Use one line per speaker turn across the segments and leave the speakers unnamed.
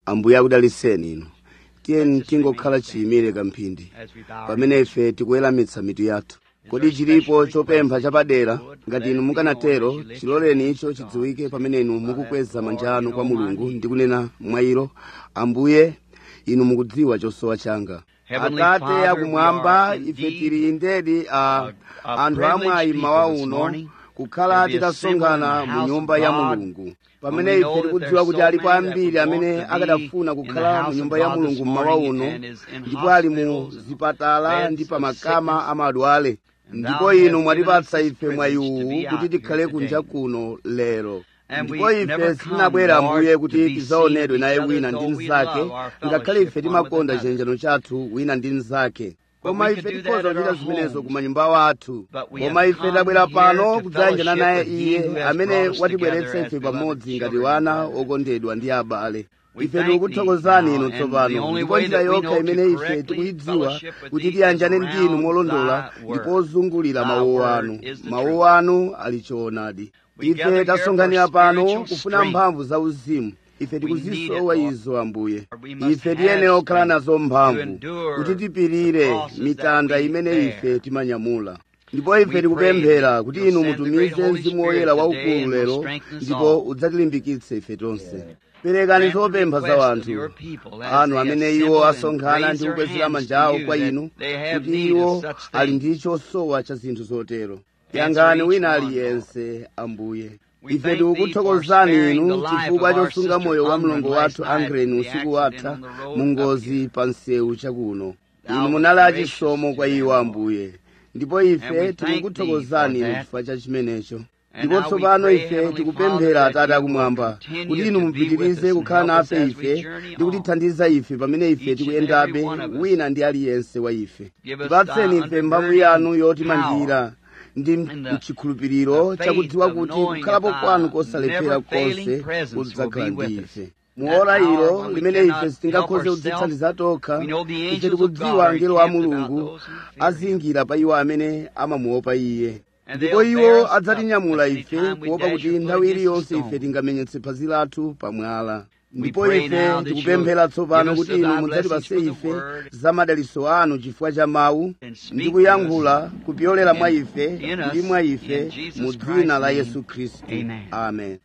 ambuye akudaliseni inu tiyeni tingokhala chiyimire kamphindi pamene ife tikuweramitsa mitu yathu kodi chilipo chopempha chapadera ngati inu mukanatero chiloleni icho chidziwike pamene inu mukukweza manja anu kwa mulungu ndi kunena mwayiro ambuye inu mukudziwa chosowa changa atate akumwamba ife tili ndedi a anthu amwayi mawa uno kukhala titasonkhana mu nyumba ya mulungu pamene ife tikudziwa kuti alipo ambiri amene akadafuna kukhala mu nyumba ya mulungu mmawa uno ndipo ali mu zipatala ndi pamakama amadwale ndipo inu mwatipatsa ife mwayiwu kuti tikhale kunja kuno lero ndipo ife sitinabwera ambuye kuti tidzaonedwe naye wina ndi mnzake ngakhale ife timakonda chiyanjano chathu wina ndi mnzake koma ife tikhoza kuchita zimenezo ku manyumba athu koma ife tabwera pano kudzayanjana naye iye amene watibweretsa ife pamodzi ngati wana okondedwa ndi abale ife tikukuthokozani inu tsopano ndipo njira yokha imene ife tikuyidziwa kuti tiyanjane ndinu molondola ndipo ozungulira mawu anu mawu anu ali choonadi ife tasonkhanira pano kufuna mphamvu za uzimu ife tikuzisowa izo ambuye ife tiyenera kukhala nazo mphamvu kuti tipirire mitanda imene ife timanyamula ndipo ife tikupemphera kuti inu mutumize mzimu woyera waukulu lero ndipo udzatilimbikitse ife tonse perekani zopempha za wanthu anu amene iwo asonkhana ndi kukwezera manja awo kwa inu kuti iwo ali ndi chosowa cha zinthu zotero yangani wina aliyense ambuye ife tikukuthokozani inu chifukwa chosunga moyo wa mlongo wathu angreni usiku watha mu ngozi pa msewu chakuno inu munali achisomo kwa iwo ambuye ndipo ife tikukuthokozani inu chifukwa cha chimenecho ndipo tsopano ife tikupemphera atate akumwamba kuti inu mupitirize kukhala nafe ife ndi kutithandiza ife pamene ife tikuyendabe wina ndi aliyense wa ife tipatseni ife mphamvu yanu yotimangira ndi mchikhulupiriro chakudziwa kuti kukhalapo kwanu kosalephera konse kudzakhala ndi ife muora ilo limene ife sitingakhoze kudzithandiza tokha ife tikudziwa angelo wa mulungu azingira pa iwo amene amamuopa iye ndipo iwo adzatinyamula ife kuopa kuti nthawi iliyonse ife tingamenyetse phazi lathu pamwala ndipo ife tikupemphera tsopano kuti inu mudzatipase ife za madaliso anu chifukwa cha mawu ndi kuyankhula kupyolera mwa ife ndi mwa ife mu dzina la yesu khristu amen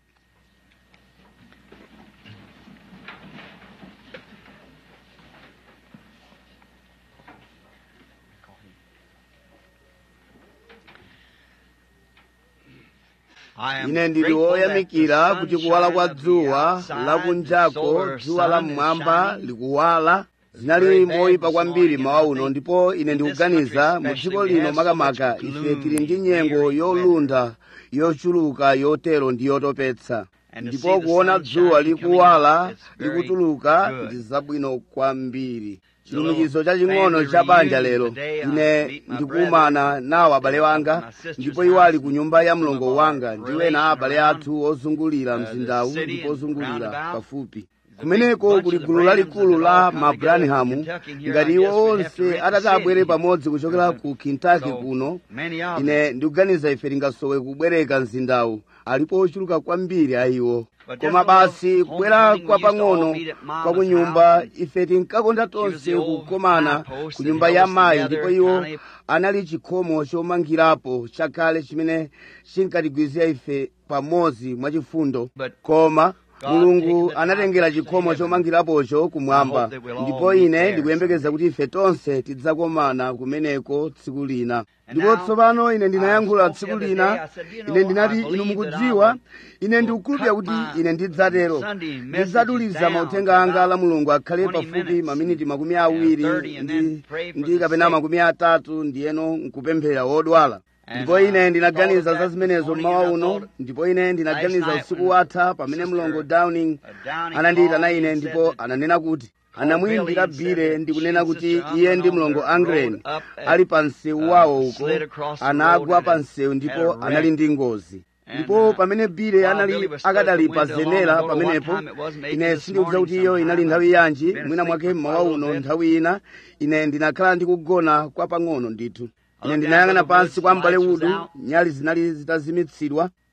ine ndili woyamikira kuti kuwala kwa dzuwa lakunjako dzuwa la mmwamba likuwala zinali moyipa kwambiri mawa uno ndipo ine ndikuganiza mu dziko lino makamaka ife tili ndi nyengo yolunda yochuluka yotero ndi yotopetsa ndipo kuona dzuwa likuwala likutuluka ndi zabwino kwambiri chilumikizo chaching'ono cha banja lero ine ndikumana nawo abale wanga ndipo iwo ali ku nyumba ya mlongo wanga ndi wena abale athu ozungulira mzindawu ndipo ozungulira pafupi kumeneko kuli gulu lalikulu la mabranhamu ngati iwo onse atati abwere pamodzi kuchokera ku kentucky kuno ine ndikuganiza ife tingasowe kubwereka mzindawu alipo ochuluka kwambiri a iwo koma basi kubwera kwa pang'ono kwa kunyumba ife tinkakonda tonse kukomana ku nyumba ya mayi ndipo iwo anali chikhomo chomangirapo chakale chimene chinkatigwizira ife pamodzi mwachifundo koma mulungu anatengera chikhomo chomangirapocho kumwamba ndipo ine ndikuyembekeza kuti ife tonse tidzakomana kumeneko tsiku lina ndipo tsopano ine ndinayankhula tsiku lina ine ndinati inu mukudziwa ine ndikukhulupirira kuti ine ndidzatero ndidzaduliza mauthenga anga la mulungu akhale pafupi maminiti makumi awiri ndi, ndi kapena makumi atatu ndiyeno nkupemphera wodwala ndipo ine ndinaganiza za zimenezo mmawa uno ndipo ine ndinaganiza usiku watha pamene mlongo downing anandiyitana ine ndipo ananena kuti anamuyimbira bile ndikunena kuti iye ndi mlongo angren ali pa msewu wawo uko anagwa pa msewu ndipo anali ndi ngozi ndipo pamene bile anali akadali pa zenera pamenepo ine sindikudziwa kuti iyo inali nthawi yanji mwina mwake mmawa uno nthawi ina ine ndinakhala ndikugona kwa pang'ono ndithu ine ndinayang'ana pansi kwa m'bale udu nyali zinali zitazimitsidwa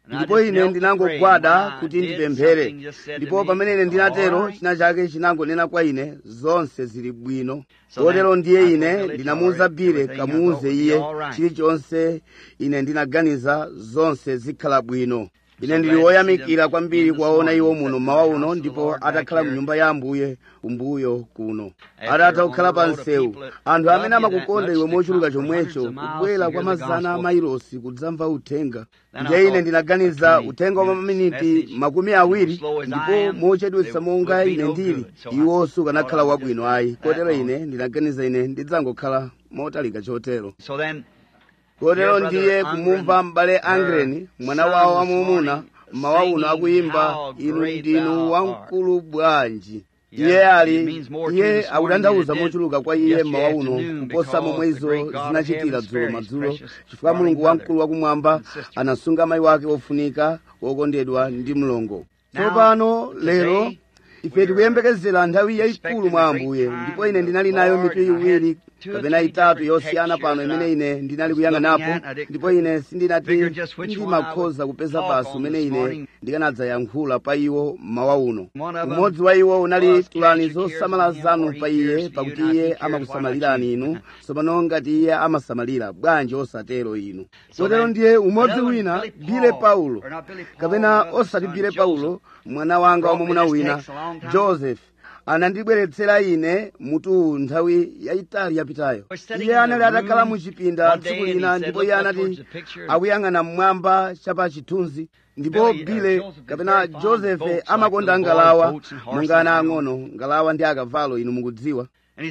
ndipo ine ndinangogwada kuti ndipemphere ndipo pamene ine ndinatero china chake chinangonena kwa ine zonse zili bwino kotero ndiye ine ndinamuwuza bile kamuwuze iye chilichonse ine ndinaganiza zonse zikhala bwino ine ndili woyamikira kwambiri kuwaona iwo muno mmawa uno ndipo atakhala mu nyumba ya ambuye kumbuyo kuno atatha kukhala pa msewu anthu amene amakukonda iwe mochuluka chomwecho kubwera kwa mazana amailosi kudzamva uthenga ndiye ine ndinaganiza uthenga wa maminiti makumi awiri ndipo mochedwetsa monga ine ndili iwo sukanakhala wabwino ayi kotero ine ndinaganiza ine ndidzangokhala motalika chotero kotero ndiye kumumva m'bale angreni mwana wawo wamwamuna mmawa uno akuyimba inu ndinu wamkulu bwanji iye ali iye akutanthauza mochuluka kwa iye mmawa uno kuposa momwe izo zinachitira dzulo madzulo chifukwa mulungu wamkulu wakumwamba anasunga mayi wake wofunika wokondedwa ndi mlongo tsopano lero ife tikuyembekezera nthawi yayikulu mwa ambuye ndipo ine ndinali nayo mitu iwiri kapena itatu yosiyana pano imene ine ndinali kuyang'anapo ndipo ine sindinati ndimakhoza kupeza basi umene ine ndikanadzayankhula pa iwo mmawa uno umodzi wa iwo unali tulani zosamala zanu pa iye pakuti iye amakusamalirani inu tsopano ngati iye amasamalira bwanji osatero inu kotero ndiye umodzi wina bile paulo kapena osati bile paulo mwana wanga wamwamuna wina joseph anandibweretsera ine mutu nthawi yayitali yapitayo iye anali atakhala mu chipinda tsiku lina ndipo iye anati akuyang'ana mmwamba chapa chithunzi ndipo bile kapena josefe amakonda ngalawa monga ana ang'ono ngalawa ndi akavalo inu mukudziwa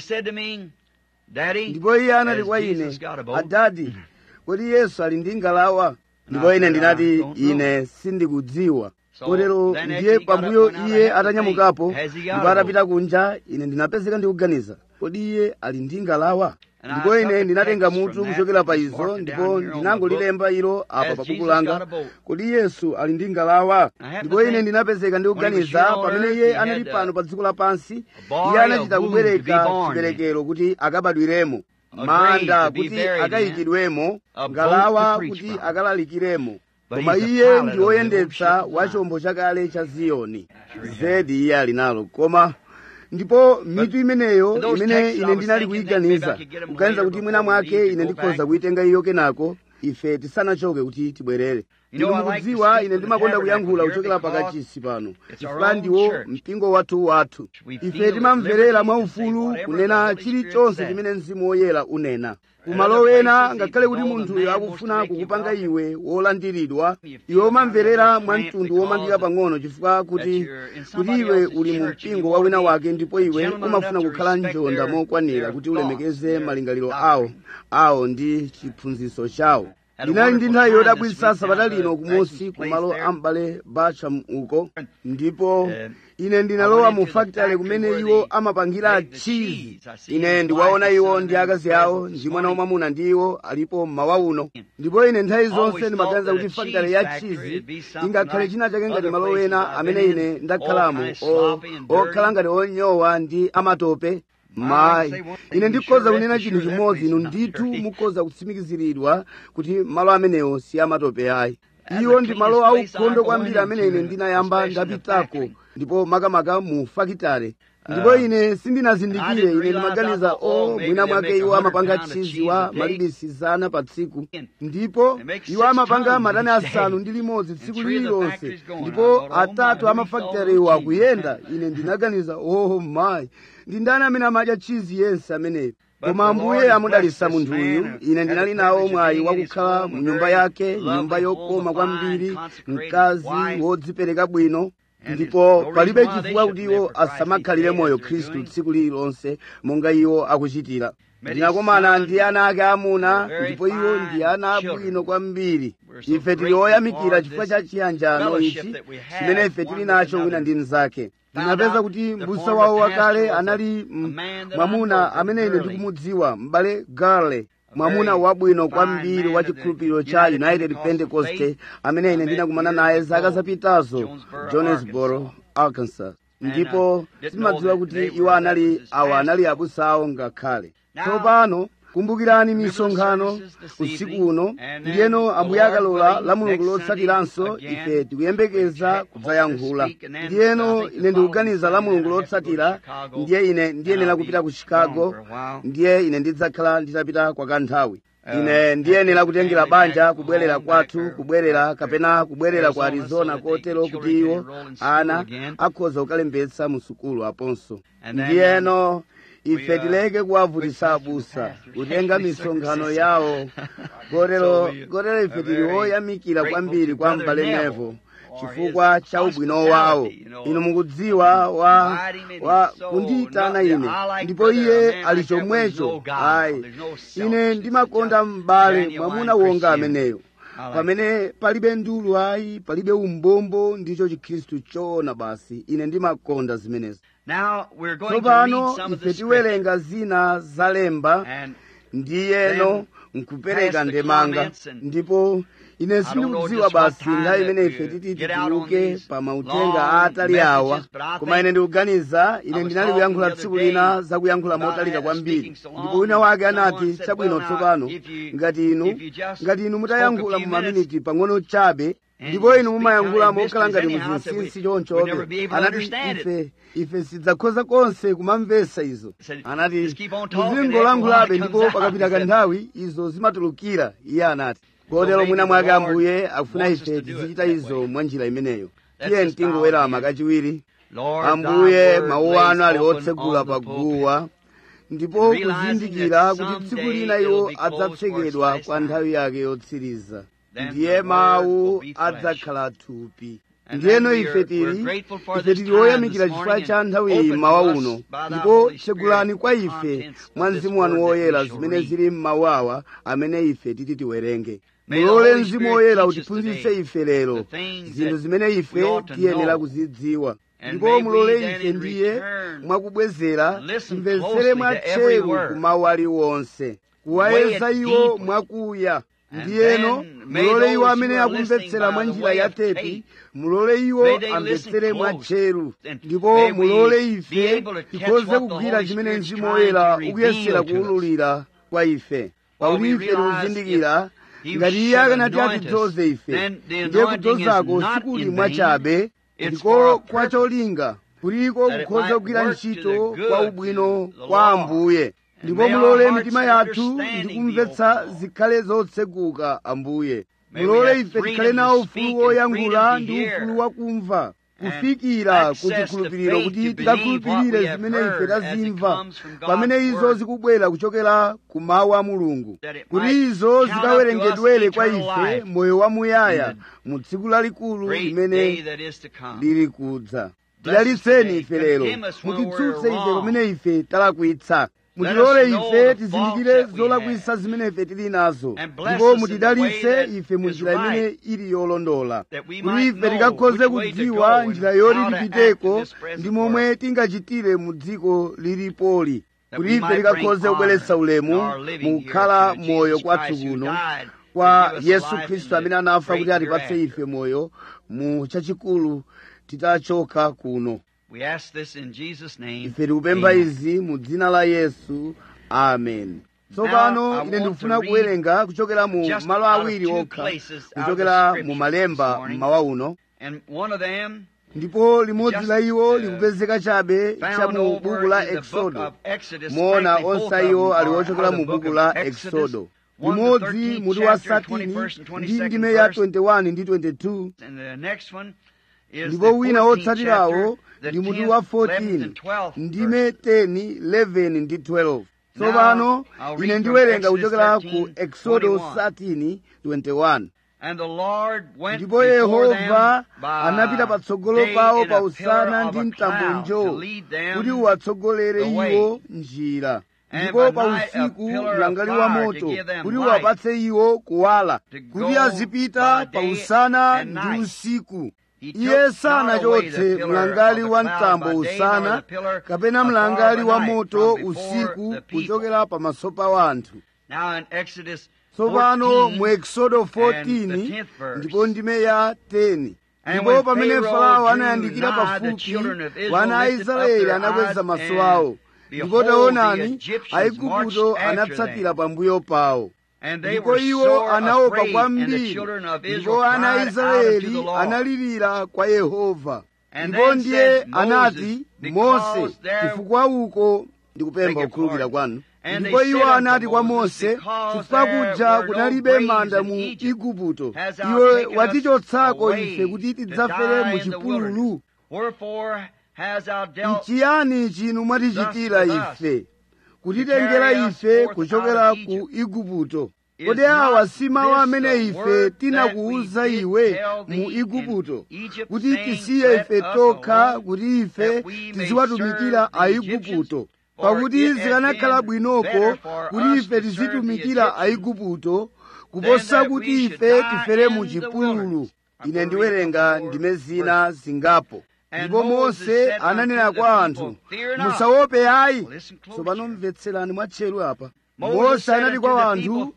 ndipo iye anati kwa ine adadi kodi yesu ali ndi ngalawa ndipo ine ndinati ine sindikudziwa kotero ndiye pambuyo iye atanyamukapo ndipo atapita kunja ine ndinapezeka ndikuganiza kodi iye ali ndi ngalawa ndipo ine ndinatenga mutu kuchokera pa izo ndipo ndinangolilemba ilo apa pa buku langa kodi yesu ali ndi ngalawa ndipo ine ndinapezeka ndikuganiza pamene iye anali pano pa dziko lapansi iye anachita kubwereka chiberekero kuti akabadwiremo manda kuti akayikidwemo ngalawa kuti akalalikiremo koma iye ndi woyendetsa wa chombo chakale cha ziyoni zedi iye ali nalo koma ndipo mitu imeneyo imene ine ndinali kuyiganiza kuganiza kuti mwina mwake ine ndikhoza kuyitenga iyo kenako ife tisanachoke kuti tibwerere inu mukudziwa ine ndimakonda kuyankhula kuchokera pakachisi pano chifukwa ndiwo mpingo wathu wathu ife timamverera mwaufulu kunena chilichonse chimene mzimu woyera unena kumalo wena ngakhale kuti munthuyo akufuna kukupanga iwe wolandiridwa iwe umamverera mwa mtundu womangika pang'ono chifukwa kuti kuti iwe uli mu mpingo wa wina wake ndipo iwe umafuna kukhala njonda mokwanira kuti ulemekeze malingaliro awo awo ndi chiphunzitso chawo ndinali ndi nthawi yodabwitsa sabata lino kumusi kumalo ambale bacham uko ndipo ine ndinalowa mu fakitale kumene iwo amapangira chizi ine ndiwaona iwo ndi akazi awo ndi mwana wamwamuna ndi iwo alipo mmawa uno ndipo ine nthawi zonse ndimaganiza kuti fakitale ya chizi ingakhale china chake ngati malo ena amene ine ndakhalamo okhala ngati onyowa ndi amatope mayi ine ndikhoza kunena chinthu chimodzi inu ndithu mukhoza kutsimikiziridwa kuti malo amenewo si amatope ayi iwo ndi malo aukhondo kwambiri amene ine ndinayamba ndapitako ndipo makamaka mu fakitale ndipo ine sindinazindikire ine ndimaganiza o mwina mwake iwo amapanga chizi wa malibisi zana pa tsiku ndipo iwo amapanga matani asanu ndi limodzi tsiku lililonse ndipo atatu amafakitalewo akuyenda ine ndinaganiza oh mayi ndi ndani amene amadya chizi yense ameneyo koma ambuye amudalitsa munthuyu ine ndinali nawo mwayi wakukhala mu nyumba yake nyumba yokoma kwambiri mkazi wodzipereka bwino ndipo palibe chifukwa kuti iwo asamakhalire moyo khristu tsiku lililonse monga iwo akuchitira ndinakomana ndi ana ake amuna ndipo iwo ndi ana abwino kwambiri ife tili oyamikira chifukwa cha chiyanjano ichi chimene ife tili nacho wina ndi mnzake ndinapeza kuti mbusa wawo wakale anali mwamuna amene ine ndikumudziwa m'bale garle mwamuna wabwino kwambiri wa chikhulupiriro cha united pentecost amene ine ndinakumana naye zaka zapitazo jonesboro arkansas ndipo timadziwa kuti iwo anali awo anali abusa awo ngakhale tsopano kumbukirani misonkhano usiku uno ndiyeno ambuye akalola la mulungu lotsatiranso ife tikuyembekeza kudzayankhula ndiyeno ine ndikuganiza la mulungu lotsatira ndiye ine ndiyenera kupita ku chicago ndiye ine ndidzakhala nditapita kwa kanthawi ine ndiyenera kutengera banja kubwerera kwathu kubwerera kapena kubwerera ku arizona kotero kuti iwo ana akhoza kukalembetsa mu sukulu aponso ndiyeno ife tileke kuwavutisa abusa kutenga misonkhano yawo kotero kotero ife tili woyamikira kwambiri kwa m'bale nevo chifukwa cha ubwino wawo inu mukudziwa wa, wa kundiyitana ine ndipo iye ali chomwecho ayi ine ndimakonda m'bale mwamuna wonga ameneyo pamene palibe ndulu ayi palibe umbombo ndicho chikhristu choona basi ine ndimakonda zimenezo tsopano ife tiwerenga zina zalemba ndiyeno nkupereka ndemanga ndipo ine sindikudziwa basi nthawi imene ife titi tituluke pa mautenga aatali awa koma ine ndikuganiza ine ndinali kuyankhula tsiku lina za kuyankhula motalika kwambiri ndipo wina wake anati chabwino tsopano ngati inu ngati inu mutayankhula mu maminiti pang'ono chabe ndipo inu mumayankhula mokhala ngati muzinsinsi chonchobe anati ife ife sidzakhoza konse kumamvesa izo anati muzingolankhulabe ndipo pakapita kanthawi izo zimatulukira iye anati kotero mwina mwake ambuye akufuna ife tizichita izo mwa njira imeneyo tiye mtingowerama kachiwiri ambuye mawu anu ali otsegula pa guwa ndipo kuzindikira kuti tsiku lina iwo adzatsekedwa kwa nthawi yake yotsiriza ndiye mawu adzakhala thupi ndiyeno ife tili ife tili oyamikira chifukwa cha nthawi iyi mmawa uno ndipo tsegulani kwa ife mwa mzimu wanu woyera zimene zili mmawu awa amene ife titi tiwerenge mulole mzimu woyera utiphunzitse ife lero zinthu zimene ife tiyenera kuzidziwa ndipo mulole ife ndiye mwakubwezera timvetsere mwatcheru ku mawu aliwonse kuwayeza iwo mwakuya ndiyeno mulole iwo amene akumvetsera mwa njira ya tepi mulole iwo amvetsere mwa tcheru ndipo mulole ife tikhoze kugwira chimene mzimu woyera ukuyesera kuwululira kwa ife pakuti ife tikuzindikira ngati iye akanati atidzoze ife ndiye kudzozako sikuli mwachabe ndiko kwa cholinga kuliko kukhoza kugwira ntchito kwa ubwino kwa ambuye ndipo mulole mitima yathu ndikumvetsa zikhale zotseguka ambuye mulole ife tikhale nawo ufulu woyankhula ndi ufulu wakumva kufikira ku chikhulupiriro kuti tikakhulupirire zimene ife tazimva pamene izo zikubwera kuchokera ku mawu a mulungu kuti izo zikawerengedwere kwa ife moyo wamuyaya mu tsiku lalikulu limene lili kudza tidalitseni ife lero mutitsutse ife pamene ife talakwitsa mutilole ife tizindikire zolakwisa zimene ife tili nazo ndipo mutidalitse ife mu njira imene ili yolondola kuti ife tikakhoze kudziwa njira yoti tipiteko ndi momwe tingachitire mu dziko lilipoli kuti ife tikakhoze kubweretsa ulemu mukukhala moyo kwathu kuno kwa yesu khristu amene anafa kuti atipatse ife moyo mu chachikulu titachoka kuno
We ask this in Jesus' name.
ife tikupempha
Amen.
izi mu dzina la yesu amen tsopano
Now, I
ine
want
ndikufuna
to read
kuwerenga kuchokera mu
just
malo
out of
awiri
two
okha
places out of the
kuchokera mu
scriptures
malemba
this morning.
mmawa uno
And one of them
ndipo limodzi
Just,
la iwo
uh,
likupezeka chabe cha
found
mu
over
buku la
in the book
exodo
of Exodus.
moona
Frankly, both
onse
of
iwo
them
ali
are
wochokera
out of
mu
the book
buku
of
la
Exodus.
exodo
One, the
limodzi
13th
mutu wa
chapter,
satini
21st and
ndi
22nd
ndime ya
verse.
21 ndi 22
And the next one is the
ndipo wina
14th
wotsatirawo
chapter, the
ndi mutu
10th,
wa
11th,
14
and 12th
ndime
verse.
10 11 ndi 12 tsopano
I'll read
ine
from
ndiwerenga
Exodus
kuchokera ku
13,
exodo
21.
13 21
And the Lord went
ndipo
before
yehova
them by
anapita patsogolo
day
pawo
in
pa
a
usana
pillar
ndi
of a
mtambo
cloud
njo
to lead them
kuti uwatsogolere
the way.
iwo njira
And
ndipo
by
pa
night a
usiku
pillar of
mlangali wa
fire to
moto
give them
kuti
light.
uwapatse iwo kuwala
To
kuti
go
azipita
by
pa
day
usana
and
ndi
night.
usiku
He
iye
took not away
sanachotse
the pillar
mlangali
of the
wa
cloud
mtambo
by day,
usana
nor the pillar
kapena
of fire
mlangali
by
wa
night
moto
from before
usiku
the people.
kuchokera pamaso pa wanthu
Now in Exodus
tsopano
14,
mu exodo
and the
14
10th verse.
ndipo ndime ya 10
And
ndipo
when
pamene
Pharaoh
farao
drew
anayandikira
nigh, the
pafupi
children of Israel
wana a
lifted up
israeli
their
anakweza
eyes
maso
and
awo ndipo taonani aigupto anatsatira pambuyo pawo ndipo iwo anaopa kwambiri ndipo ana a israeli analirira kwa yehova ndipo ndiye anati mose chifukwa uko ndikupempha kukhululukira kwanu ndipo iwo anati kwa mose chifukwa kuja kunalibe manda mu igupto iwe watichotsako ife kuti tidzafere mu chipululu nchiyani chinu mwatichitira ife kutitengera ife kuchokera ku igupto kodi awa si mawu amene ife tinakuwuza iwe mu igupto kuti tisiye ife tokha kuti ife tiziwatumikira aigupto pakuti zikanakhala bwinoko kuti ife tizitumikira aigupto kuposa kuti ife tifere mu chipululu ine ndiwerenga ndime zina zingapo ndipo mose ananena kwa anthu musaope ayi tsopano mvetserani mwatcheru apa mose anati kwa anthu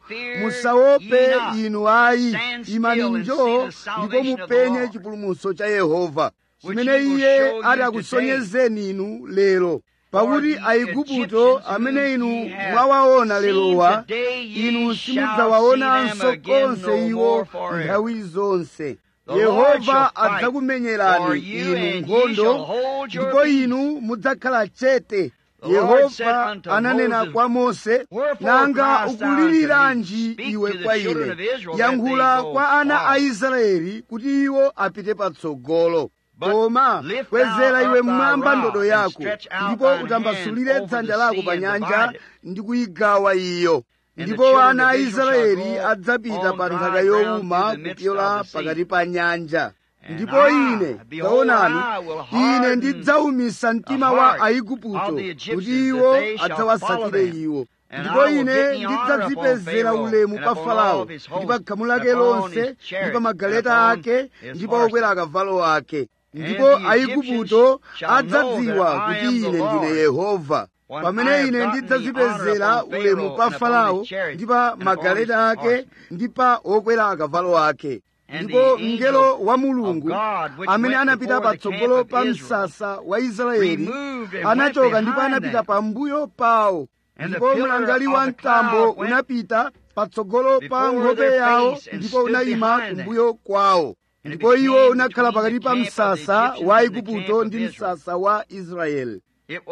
musaope inu ayi imani njoo ndipo mupenye chipulumutso cha yehova chimene iye ati akusonyezeni inu lero pakuti aigupto amene inu mwawaona lerowa inu simudzawaonanso konse iwo nthawi zonse yehova adzakumenyerani inu nkhondo ndipo inu mudzakhala chete yehova ananena kwa mose nanga ukuliriranji iwe kwa ine yankhula kwa ana a israeli kuti iwo apite patsogolo koma kwezera iwe mmwamba ndodo yako ndipo utambasulire dzanja lako pa nyanja ndi kuyigawa iyo ndipo ana a israeli adzapita pa nthaka yowuma kupyola pakati pa nyanja ndipo ine taonani ine ndidzawumisa mtima wa aigupto kuti iwo adzawasatire iwo ndipo ine ndidzadzipezera ulemu pa farao ndi pa khamu lake lonse ndi pa magaleta ake ndi pa okwera akavalo ake ndipo aigupto adzadziwa kuti ine ndine yehova pamene ine ndidzadzipezera ulemu pa farao ndi pa magaleta ake ndi pa okwera akavalo ake ndipo mngelo wa mulungu amene anapita patsogolo pa msasa wa israeli anachoka ndipo anapita pambuyo pawo ndipo mlangali wa mtambo unapita patsogolo pa nkhope yawo ndipo unayima kumbuyo kwawo ndipo iwo unakhala pakati pa msasa wa igupto ndi msasa wa israeli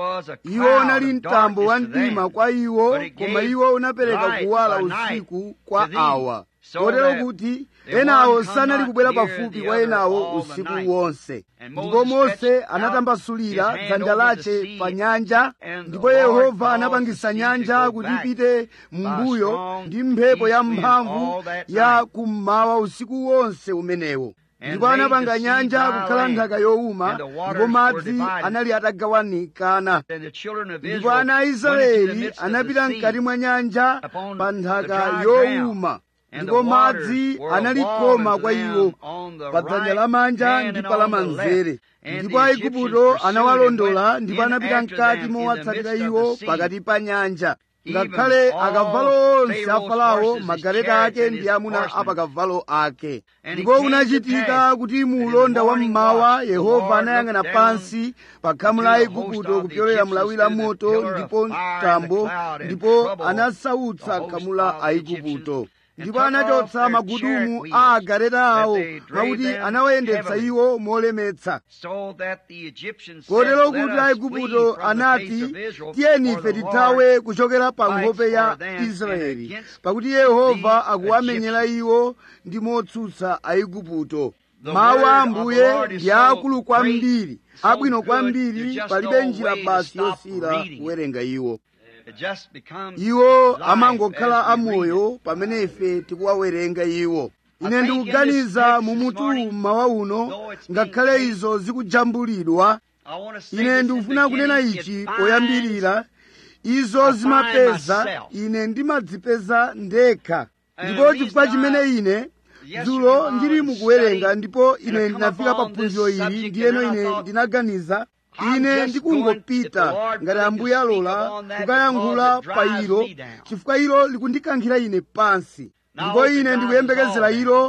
iwo unali mtambo wa mdima kwa iwo koma iwo unapereka kuwala usiku kwa awa kotero kuti enawo sanali kubwera pafupi kwa enawo usiku wonse ndipo mose anatambasulira dzanja lace pa nyanja ndipo yehova anapangisa nyanja kuti ipite m'mbuyo ndi mphepo ya mphamvu ya kummawa usiku wonse umenewo ndipo anapanga nyanja kukhala nthaka yowuma ndipo madzi anali atagawanikana ndipo ana a israeli anapita mkati mwa nyanja pa nthaka yowuma ndipo madzi anali koma kwa iwo pa dzanja lamanja ndi pa lamanzere ndipo aigupto anawalondola ndipo anapita mkati mowatsatira iwo pakati pa nyanja ngakhale akavalo onse a farao magaleta ake ndi amuna apakavalo ake ndipo unachitika kuti mu ulonda wa mmawa yehova anayang'ana pansi pa khamu la aigupto kupyolera mlawi la moto ndipo mtambo ndipo anasautsa khamu la aigupto ndipo anachotsa magudumu a agaleta awo mwakuti anawayendetsa iwo molemetsa kotero kuti aigupto anati tiyeni ife tithawe kuchokera pa nkhope ya israeli pakuti yehova akuwamenyera iwo ndi motsutsa aigupto mawu a ambuye ndi akulu kwambiri abwino kwambiri palibe njira basi yosiyira kuwerenga iwo iwo amangokhala amoyo pamene ife tikuwawerenga iwo ine ndikuganiza mu mutu mmawa uno ngakhale izo zikujambulidwa ine ndikufuna kunena ichi poyambirira izo zimapeza ine ndimadzipeza ndekha ndipo chifukwa chimene ine dzulo ndili mukuwerenga ndipo ine ndinafika pa phunziro ili ndiyeno ine ndinaganiza ine ndikungopita ngati ambuye alola kukayankhula pa ilo chifukwa ilo likundikankhira ine pansi ndipo ine ndikuyembekezera ilo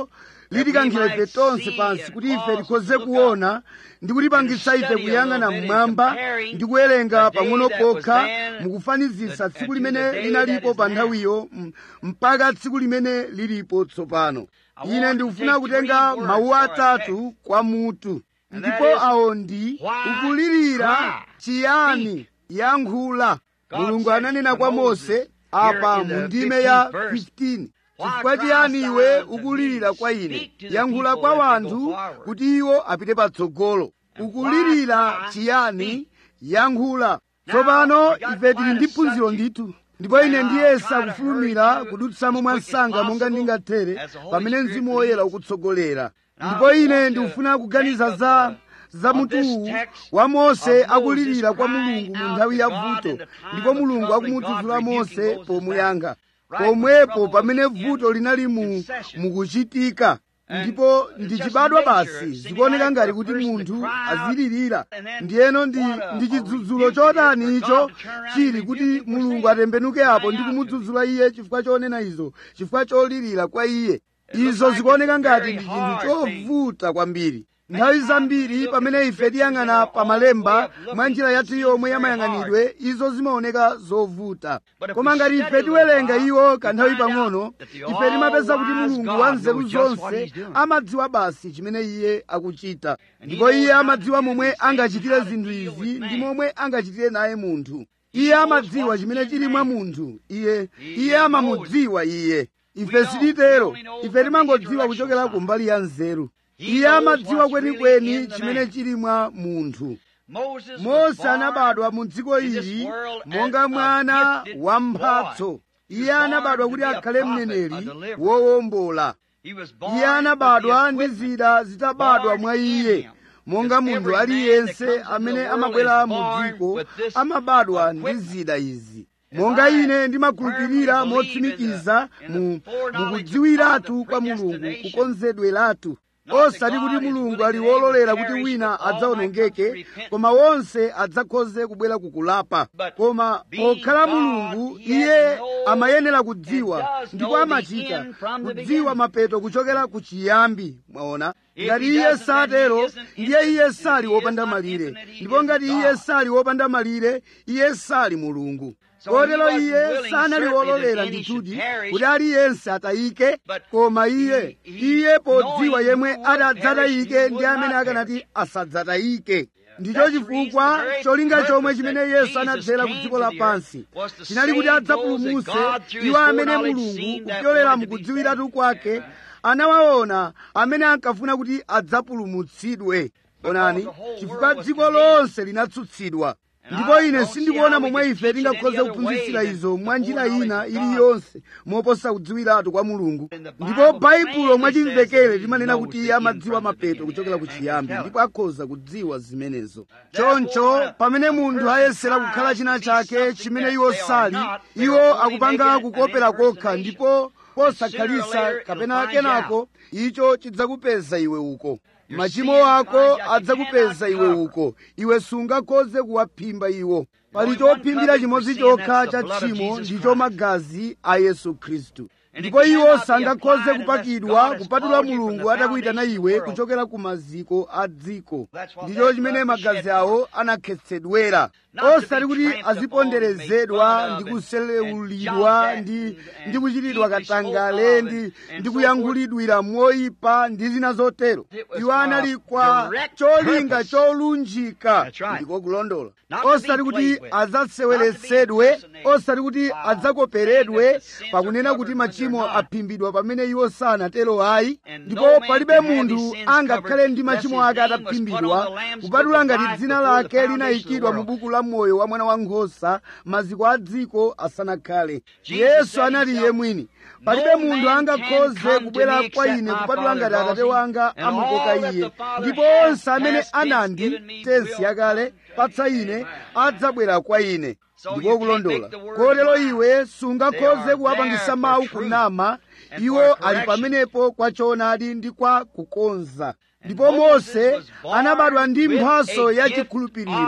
litikankhira ife tonse pansi kuti ife tikhoze kuona ndi kutipangitsa ife kuyang'ana mmwamba ndi kuwerenga pang'ono pokha mukufanizisa tsiku limene linalipo pa nthawiyo mpaka tsiku limene lilipo tsopano ine ndikufuna kutenga mawu atatu kwa mutu ndipo awo ndi ukulirira chiyani yankhula mulungu ananena kwa mose apa mu ndime ya 15 chifukwa chiyani iwe ukulirira kwa ine yankhula kwa wanthu kuti iwo apite patsogolo ukulirira chiyani yankhula tsopano ife tili ndi phunziro ndithu ndipo ine ndiyesa kufulumira kudutsamo mwa msanga monga ndingathere pamene mzimu woyera ukutsogolera ndipo ine ndikufuna kuganiza za za mutuwu wa mose akulirira kwa mulungu mu nthawi ya vuto ndipo mulungu akumudzudzula mose pomuyankha pomwepo pamene vuto linali mu mukuchitika ndipo ndichibadwa basi zikuoneka ngati kuti munthu azilirira ndiyeno ndi ndi chidzudzulo chotani icho chili kuti mulungu atembenuke apo ndi kumudzudzula iye chifukwa chonena izo chifukwa cholirira kwa iye izo zikuoneka ngati ndi chinthu chovuta kwambiri nthawi zambiri pamene ife tiyang'ana pa malemba mwa njira yathu yomwe yamayang'anidwe izo zimaoneka zovuta koma ngati ife tiwerenga iwo kanthawi pang'ono ife timapeza kuti mulungu wa nzeru zonse amadziwa basi chimene iye akuchita ndipo iye amadziwa momwe angachitire zinthu izi ndi momwe angachitire naye munthu iye amadziwa chimene chili mwa munthu iye iye amamudziwa iye ife sititero ife timangodziwa kuchokera ku mbali ya nzeru iye amadziwa kwenikweni chimene chili mwa munthu mose anabadwa mu dziko ili monga mwana wa mphatso iye anabadwa kuti akhale mneneri wowombola iye anabadwa ndi zida zitabadwa mwa iye monga munthu aliyense amene amabwera mu dziko amabadwa ndi zida izi monga ine ndimakhulupirira motsimikiza mu mukudziwiratu kwa mulungu kukonzedweratu osati kuti mulungu ali wololera kuti wina adzawonongeke koma wonse adzakhoze kubwera kukulapa koma pokhala mulungu iye amayenera kudziwa ndipo amachita kudziwa mapeto kuchokera ku chiyambi mwaona ngati iye satero ndiye iye sali wopanda malire ndipo ngati iye sali wopanda malire iye sali mulungu kotero iye sanali wololera ndithudi kuti aliyense atayike koma iye iye podziwa yemwe adzatayike ndi amene akanati asadzatayike ndicho chifukwa cholinga chomwe chimene yesu anadzera ku dziko lapansi chinali kuti adzapulumutse iwo amene mulungu kupyolera mukudziwiratu kwake anawaona amene ankafuna kuti adzapulumutsidwe onani chifukwa dziko lonse linatsutsidwa ndipo ine sindikuona momwe ife tingakhoze kuphunzitsira izo mwa njira ina iliyonse moposa kudziwiratu kwa mulungu ndipo baibulo mwachimvekere limanena kuti iye amadziwa mapeto kuchokera ku chiyambi ndipo akhoza kudziwa zimenezo choncho pamene munthu ayesera kukhala china chake chimene iwo sali iwo akupanga kukopera kokha ndipo posakhalisa kapena kenako icho chidzakupeza iwe uko machimo ako adzakupeza iwe uko iwe sungakhoze kuwaphimba iwo pali chophimbira chimodzi chokha cha tchimo ndicho magazi a yesu khristu ndipo iwo sangakhoze kupakidwa kupatula mulungu atakuyitana iwe kuchokera ku maziko a dziko ndicho chimene magazi awo anakhetsedwera osati kuti aziponderezedwa ndi kuselewulidwa ndi ndi kuchitidwa katangale ndi ndi kuyankhulidwira moyipa ndi zina zotero iwo anali kwa cholinga cholunjika ndiko kulondola osati kuti adzaseweretsedwe osati kuti adzakoperedwe pakunena kuti machimo aphimbidwa pamene iwo sanatero ayi ndipo palibe munthu angakhale ndi machimo ake ataphimbidwa kupatula ngati dzina lake linayikidwa mu buku la moyo wa mwana wankhosa maziko a dziko asanakhale yesu anati iye mwini palibe munthu angakhoze kubwera kwa ine kupatula ngati atate wanga amukoka iye ndipo onse amene anandi tensi yakale patsa ine adzabwera kwa ine ndiko kulondola kotero iwe sungakhoze kuwapangisa mawu kunama iwo ali pamenepo kwa choonadi ndi kwa kukonza ndipo mose anabadwa ndi mphaso ya chikhulupiriro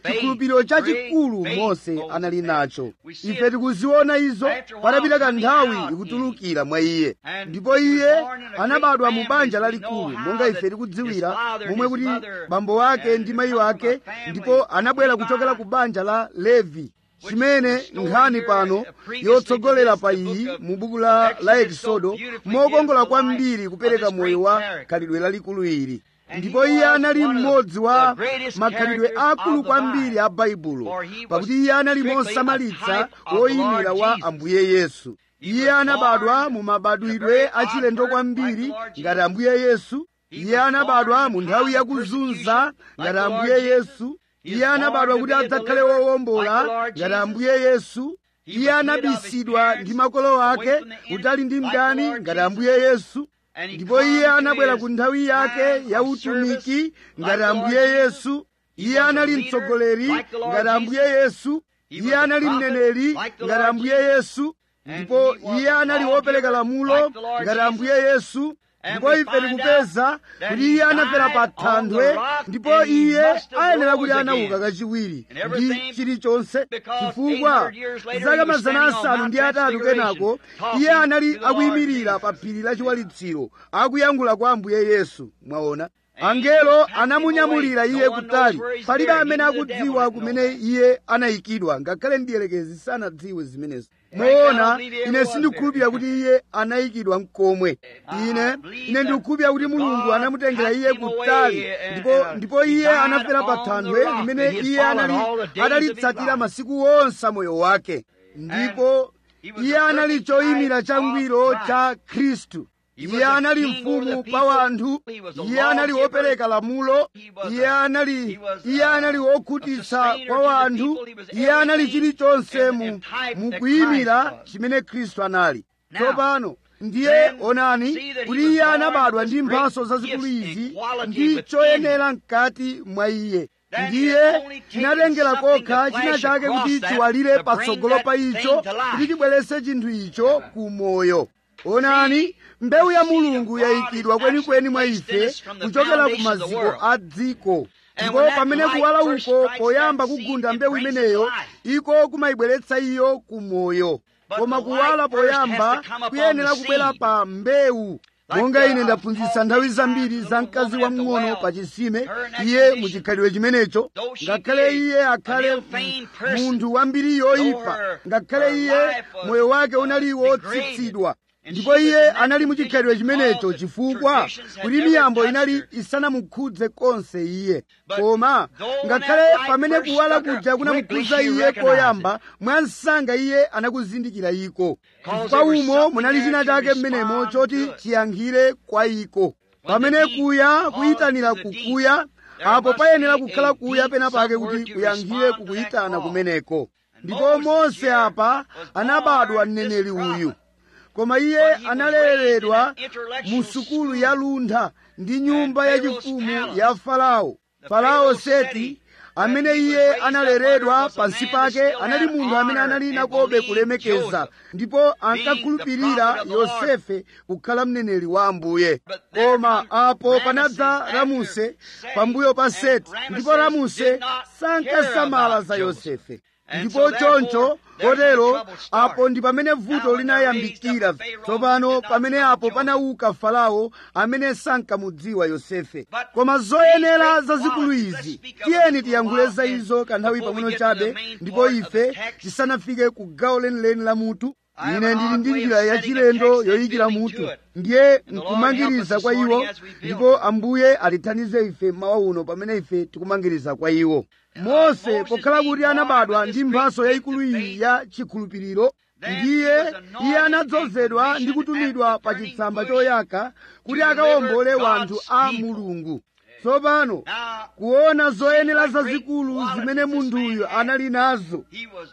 chikhulupiriro chachikulu mose anali nacho ife tikuziona izo patapita kanthawi ikutulukira mwa iye ndipo iye anabadwa mu banja lalikulu monga ife tikudziwira momwe kuti bambo wake ndi mayi wake ndipo anabwera kuchokera ku banja la levi chimene nkhani pano yotsogolera pa iyi mu buku la, la ekisodo mokongola kwambiri kupereka moyo wa khalidwe lalikulu ili ndipo iye anali mmodzi wa makhalidwe akulu kwambiri a baibulo pakuti iye anali mosamalitsa woyimira wa ambuye yesu iye anabadwa mu mabadwidwe achilendo kwambiri ngati ambuye yesu iye anabadwa mu nthawi yakuzunza ngati ambuye yesu iye anabadwa kuti adzakhale wowombola ngati ambuye yesu iye anabisidwa ndi makolo ake kuti ali ndi mdani ngati ambuye yesu ndipo iye anabwera ku nthawi yake ya utumiki ngati ambuye yesu iye anali mtsogoleri ngati ambuye yesu iye anali mneneri ngati ambuye yesu ndipo iye anali wopereka lamulo ngati ambuye yesu ndipo ife tikupeza kuti iye anafera pa thanthwe ndipo iye ayenera kuti anauka kachiwiri ndi chilichonse chifukwa zaka mazana asanu ndi atatu kenako iye anali akuyimirira pa phiri la chiwalitsiro akuyankhula kwa ambuye yesu mwaona angelo anamunyamulira iye kutali palibe amene akudziwa kumene iye anayikidwa ngakhale ndiyelekezi sanadziwe zimenezo moona ine sindikhulupirira kuti iye anayikidwa mkomwe ine ine ndikukhulupirira kuti mulungu anamutengera iye kutali ndipo ndipo iye anafera pa thanthwe limene iye anali adalitsatira masiku onse moyo wake ndipo iye anali choyimira changwiro cha khristu iye anali mfumu pa wanthu iye anali wopereka lamulo iye anali iye anali wokhutitsa kwa wanthu iye anali chilichonse mu mukuyimira chimene khristu anali tsopano ndiye onani kuti iye anabadwa ndi mphaso zazikulu izi ndi choyenera mkati mwa iye ndiye chinatengera kokha china chake kuti chiwalire patsogolo pa icho kuti chibweretse chinthu icho ku moyo onani mbewu ya mulungu yayikidwa kwenikweni mwa ife kuchokera ku maziko a dziko ndipo pamene kuwala uko poyamba kugunda mbewu imeneyo iko kumayibweretsa iyo ku moyo koma kuwala poyamba kuyenera kubwera pa mbewu monga ine ndaphunzitsa nthawi zambiri za mkazi wamng'ono pa chisime iye muchikhalidwe chimenecho ngakhale iye akhale munthu wambiri yoyipa ngakhale iye moyo wake unali wotsitsidwa ndipo iye anali muchikhalidwe chimenecho chifukwa kuti miyambo inali isanamukhudze konse iye koma ngakhale pamene kuwala kuja kunamukhudza iye koyamba mwansanga iye anakuzindikira iko chifukwa umo munali china chake mmenemo choti chiyankhire kwa iko pamene kuya kuyitanira kukuya apo payenera kukhala kuya pena pake kuti kuyankhire kukuyitana kumeneko ndipo mose apa anabadwa mneneri uyu koma iye analeredwa mu sukulu ya luntha ndi nyumba yachifumu ya farao farao seti amene iye analeredwa pansi pake anali munthu amene anali nakobe kulemekeza ndipo ankakhulupirira yosefe kukhala mneneri wa ambuye koma apo panadza ramuse pambuyo pa seti ndipo ramuse sankasamala za yosefe ndipo choncho kotero apo ndi pamene vuto linayambikira tsopano pamene apo panauka farao amene sankamudziwa yosefe koma zoyenera zazikulu izi tiyeni tiyankhule za izo kanthawi pang'ono chabe ndipo ife tisanafike ku gawo lenileni la mutu ine ndili ndi njira yachilendo yoyikira mutu ndiye nkumangiriza kwa iwo ndipo ambuye atithandize ife mawa uno pamene ife tikumangiriza kwa iwo mose pokhala kuti anabadwa ndi mphaso yayikulu iyi ya chikhulupiriro ndiye iye anadzozedwa ndi kutumidwa pa chitsamba choyaka kuti akawombole wanthu a mulungu tsopano kuona zoyenera zazikulu zimene munthuyu anali nazo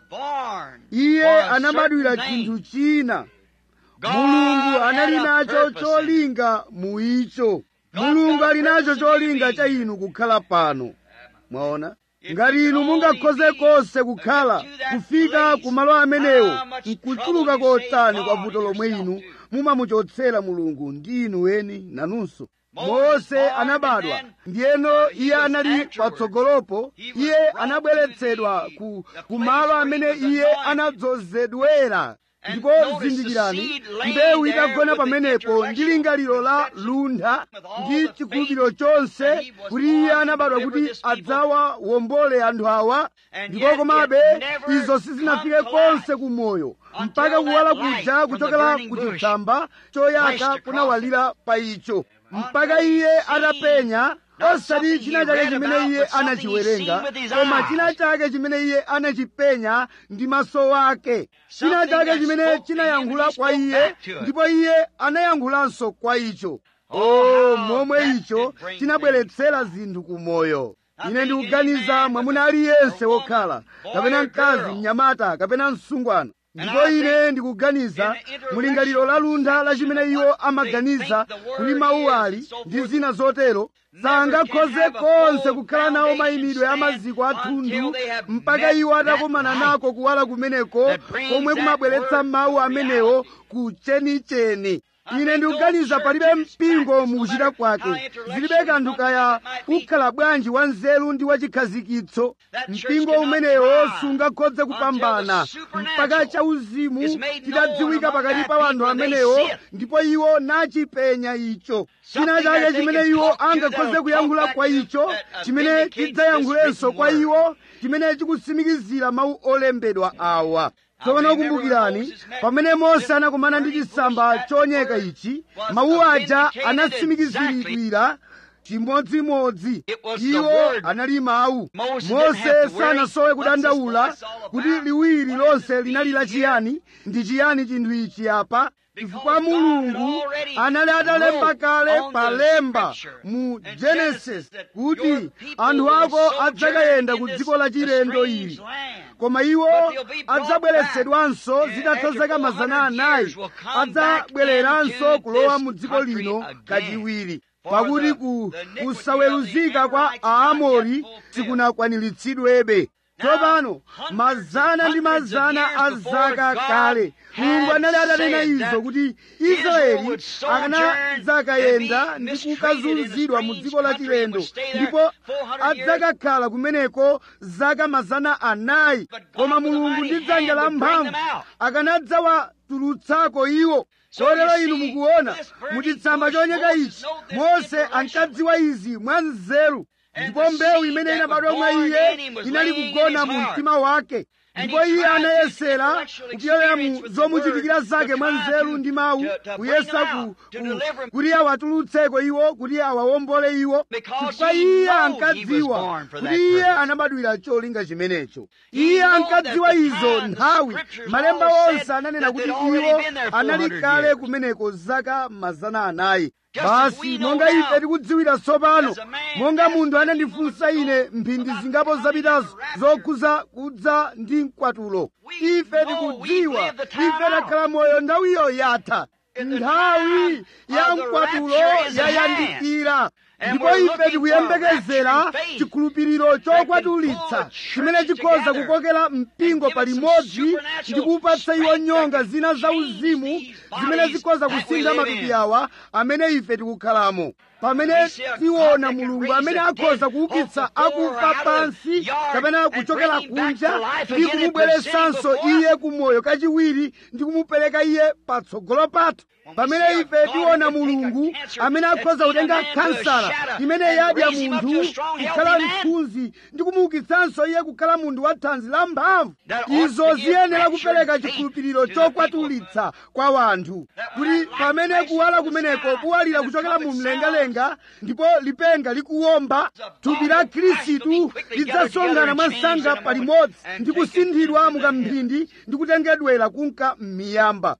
iye anabadwira chinthu china mulungu anali nacho cholinga mu icho mulungu ali nacho cholinga cha inu kukhala pano mwaona ngati inu mungakhoze konse kukhala kufika ku malo amenewo nkuchuluka kotani kwa vuto lomwe inu mumamuchotsera mulungu ndi inu weni nanunso mose anabadwa ndiyeno iye anali patsogolopo iye anabweretsedwa ku, ku malo amene iye anadzozedwera ndipo zindikirani mbewu itagona pamenepo ndi lingaliro la luntha ndi chikhulupiriro chonse kuti iye anabadwa kuti adzawawombole anthu awa ndipo komabe izo sizinafike konse ku moyo mpaka kuwala kuja kuchokera ku chitsamba choyaka kunawalira pa icho mpaka iye atapenya osati china chake chimene iye anachiwerenga koma china chake chimene iye anachipenya ndi maso ake china chake chimene chinayankhula kwa iye ndipo iye anayankhulanso kwa icho o momwe icho chinabweretsera zinthu ku moyo ine ndikuganiza mwamuna aliyense wokhala kapena mkazi mnyamata kapena msungwana ndipo ine ndikuganiza mulingaliro la luntha la chimene iwo amaganiza kuti mawu ali ndi zina zotero sangakhoze konse kukhala nawo mayimidwe a maziko athundu mpaka iwo atakomana nako kuwala kumeneko komwe kumabweretsa mawu amenewo ku chenicheni ine ndikuganiza palibe mpingo mukuchita kwake zilibe kanthu kaya ukhala bwanji wa nzeru ndi wachikhazikitso mpingo umenewo sungakhoze kupambana mpaka chauzimu chidadziwika pakati pa anthu amenewo ndipo iwo nachipenya icho china chake chimene iwo angakhoze kuyankhula kwa icho chimene chidzayankhulenso kwa iwo chimene chikutsimikizira mawu olembedwa awa tsopano kumbukirani pamene mose anakumana ndi chitsamba choyaka ichi mawu aja anatsimikiziridwira chimodzimodzi iwo anali mawu mose sanasowe kudandaula kuti liwiri lonse linali lachiyani ndi chiyani chinthu ichi apa chifukwa mulungu anali atalemba kale palemba mu genesis kuti anthu ako adzakayenda ku dziko lachilendo ili koma iwo adzabweretsedwanso zitatha zaka mazana anayi adzabwereranso kulowa mu dziko lino kachiwiri pakuti ku kusaweruzika kwa aamori sikunakwaniritsidwebe tsopano mazana ndi mazana a zaka kale mulungu anali atanena izo kuti israeli akanadzakayenda ndi kukazunzidwa mu dziko lachilendo ndipo adzakakhala kumeneko zaka mazana anayi koma mulungu ndi dzanja la mphamvu akanadzawatulutsako iwo chotero inu mukuona muchitsamba choyaka ichi mose ankadziwa izi mwa nzeru ndipo mbewu imene inabadwa mwa iye inali kugona mu mtima wake ndipo iye anayesera kupyolera mu zomuchitikira zake mwa nzeru ndi mawu kuyesa ku, ku, kuti awatulutseko iwo kuti awawombole iwo chifukwa iye ankadziwa kuti iye anabadwira cholinga chimenecho iye ankadziwa izo nthawi malemba onse ananena kuti iwo anali kale kumeneko zaka mazana anayi basi monga ife tikudziwira tsopano monga munthu anandifunsa ine mphindi zingapo zapitazo zokhuza kudza ndi mkwatulo ife tikudziwa ife takhala moyo nthawiyo yatha nthawi ya mkwatulo yayandikira ndipo ife tikuyembekezera chikhulupiriro chokwatulitsa chimene chikhoza kukokera mpingo palimodzi ndi kupatsa iwo nyonga zina zauzimu zimene zikhoza kusintha matupi awa amene ife tikukhalamo pamene tiona mulungu amene akhoza kuukitsa akufa pansi kapena kuchokera kunja ndi kumubweretsanso iye kumoyo kachiwiri ndi kumupereka iye patsogolo pathu pamene ife tiona mulungu amene akhoza kutenga kansala imene yadya munthu kukhala mthunzi ndi kumuukitsanso iye kukhala munthu wa thanzi la mphamvu izo ziyenera kupereka chikhulupiriro chokwatulitsa kwa wanthu kuti pamene kuwala kumeneko kuwalira kuchokera mu mlengalenga ndipo lipenga likuwomba thupi la khristu lidzasonkhana mwansanga palimodzi ndi kusinthidwa mukamphindi ndi kutengedwera kunka m'miyamba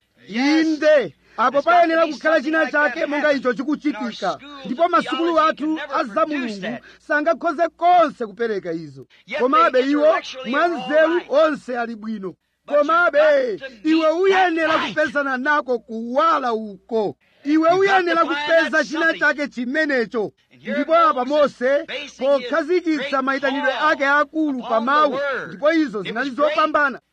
inde apo payenera kukhala china chake monga icho chikuchitika ndipo masukulu athu a za mulungu sangakhoze konse kupereka izo komabe iwo mwa nzeru onse ali bwino komabe iwe uyenera kupezana nako kuwala uko iwe uyenera kupeza china chake chimenecho ndipo apa mose pokhazikitsa mayitanidwe ake akulu pa mawu ndipo izo zinali zopambana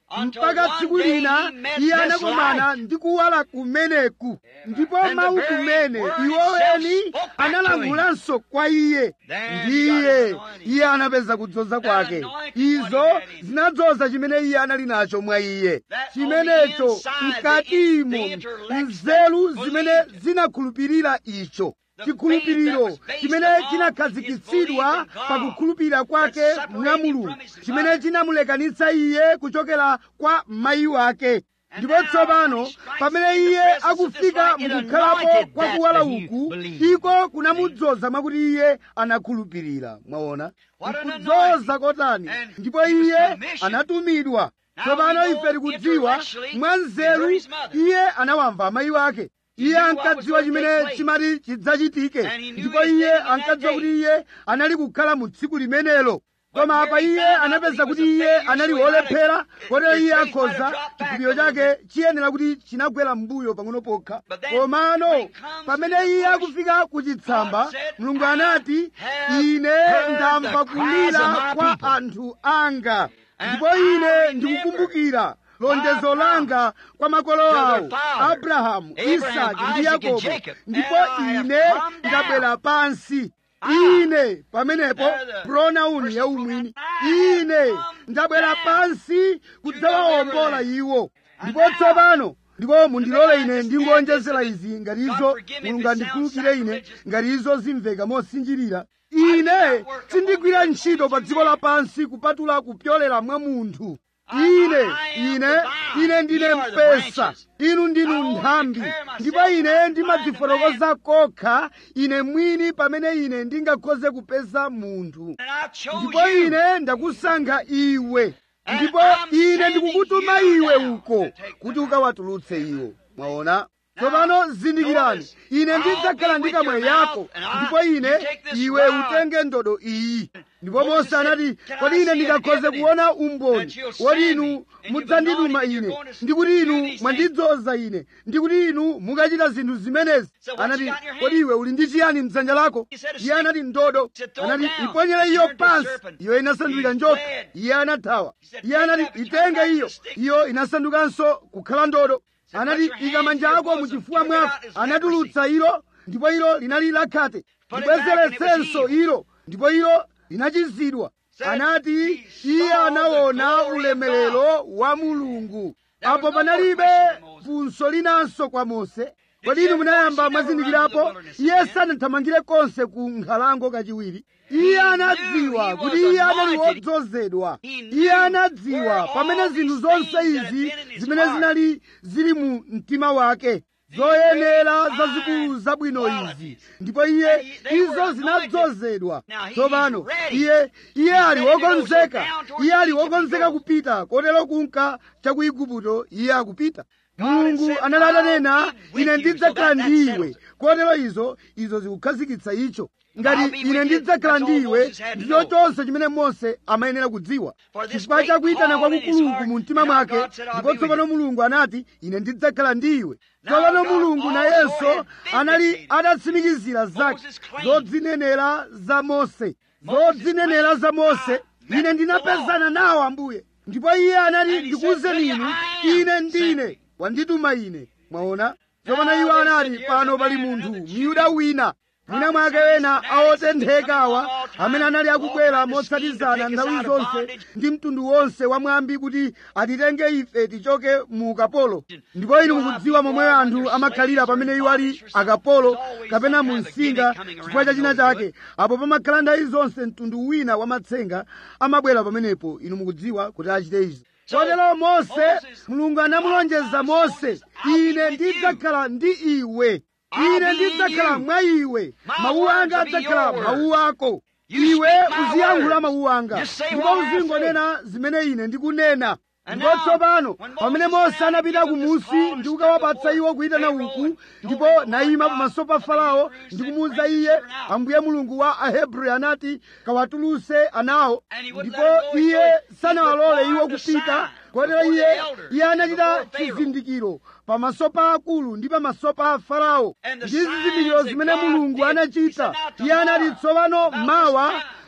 Until
mpaka
one
tsiku
day
lina
he met
iye
this
anakumana
light.
ndi kuwala kumeneku ndipo
And the
mawu
very
kumene
word
iwo
itself
eni
spoke back to
analankhulanso kwa iye
Then he got
ndiye
his anointing.
iye anapeza kudzoza kwake
anointing
izo
what he had in him.
zinadzoza chimene iye anali nacho mwa iye
That
chimenecho
on the inside,
mkatimo
the intellects
nzeru
that
zimene
believed it.
zinakhulupirira icho
The
chikhulupiriro
faith that was
chimene
based upon
chinakhazikitsidwa
his belief in God
pakukhulupirira kwake
that separated
mwa
him
mulungu
from his
chimene
mother.
chinamulekanitsa iye kuchokera kwa mayi wake ndipo
now,
tsopano
when he strikes
pamene
in the
iye
presence of
akufika
this light, it
mukukhalapo
anointed
kwa
that
kuwala
that he
uku
believed.
iko kunamudzoza mwakuti iye anakhulupirira mwaona
What an
kudzoza
anointing.
kotani
And
ndipo
he was
iye
commissioned.
anatumidwa
Now
tsopano
we know
ife tikudziwa
intellectually
mwa
he
nzeru
heard his mother.
iye anawamva amayi wake iye
knew what was
ankadziwa
going to
chimene
take place.
chimati chidzachitike
And he knew
ndipo
his
iye
day in that
ankadziwa
day.
kuti iye anali kukhala mu tsiku limenelo
But
koma
here
apa
he
iye
found out
anapeza
that he
kuti
was a
iye
failure,
anali
so he might
wolephera
have-
kotero
his
iye
faith might have
akhoza
dropped back
chikhulupiriro
a little
chake chiyenera kuti chinagwera mbuyo pang'ono pokha
But then,
komano
when he comes
pamene
to the
iye
bush,
akufika ku chitsamba
God said,
mulungu
"I
anati
have
ine
heard
ndamva
the cries of
kulira
my
kwa
people."
anthu anga
And
ndipo
I
ine
remember
ndikukumbukira lonjezo
my
langa kwa makolo
to their
awo
father,
abrahamu
Abraham,
isaki ndi
Isaac, and
yakobo
Jacob.
ndipo
And I have
ine
come down.
ndabwera pansi
Ah.
ine pamenepo
There the
pronauni
first
yaumwini
pronoun, I
ine
have come
ndabwera
down
pansi kudzawawombola
to deliver
iwo
And
ndipo
now,
tsopano ndipo mundilole
I
ine
just
ndingonjezera
add this
izi
God
ngatizo
forgive me if
mulungu
it sounds
andikhululukire ine
sacrilegious.
ngatizo zimveka mosinjirira
I do
ine
not work
sindigwira
upon
ntchito pa
earth
dziko lapansi kupatula kupyolera mwa munthu
I-
ine
I am
ine
the vine.
ine ndine
Ye are the
mpesa
branches.
inu ndinu
I only
nthambi
declare myself
ndipo ine
when I
ndimadzifotokoza kokha ine mwini pamene ine ndingakhoze kupeza munthu
And I chose
ndipo
you.
ine ndakusankha iwe
And
ndipo
I'm
ine
sending
ndikukutuma
you
iwe
now
uko
to take
kuti
the
ukawatulutse iwo mwaona tsopano zindikirani
notice,
ine
I'll
ndidzakhala
be
ndi
with
kamwe
your
yako
mouth, and I-
ndipo ine
you take this
iwe
rod.
utenge ndodo iyi ndipo
Moses
mose
said,
anati
"Can I
kodi ine
see an
ndingakhoze
evidence
kuona umboni
that you'll
woti
send
inu
me, and you've
mudzandituma
anointed, you're
ine
going to
ndikuti
do
inu
these
mwandidzoza ine ndikuti inu mukachita zinthu zimenezi
So what you
anati
got in your hand?
kodi iwe uli ndi chiyani mdzanja lako
He said, "A
iye
stick."
anati ndodo
He said, "Throw it
anati
down."
iponyere
It
iyo
turned to a
pansi
serpent.
iyo inasanduka
He
njoka
fled.
iye anathawa
He said,
iye
"Take
anati
that, but you
itenge
come back
iyo
to stick."
iyo inasandukanso kukhala ndodo
said,
anati
"Put your hand
ika manja
in your
ako
bosom."
muchifuwa
Took it
mwako
out as
anatulutsa ilo ndipo ilo linali lakhate
Put it back and it was
libwezeretsenso
healed.
ilo ndipo ilo linachizidwa
Said,
anati
"He
iye
saw the
anaona
glory of
ulemerero wa mulungu
There was
apo
no more
panalibe
question to Moses.
funso linanso kwa mose kodi
you
inu
ever
munayamba
notice he never
mwazindikirapo
runs in the wilderness
iye
again?
sanathamangire konse ku nkhalango kachiwiri
He
iye
knew
anadziwa
he
kuti
was
iye anali
anointed.
wodzozedwa
He knew
iye anadziwa
where
pamene
all
zinthu
these
zonse
things that had
izi
been in his
zimene
heart.
zinali zili mu mtima wake zoyenera
great
zazikulu
fine
zabwino
qualities.
izi ndipo iye
And he- they were
izo
anointed.
zinadzozedwa
Now he's
tsopano
ready.
iye iye ali
ready to go, so
wokonzeka
down towards
iye ali
Egypt he
wokonzeka
goes.
kupita kotero kunka cha ku igupto iye akupita
God had
mulungu
said,
anali atanena
"I'll be with
ine
you,"
ndidzakhala
so that- that
ndi
settles
iwe
it.
kotero izo izo zikukhazikitsa icho
I'll
ngati
be
ine
with you.
ndidzakhala
That's all
ndi iwe
Moses had to
ndicho
know.
chonse chimene mose amayenera kudziwa
For this
chifukwa
great
cha kuyitana
call in his
kwakukulu
heart,
mu mtima
and our
mwake
God said, "I'll
ndipo
be with
tsopano
you."
mulungu anati ine ndidzakhala ndi iwe
Now
tsopano
God
mulungu
also
nayenso
had
anali
vindicated
adatsimikizira zake
Moses' claim.
zodzinenera za mose
Moses'
zodzinenera za mose
claim, I
ine
met
ndinapezana nawo ambuye ndipo iye anati
And he
ndikuwuzeni
said,
inu
"I am
ine
sent
ndine
me."
wandituma ine mwaona tsopano
Now
iwo
they
anati
said, "Here's
pano
a
pali
man,
munthu
another Jew,
myuda wina mwina mwake
Probably
wena
some fanatics that's been
awotenthekawa
coming all time,
amene anali akubwera
all trying to scheme to
motsatizana
take us
nthawi
out of
zonse
bondage.
ndi mtundu wonse wa mwambi kuti atitenge ife tichoke mu ukapolo ndipo inu mukudziwa momwe anthu amakhalira pamene iwo ali akapolo kapena mu msinga chifukwa cha china chake apo pamakhala nthawi zonse mtundu wina wa matsenga amabwera pamenepo inu mukudziwa kuti achite izi kotero mose mulungu anamulonjeza mose ine ndidzakhala ndi iwe ine ndidzakhala mwa iwe mawu anga adzakhala mawu ako iwe uziyankhula mawu anga ndipo uzingonena zimene ine ndikunena ndipo tsopano pamene mose anapita kumusi ndi kukawapatsa iwo kuyitana uku ndipo nayima pamaso pa farao ndi kumuwuza iye ambuye mulungu wa ahebreyu anati kawatuluse anawo ndipo iye sanawalole iwo kupita kotero iye iye anachita chizindikiro pamaso pa akulu ndi pamaso pa farao ndi zizindikiro zimene mulungu anachita iye anati tsopano mawa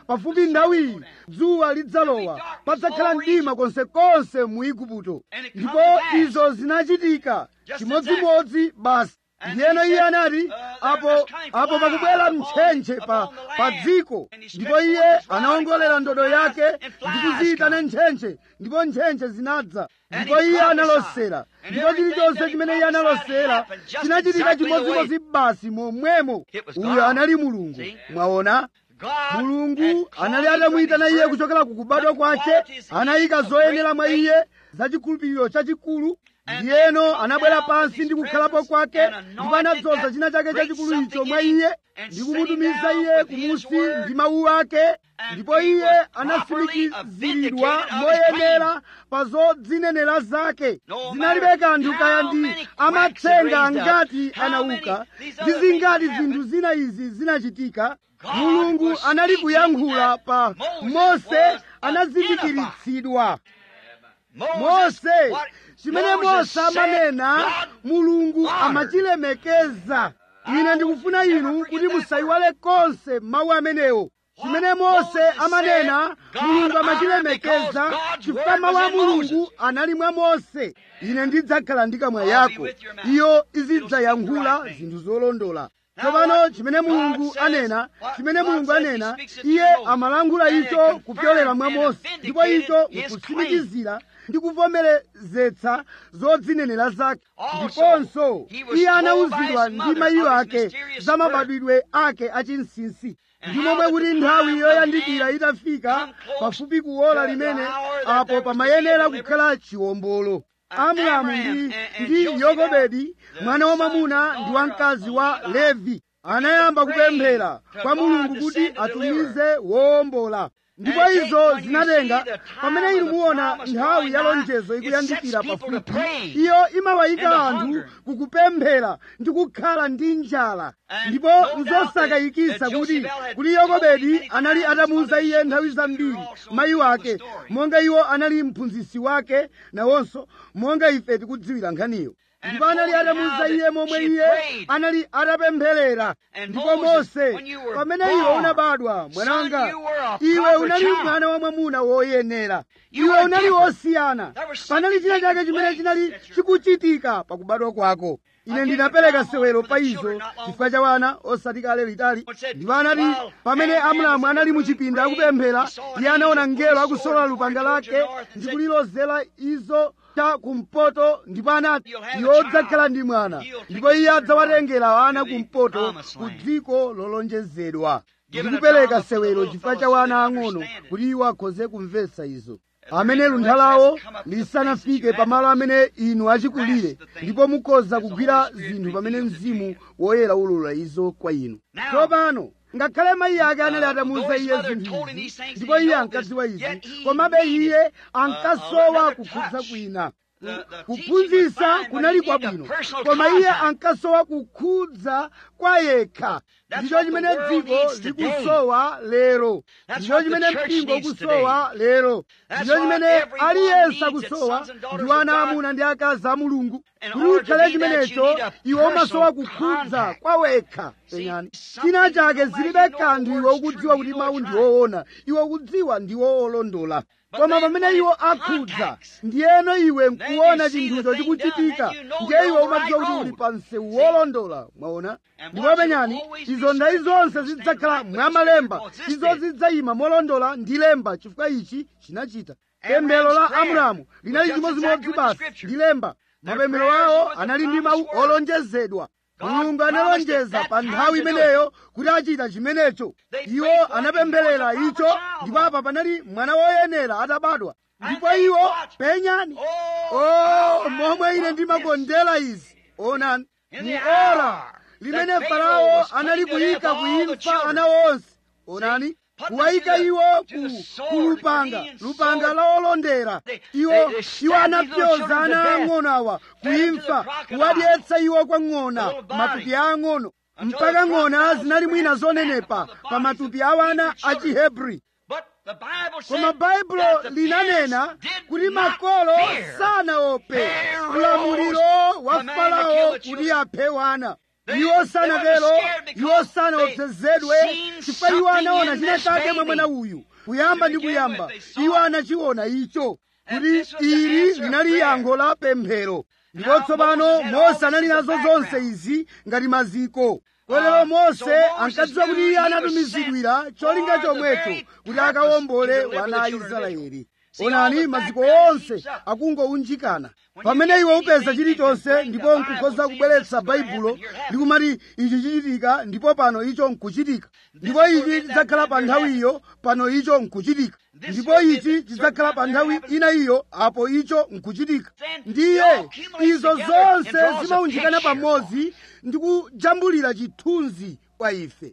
pafupi nthawiyi dzuwa lidzalowa padzakhala mdima konsekonse mu igupto ndipo izo zinachitika chimodzimodzi basi ndiyeno iye anati apo apo pakubwera mtchentche pa pa dziko ndipo iye anawongolera ndodo yake ndi kuziyitana ntchentche ndipo ntchentche zinadza ndipo iye analosera ndipo chilichonse chimene iye analosera chinachitika chimodzimodzi basi momwemo uyo anali mulungu mwaona mulungu anali atamuyitana iye kuchokera ku kubadwa kwake anayika zoyenera mwa iye za chikhulupiriro chachikulu ndiyeno anabwera pansi ndi kukhalapo kwake ndipo anadzoza china chake chachikulu icho mwa iye ndi kumutumiza iye kumusi ndi mawu ake ndipo iye anatsimikiziridwa moyenera pa zodzinenera zake zinalibe kanthu kaya ndi amatsenga angati anauka ndi zingati zinthu zina izi zinachitika mulungu anali kuyankhula pa mose anazindikiritsidwa mose chimene mose amanena mulungu amachilemekeza ine ndikufuna inu kuti musayiwale konse mawu amenewo chimene mose amanena mulungu amachilemekeza chifukwa mawu a mulungu anali mwa mose ine ndidzakhala ndi kamwa yako iyo izidzayankhula zinthu zolondola tsopano chimene mulungu anena chimene mulungu anena iye amalankhula icho kupyolera mwa mose ndipo icho nkutsimikizira ndi kuvomerezetsa zodzinenera zake ndiponso iye anawuzidwa ndi mayiyo ake za mabadwidwe ake achinsinsi ndi momwe kuti nthawi yoyandikira itafika pafupi kuola limene apo pamayenera kukhala chiwombolo amramu ndi, ndi yokobedi mwana wamwamuna ndi wamkazi wa levi anayamba kupemphera kwa mulungu kuti atumize wowombola ndipo izo zinatenga pamene inu muona nthawi ya lonjezo ikuyandikira pafupi iyo imawayika anthu kukupemphera ndi kukhala ndi njala ndipo nzosakayikitsa kuti kuti yokobedi anali atamuwuza iye nthawi zambiri mayi wake monga iwo anali mphunzitsi wake nawonso monga ife tikudziwira nkhaniyo ndipo anali atamuwuza iye momwe iye anali atapempherera ndipo mose pamene iwe unabadwa mwananga iwe unali mwana wa mwamuna woyenera iwe unali wosiyana panali china chake chimene chinali chikuchitika pakubadwa kwako ine ndinapereka sewero pa izo chifukwa cha wana osati kale litali ndipo anati pamene amramu anali muchipinda akupemphera iye anaona mngelo akusolola lupanga lake ndi kulilozera izo cha kumpoto ndipo anati iwe udzakhala ndi mwana ndipo iye adzawatengera ana kumpoto ku dziko lolonjezedwa ndikupereka sewero chifukwa cha wana ang'ono kuti iwo akhoze kumvetsa izo amene luntha lawo lisanafike pamalo amene inu achikulire ndipo mukhoza kugwira zinthu pamene mzimu woyera ulula izo kwa inu tsopano ngakhale mayi ake anali atamuwuza iye zinthu izi ndipo iye ankadziwa izi komabe iye ankasowa kukhudza kwina kuphunzitsa kunali kwabwino koma iye ankasowa kukhudza kwa yekha ndicho chimene dziko likusowa lero ndicho chimene mpingo ukusowa lero ndicho chimene aliyense akusowa ndi ana amuna ndi akazi a mulungu kuti ukhale chimenecho iwe umasowa kukhudza kwa wekha penyani china chake zilibe kanthu iwe ukudziwa kuti mawu ndi woona iwe ukudziwa ndi woolondola koma pamene iwo akhudza ndiyeno iwe nkuona chinthucho chikuchitika ndiye iwe umadziwa kuti uli pa msewu wolondola mwaona ndipo penyani izo nthawi zonse zidzakhala mwamalemba izo zidzayima molondola ndi lemba chifukwa ichi chinachita pemphero la amramu linali chimodzimodzi basi ndi lemba mapemphero awo anali ndi mawu olonjezedwa mulungu analonjeza pa nthawi imeneyo kuti achita chimenecho iwo anapempherera icho ndipo apa panali mwana woyenera atabadwa ndipo iwo penyani o momwe ine ndimakondera izi onani mu ora limene farao anali kuyika kuimfa ana onse onani kuwayika iwo ku lupanga lupanga lowolondera iwo iwo anapyoza ana ang'ono awa kuimfa kuwadyetsa iwo kwa ng'ona matupi ang'ono mpaka ng'ona zinali mwina zonenepa pa matupi a wana a chihebri koma baibulo linanena kuti makolo sanaope ulamuliro wa farao kuti aphe wana iwo sanatero iwo sanaopsezedwe chifukwa iwo anaona china chake mwa mwana uyu kuyamba ndi kuyamba iwo anachiona icho kuti ili linali yankho la pemphero ndipo tsopano mose anali nazo zonse izi ngati maziko kotero mose ankadziwa kuti iye anatumizidwira cholinga chomwecho kuti akawombole wana a israeli onani maziko onse akungounjikana pamene iwe upeza chilichonse ndipo nkukhoza kubweretsa baibulo ndikumati ichi chichitika ndipo pano icho nkuchitika ndipo ichi chidzakhala pa nthawi iyo pano icho nkuchitika ndipo ichi chidzakhala pa nthawi ina iyo apo icho nkuchitika ndiye izo zonse zimaunjikana pamodzi ndi kujambulira chithunzi kwa ife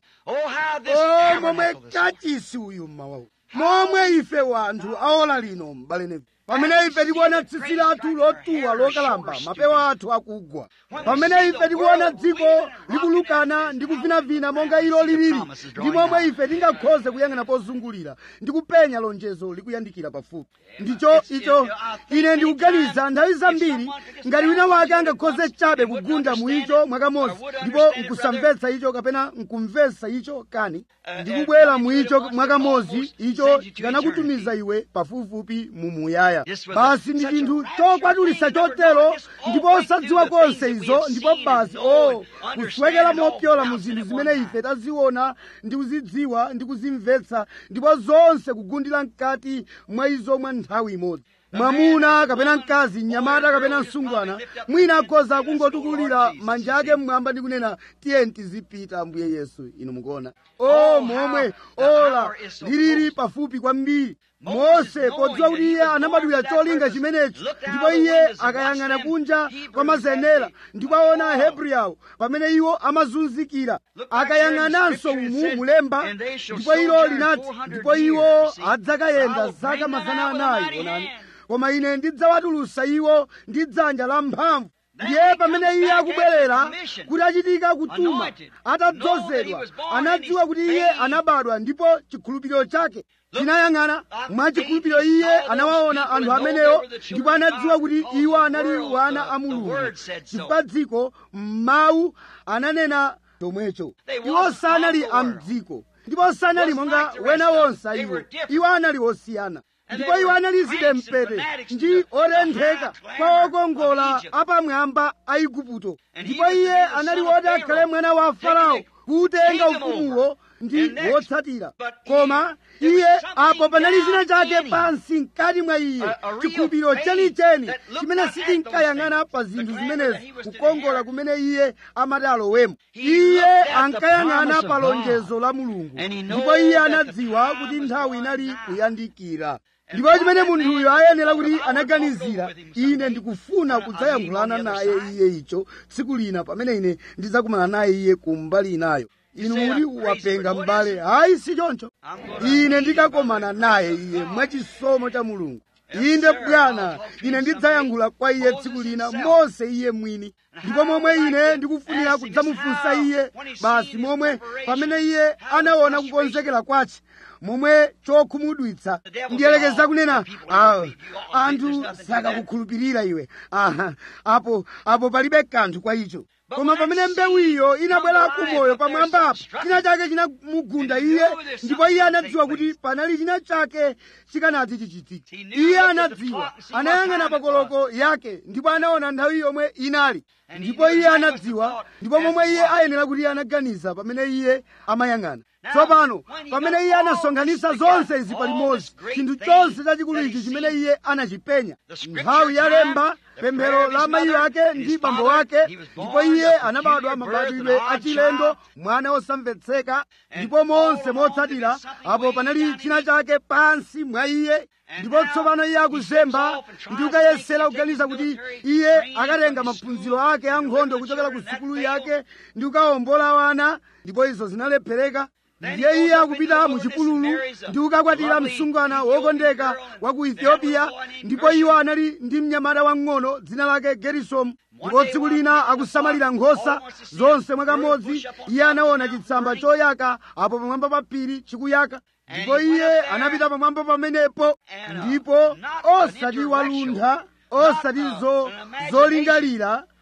o momwe kachisi uyu mmawawu momwe ife wanthu aola lino m'bale pamene ife tikuona tsitsi lathu lotuwa lokalamba mapewa athu akugwa pamene ife tikuona dziko likulukana ndi kuvinavina monga ilo lilili ndi momwe ife tingakhoze kuyang'ana pozungulira ndi kupenya lonjezo likuyandikira pafupi ndicho icho ine ndikuganiza nthawi zambiri ngati wina wake angakhoze chabe kugunda mu icho mwakamodzi ndipo nkusamvetsa icho kapena nkumvetsa icho kani ndikubwera mu icho mwakamodzi icho chikanakutumiza iwe pafupifupi mu muyaya basi ndi chinthu chokwatulitsa chotero ndipo osadziwa konse izo ndipo basi o kuswekera mopyola mu zinthu zimene ife taziona ndi kuzidziwa ndi kuzimvetsa ndipo zonse kugundira mkati mwa izo mwa nthawi imodzi mwamuna kapena mkazi mnyamata kapena msungwana mwina akhoza kungotukulira manja ake mmwamba ndi kunena tiyeni tizipita ambuye yesu inu mukuona o momwe ola lilili pafupi kwambiri mose podziwa kuti iye anabadwira cholinga chimenechi ndipo iye akayang'ana kunja kwa mazenera ndipo aona ahebri awo pamene iwo amazunzikira akayang'ananso umu mulemba ndipo ilo linati ndipo iwo adzakayenda zaka mazana anayi onani koma ine ndidzawatulutsa iwo ndi dzanja la mphamvu ndiye pamene iye akubwerera kuti achitika kutuma atadzozedwa anadziwa kuti iye anabadwa ndipo chikhulupiriro chake chinayang'ana mwa chikhulupiriro iye anawaona anthu amenewo ndipo anadziwa kuti iwo anali wana a mulungu chifukwa dziko m'mawu ananena chomwecho iwo sanali amdziko ndipo sanali monga wena wonse iwo iwo anali osiyana ndipo iwo anali zidempete ndi otentheka kwa okongola apamwamba a igupto ndipo iye anali woti akhale mwana wa farao kutenga ufumuwo ndi wotsatira koma iye apo panali china chake pansi mkati mwa iye chikhulupiriro chenicheni chimene sichinkayang'ana pa zinthu zimenezi kukongola kumene iye amati alowemo iye ankayang'ana pa lonjezo la mulungu ndipo iye anadziwa kuti nthawi inali kuyandikira ndipo chimene munthuyo ayenera kuti anaganizira ine ndikufuna kudzayankhulana naye iye icho tsiku lina pamene ine ndidzakumana naye iye kumbali inayo inu muti wapenga m'bale hayi si choncho ine ndikakomana naye iye mwachisomo cha mulungu inde bwana ine ndidzayankhula kwa iye tsiku lina mose iye mwini ndipo momwe ine ndikufunira kudzamufunsa iye basi momwe pamene iye anaona kukonzekera kwace momwe chokhumudwitsa ndiyelekeza kunena ah, anthu sakakukhulupirira iwe aha apo apo palibe kanthu kwa icho koma pamene mbewu iyo inabwera kumoyo pamwamba apo china chake chinamugunda iye ndipo iye anadziwa kuti panali china chake chikanati chichitike iye anadziwa anayang'ana pakoloko yake ndipo anaona nthawi yomwe inali ndipo iye anadziwa ndipo momwe iye ayenera kuti anaganiza pamene iye amayang'ana tsopano pamene iye anasonkhanitsa zonse izi palimodzi chinthu chonse chachikulu ichi chimene iye anachipenya nthawi yalemba pemphero la mayi ake ndi bambo ake ndipo iye anabadwa mabadwidwe achilendo mwana wosamvetseka ndipo monse motsatira apo panali china chake pansi mwa iye ndipo tsopano iye akuzemba ndi kukayesera kuganiza kuti iye akatenga maphunziro ake ankhondo kuchokera ku sukulu yake ndi kukawombola wana ndipo izo zinalephereka ndiye iye akupita mu chipululu ndi kukakwatira msungwana wokondeka wa ku ethiopia ndipo iwo anali ndi mnyamata wang'ono dzina lake gerisomu ndipo tsiku lina akusamalira nkhosa zonse mwakamodzi iye anaona chitsamba choyaka apo pamwamba pa phiri chikuyaka ndipo iye anapita pamwamba pamenepo ndipo osati waluntha osati zo zolingalira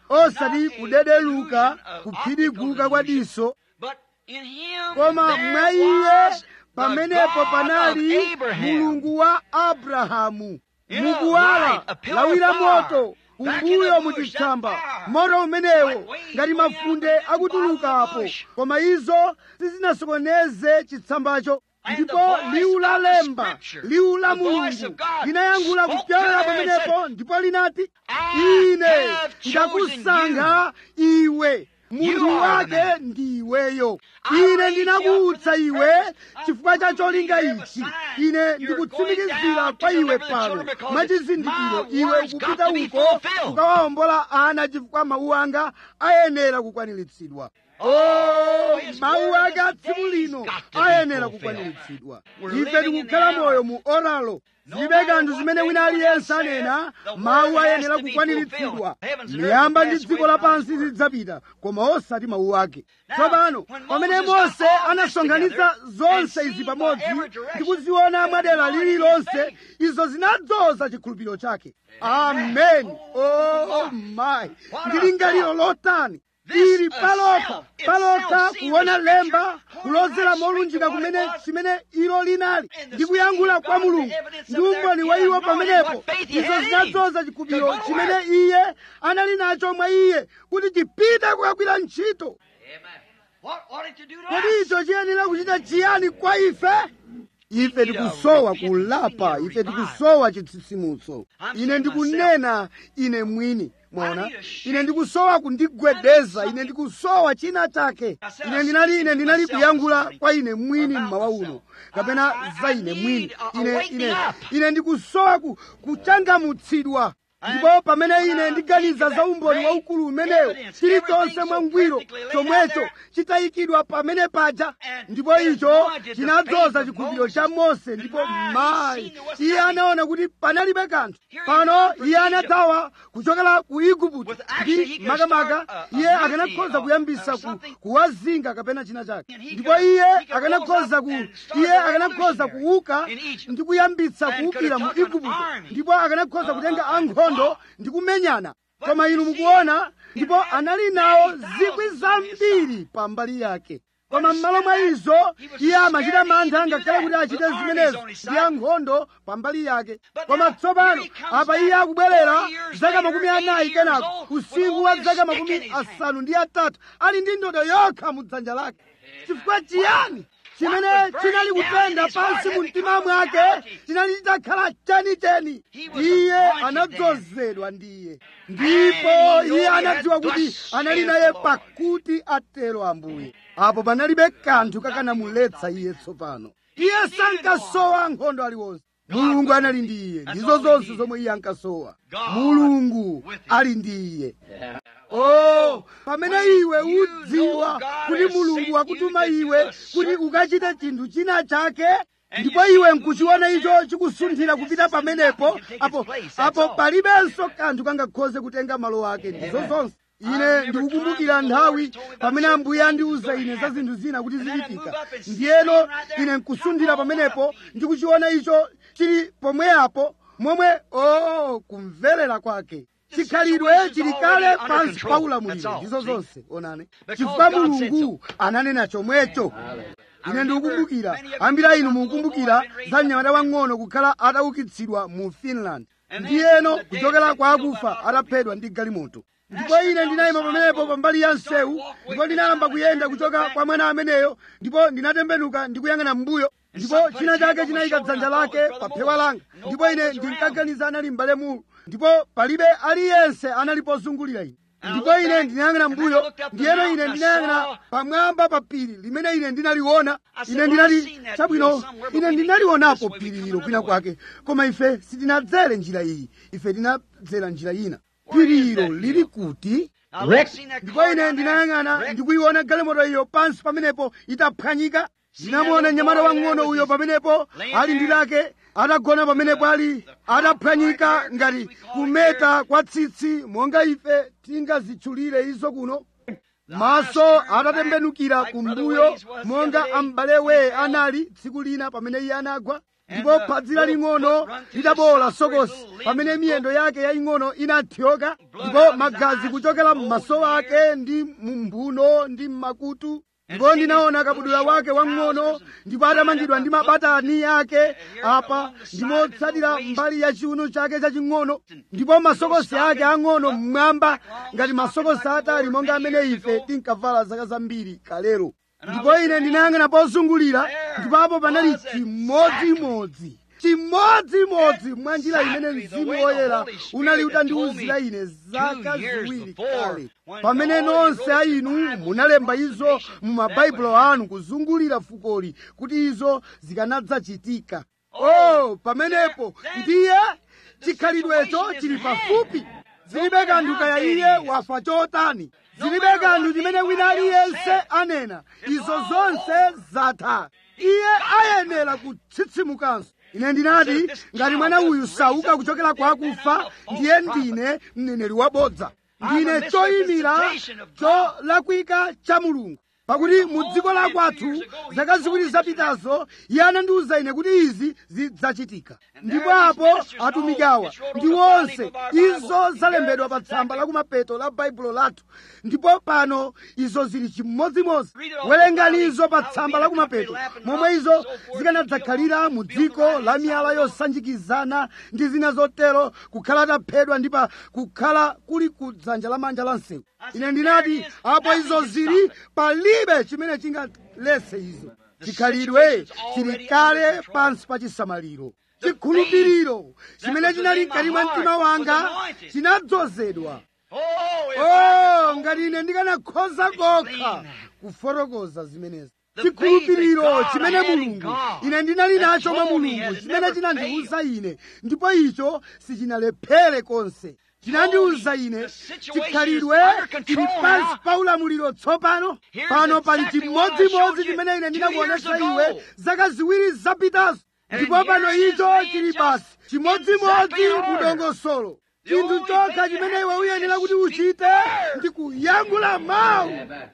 osati kudederuka kuphiriguka kwa diso koma mwa iye pamenepo panali mulungu wa abrahamu mukuwala lawira moto kumbuyo muchitsamba moto umenewo ngati mafunde akutulukapo koma izo sizinasokoneze chitsambacho ndipo liwu la lemba liwu la mulungu linayankhula kupyolera pamenepo ndipo linati ine ndakusankha iwe munthu wake ndiweyo ine ndinakuutsa iwe chifukwa cha cholinga ichi ine ndikutsimikizira kwa iwe pano mwachizindikiro iwe ukupita uko ukawawombola ana chifukwa mawu anga ayenera kukwaniritsidwa o mawu ake a tsiku lino ayenera kukwaniritsidwa ife tikukhala moyo mu oralo zilibe kanthu zimene wina aliyense anena mawu ayenera kukwaniritsidwa miyamba ndi dziko lapansi zidzapita koma osati mawu ake tsopano pamene mose anasonkhanitsa zonse izi pamodzi ndi kuziona mwadera lililonse izo zinadzoza chikhulupiriro chake ameni oh my ndi lingaliro lotani ili palokha palokha kuona lemba kulozera molunjika kumene chimene ilo linali ndi kuyankhula kwa mulungu ndi umboni wa iwo pamenepo izo zinadzoza chikhulupiriro chimene iye anali nacho mwa iye kuti chipite kukagwira ntchito kodi icho chiyenera kuchita chiyani kwa ife ife tikusowa kulapa ife tikusowa chitsitsimutso ine ndikunena ine mwini mwaona ine ndikusowa kundigwedeza ine ndikusowa china chake ine ndinali ine ndinali kuyankhula kwa ine mwini mmawa uno kapena za ine mwini ine ine ine ndikusowa ku, kuchangamutsidwa ndipo pamene ine ndiganiza za umboni waukulu umenewo chilichonse mwangwiro chomwecho chitayikidwa pamene paja ndipo icho chinadzoza chikhulupiriro cha mose ndipo mayi iye anaona kuti panalibe kanthu pano iye anathawa kuchokera ku igupto ndi makamaka iye akanakhoza kuyambisa ku, kuwazinga kapena china chake ndipo iye akanakhoza ku iye akanakhoza kuuka ndi kuyambitsa kuukira mu igupto ndipo akanakhoza kutenga ankhondo ndi kumenyana koma inu mukuona ndipo anali nawo zikwi zambiri pambali yake koma m'malo mwa izo iye amachita mantha ngakhale kuti achite zimenezo ndi ankhondo pambali yake koma tsopano apa iye akubwerera zaka makumi anayi kenako usiku wa zaka makumi asanu ndi atatu ali ndi ndodo yokha mu dzanja lake chifukwa chiyani chimene chinali kutenda pansi mu mtima mwake chinali chitakhala chenicheni iye anadzozedwa ndiye ndipo iye anadziwa kuti anali naye pakuti atero ambuye apo panalibe kanthu kakanamuletsa iye tsopano iye sankasowa nkhondo aliwonse mulungu anali ndi iye ndizo zonse zomwe iye ankasowa mulungu ali ndi iye oh pamene iwe udziwa kuti mulungu wakutuma iwe kuti ukachite chinthu china chake ndipo iwe nkuchiona icho chikusunthira kupita pamenepo apo apo palibenso kanthu kangakhoze kutenga malo ake ndizo zonse ine ndikukumbukira nthawi pamene ambuye andiuza ine za zinthu zina kuti zichitika ndiyeno ine nkusunthira pamenepo ndikuchiona icho chili pomweapo momwe oh kumverera kwake chikhalidwe chili kale pansi pa ulamuliro ndizo zonse onani chifukwa mulungu ananena chomwecho ine ndikukumbukira ambiri inu mukukumbukira za mnyamata wang'ono kukhala ataukitsidwa mu finland ndiyeno kuchokera kwa akufa ataphedwa ndi galimoto ndipo ine ndinayima pamenepo pambali ya msewu ndipo ndinayamba kuyenda kuchoka kwa mwana ameneyo ndipo ndinatembenuka ndikuyang'ana m'mbuyo ndipo china chake chinayika dzanja lake pa phewa langa ndipo ine ndinkaganiza anali m'bale mulu ndipo palibe aliyense anali pozungulira ine ndipo ine ndinayang'ana mbuyo ndiyeno ine ndinayang'ana pamwamba pa phiri limene ine ndinaliona ine ndinali chabwino ine ndinalionapo phiri lilo kwina kwake koma ife sitinadzere njira iyi ife tinadzera njira ina phiri ilo lili kuti ndipo ine ndinayang'ana ndikuyiona galimoto iyo pansi pamenepo itaphwanyika ndinamuona mnyamata wang'ono uyo pamenepo ali ndi lake atagona pamenepo ali ataphwanyika ngati kumeta kwa tsitsi monga ife tingazitchulire izo kuno maso atatembenukira kumbuyo monga ambale weye anali tsiku lina pamene iye anagwa ndipo phadzi laling'ono litabowola sokosi pamene miyendo yake yaying'ono inathyoka ndipo magazi kuchokera m'maso ake ndi mumbuno ndi m'makutu ndipo ndinaona kabudula wake wang'ono ndipo atamangidwa ndi mabatani ake apa ndimotsatira mbali ya chiuno chake chaching'ono ndipo masokosi ake ang'ono mmwamba ngati masokosi atali monga amene ife tinkavala zaka zambiri kalero ndipo ine ndinayang'ana pozungulira ndipo apo panali chimodzimodzi chimodzimodzi mwa njira imene mzimu woyera unali utandiwuzira ine zaka ziwiri kale pamene nonse a inu munalemba izo mu mabaibulo anu kuzungulira fukoli kuti izo zikanadzachitika oh pamenepo ndiye chikhalidwecho chili pafupi zilibe kanthu kaya iye wafa chotani zilibe kanthu chimene wina aliyense anena izo zonse zatha iye ayenera kutsitsimukanso ine ndinati ngati mwana uyu sauka kuchokera kwa akufa ndiye ndine mneneri wabodza ndine choyimira cholakwika cha mulungu pakuti mu dziko la kwathu zaka ziwiri zapitazo iye anandiwuza ine kuti izi zidzachitika ndipo apo atumiki awa ndi onse izo zalembedwa pa tsamba la kumapeto la baibulo lathu ndipo pano izo zili chimodzimodzi werengani izo pa tsamba la kumapeto momwe izo zikanadzakhalira mu dziko la miyala yosanjikizana ndi zina zotero kukhala taphedwa ndi pa kukhala kuli ku dzanja lamanja la msewu ine ndinati apo izo zili palibe chimene chingaletse izo chikhalidwe chili kale pansi pa chisamaliro chikhulupiriro chimene chinali mkati mwa mtima wanga chinadzozedwa oh ngati ine ndikanakhoza kokha kufotokoza zimenezi chikhulupiriro chimene mulungu ine ndinali nacho mwa mulungu chimene chinandiwuza ine ndipo icho sichinalephere konse chinandiwuza ine chikhalidwe chili pansi pa ulamuliro tsopano pano pali chimodzimodzi chimene ine ndinakuonesa iwe zaka ziwiri zapitazo ndipo pano icho chili basi chimodzimodzi mudongosolo chinthu chokha chimene iwe uyenera kuti uchite ndi kuyankhula mawu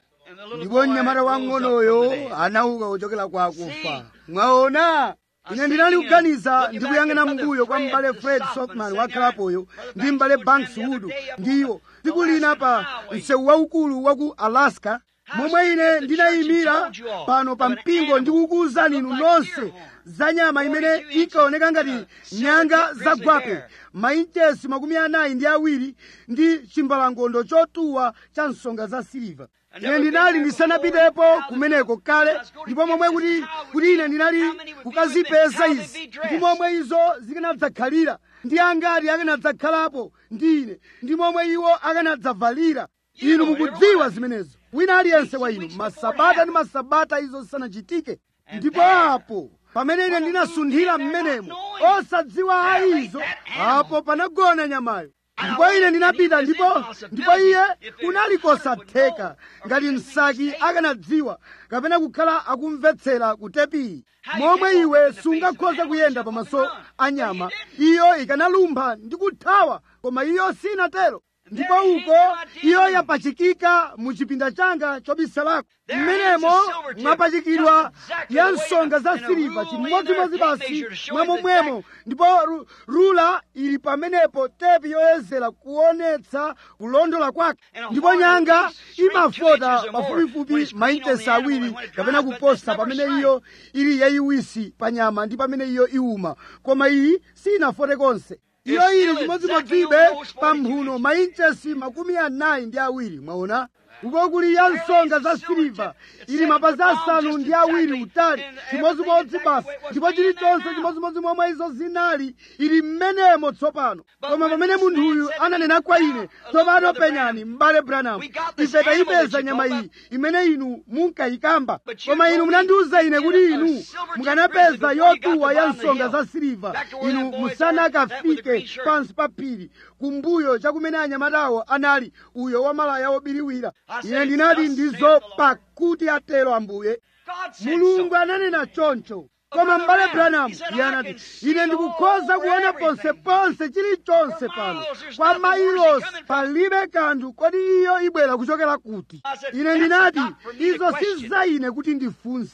ndipo mnyamata wang'onoyo anauka kuchokera kwa akufa mwaona ine ndinali kuganiza ndikuyang'ana mbuyo kwa m'bale fred sothman wakhalapoyo ndi m'bale banks wood ndiwo tsiku lina pa msewu waukulu wa ku alaska momwe ine ndinayimira pano pa mpingo ndikukuwuzani inu nonse za nyama imene inkaoneka ngati nyanga zagwape mainchesi makumi anayi ndi awiri ndi chimbalangondo chotuwa cha nsonga za siliva ine ndinali ndisanapitepo kumeneko kale ndipo momwe kuti kuti ine ndinali kukazipeza izi ndi momwe izo zikanadzakhalira ndi angati akanadzakhalapo ndi ine ndi momwe iwo akanadzavalira inu mukudziwa zimenezo wina aliyense wa inu masabata ndi masabata izo zisanachitike ndipo apo pamene ine ndinasunthira m'menemo osadziwa aizo apo panagona nyamayo ndipo ine ndinapita ndipo ndipo iye kunali kosatheka ngati msaki akanadziwa kapena kukhala akumvetsera ku tepiyi momwe iwe sungakhoza kuyenda pamaso a nyama iyo ikanalumpha ndi kuthawa koma iyo sinatero ndipo uko iyo yapachikika mu chipinda changa chobisalako mmenemo mwapachikidwa ya nsonga za siliva chimodzimodzi basi mwamomwemo ndipo ru, rula ili pamenepo tepi yoyezera kuonetsa kulondola kwake ndipo nyanga imafota pafupifupi mainchesi awiri kapena kuposa pamene iyo ili yayiwisi pa nyama ndi pamene iyo iwuma koma iyi sinafote konse iyo ili chimodzimodzibe pa mphuno mainchesi makumi anayi ndi awiri mwaona uko kuli ya nsonga za siliva ili mapazi asanu ndi awiri utali chimodzimodzi basi ndipo chilichonse chimodzimodzi momwe izo zinali ili mmenemo tsopano koma pamene munthuyu ananena kwa ine tsopano penyani m'bale branamu ife tayipeza nyama iyi imene inu munkayikamba koma inu munandiwuza ine kuti inu mukanapeza yotuwa ya nsonga za siliva inu musanakafike pansi pa phiri kumbuyo chakumene anyamatawo anali uyo wamalaya wobiriwira ine ndinati ndizo pakuti atero ambuye mulungu ananena choncho koma m'bale branamu iye anati ine ndikukhoza kuona ponseponse chilichonse pano kwa mailosi palibe kanthu kodi iyo ibwera kuchokera kuti ine ndinati izo si za ine kuti ndifunse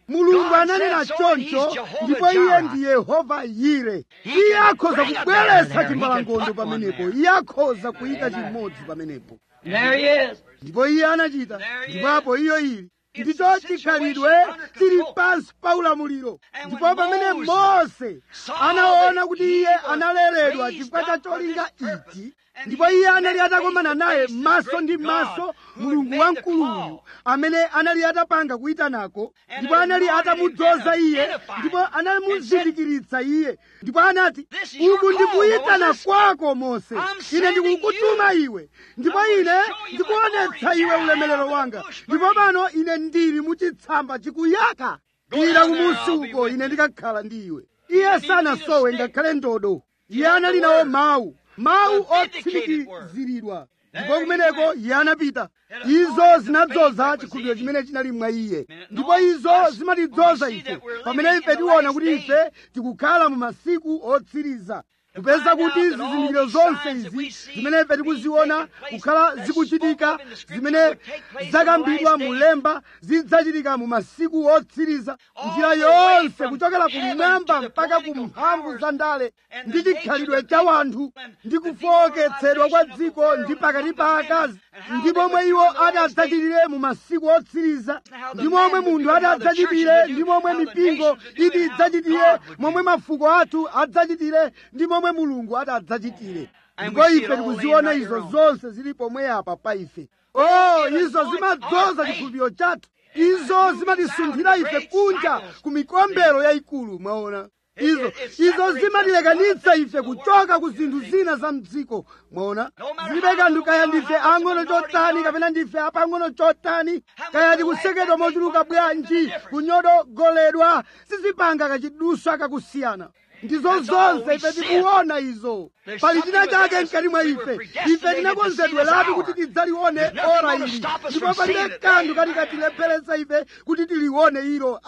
mulungu ananena choncho ndipo iye ndi yehova yire iye akhoza kubweretsa chimbalangondo pamenepo iye akhoza kuyika chimodzi pamenepo
There he is.
ndipo iye anachita ndipo iyo ili ndicho chikhalidwe chili pansi pa ulamuliro ndipo pamene mose anaona kuti iye analeredwa chifukwa cha cholinga ichi ndipo iye anali atakomana naye maso ndi maso mulungu wamkuluyu amene anali atapanga kuyitanako ndipo anali atamudzoza iye ndipo anamuzindikiritsa iye ndipo anati uku ndikuyitana kwako mose ine ndikukutuma iwe ndipo ine ndikuonetsa iwe ulemerero wanga ndipo pano ine ndili muchitsamba chikuyaka ira kumusi uko ine ndikakhala ndi iwe iye sanasowe ngakhale ndodo iye anali nawo mawu mawu otsimikiziridwa ndipo kumeneko iye anapita izo zinadzoza chikhulupiriro chimene chinali mwa iye ndipo izo zimatidzoza ife pamene ife tiona kuti ife tikukhala mu masiku otsiriza kupeza kuti zizindikiro zonse izi zimene ife tikuziona kukhala zikuchitika zimene zakambidwa mulemba zidzachitika mu masiku otsiriza njira yonse kuchokera kumwamba mpaka ku mphamvu za ndale ndi chikhalidwe cha wanthu ndi kufowoketsedwa kwa dziko ndi pakati pa akazi ndi momwe iwo adzachitire mu masiku otsiriza ndi momwe munthu adzachitire ndi momwe mipingo iti idzachitire momwe mafuko athu adzachitire ndi momwe mulungu adzachitire ndipo ife tikuziona izo zonse zili pomwe apa pa ife oh izo zimadzoza chikhulupiriro chathu izo zimatisunthira ife kunja ku mikombero yayikulu mwaona izo izo zimatilekanitsa ife kuchoka ku zinthu zina za mdziko mwaona zilibe kanthu kaya ndife ang'ono chotani kapena ndife apang'ono chotani kaya tikusekedwa mochuluka bwanji kunyodogoledwa sizipanga kachiduswa kakusiyana ndizo zonse ife tikuona izo pali china chake mkati mwa ife ife tinakonzedweratu kuti tidzalione ora ili ndipo palibe kanthu kati katilepheretsa ife kuti tilione ilo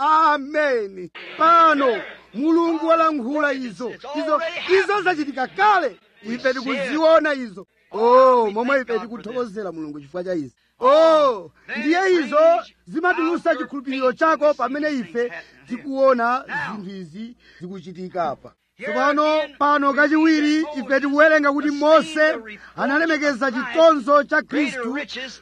ameni pano mulungu walankhula izo izo izo zachitika kale ife tikuziona izo oh momwe ife tikuthokozera mulungu chifukwa cha izi oh ndiye izo zimatulusa chikhulupiriro chako pamene ife tikuona zinthu izi zikuchitika apa tsopano pano kachiwiri ife tikuwerenga kuti mose analemekeza chitonzo cha khristu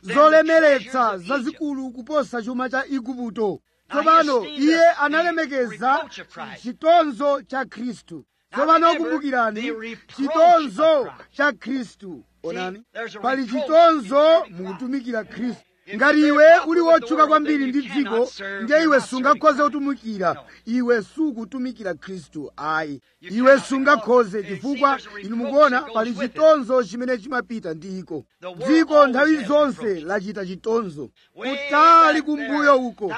zolemeretsa zazikulu kuposa chuma cha igupto tsopano iye analemekeza chitonzo cha khristu tsopano kumbukirani chitonzo cha khristu onani pali chitonzo mukutumikira khristu ngati iwe uli wotchuka kwambiri ndi dziko ndiye iwe sungakhoze kutumikira iwe sukutumikira khristu ayi iwe sungakhoze chifukwa inu mukuona pali chitonzo chimene chimapita ndi iko dziko nthawi zonse lachita chitonzo kutali kumbuyo uko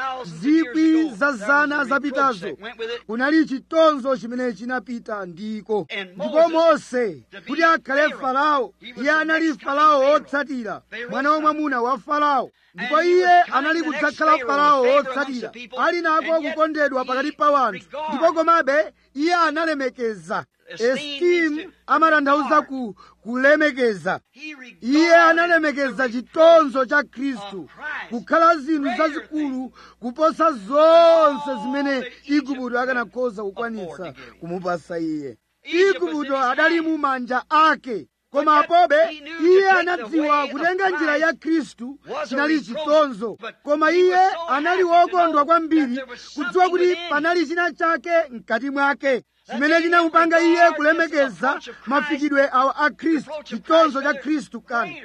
zikwi za zana zapitazo kunali chitonzo chimene chinapita ndiko ndipo mose kuti akhale farao iye anali farao wotsatira mwana wamwamuna wa farao ndipo iye anali kudzakhala farao wotsatira ali nako kukondedwa pakati pa wanthu ndipo komabe iye analemekeza esteem amatanthauza ku kulemekeza iye analemekeza chitonzo cha khristu kukhala zinthu zazikulu kuposa zonse zimene igupto akanakhoza kukwanitsa kumupasa iye igupto adali mu manja ake koma apobe iye anadziwa kutenga njira ya khristu chinali chitonzo koma iye anali wokondwa kwambiri kudziwa kuti panali china chake mkati mwake chimene chinamupanga iye kulemekeza mafikidwe awa a khristu chitonzo cha khristu kani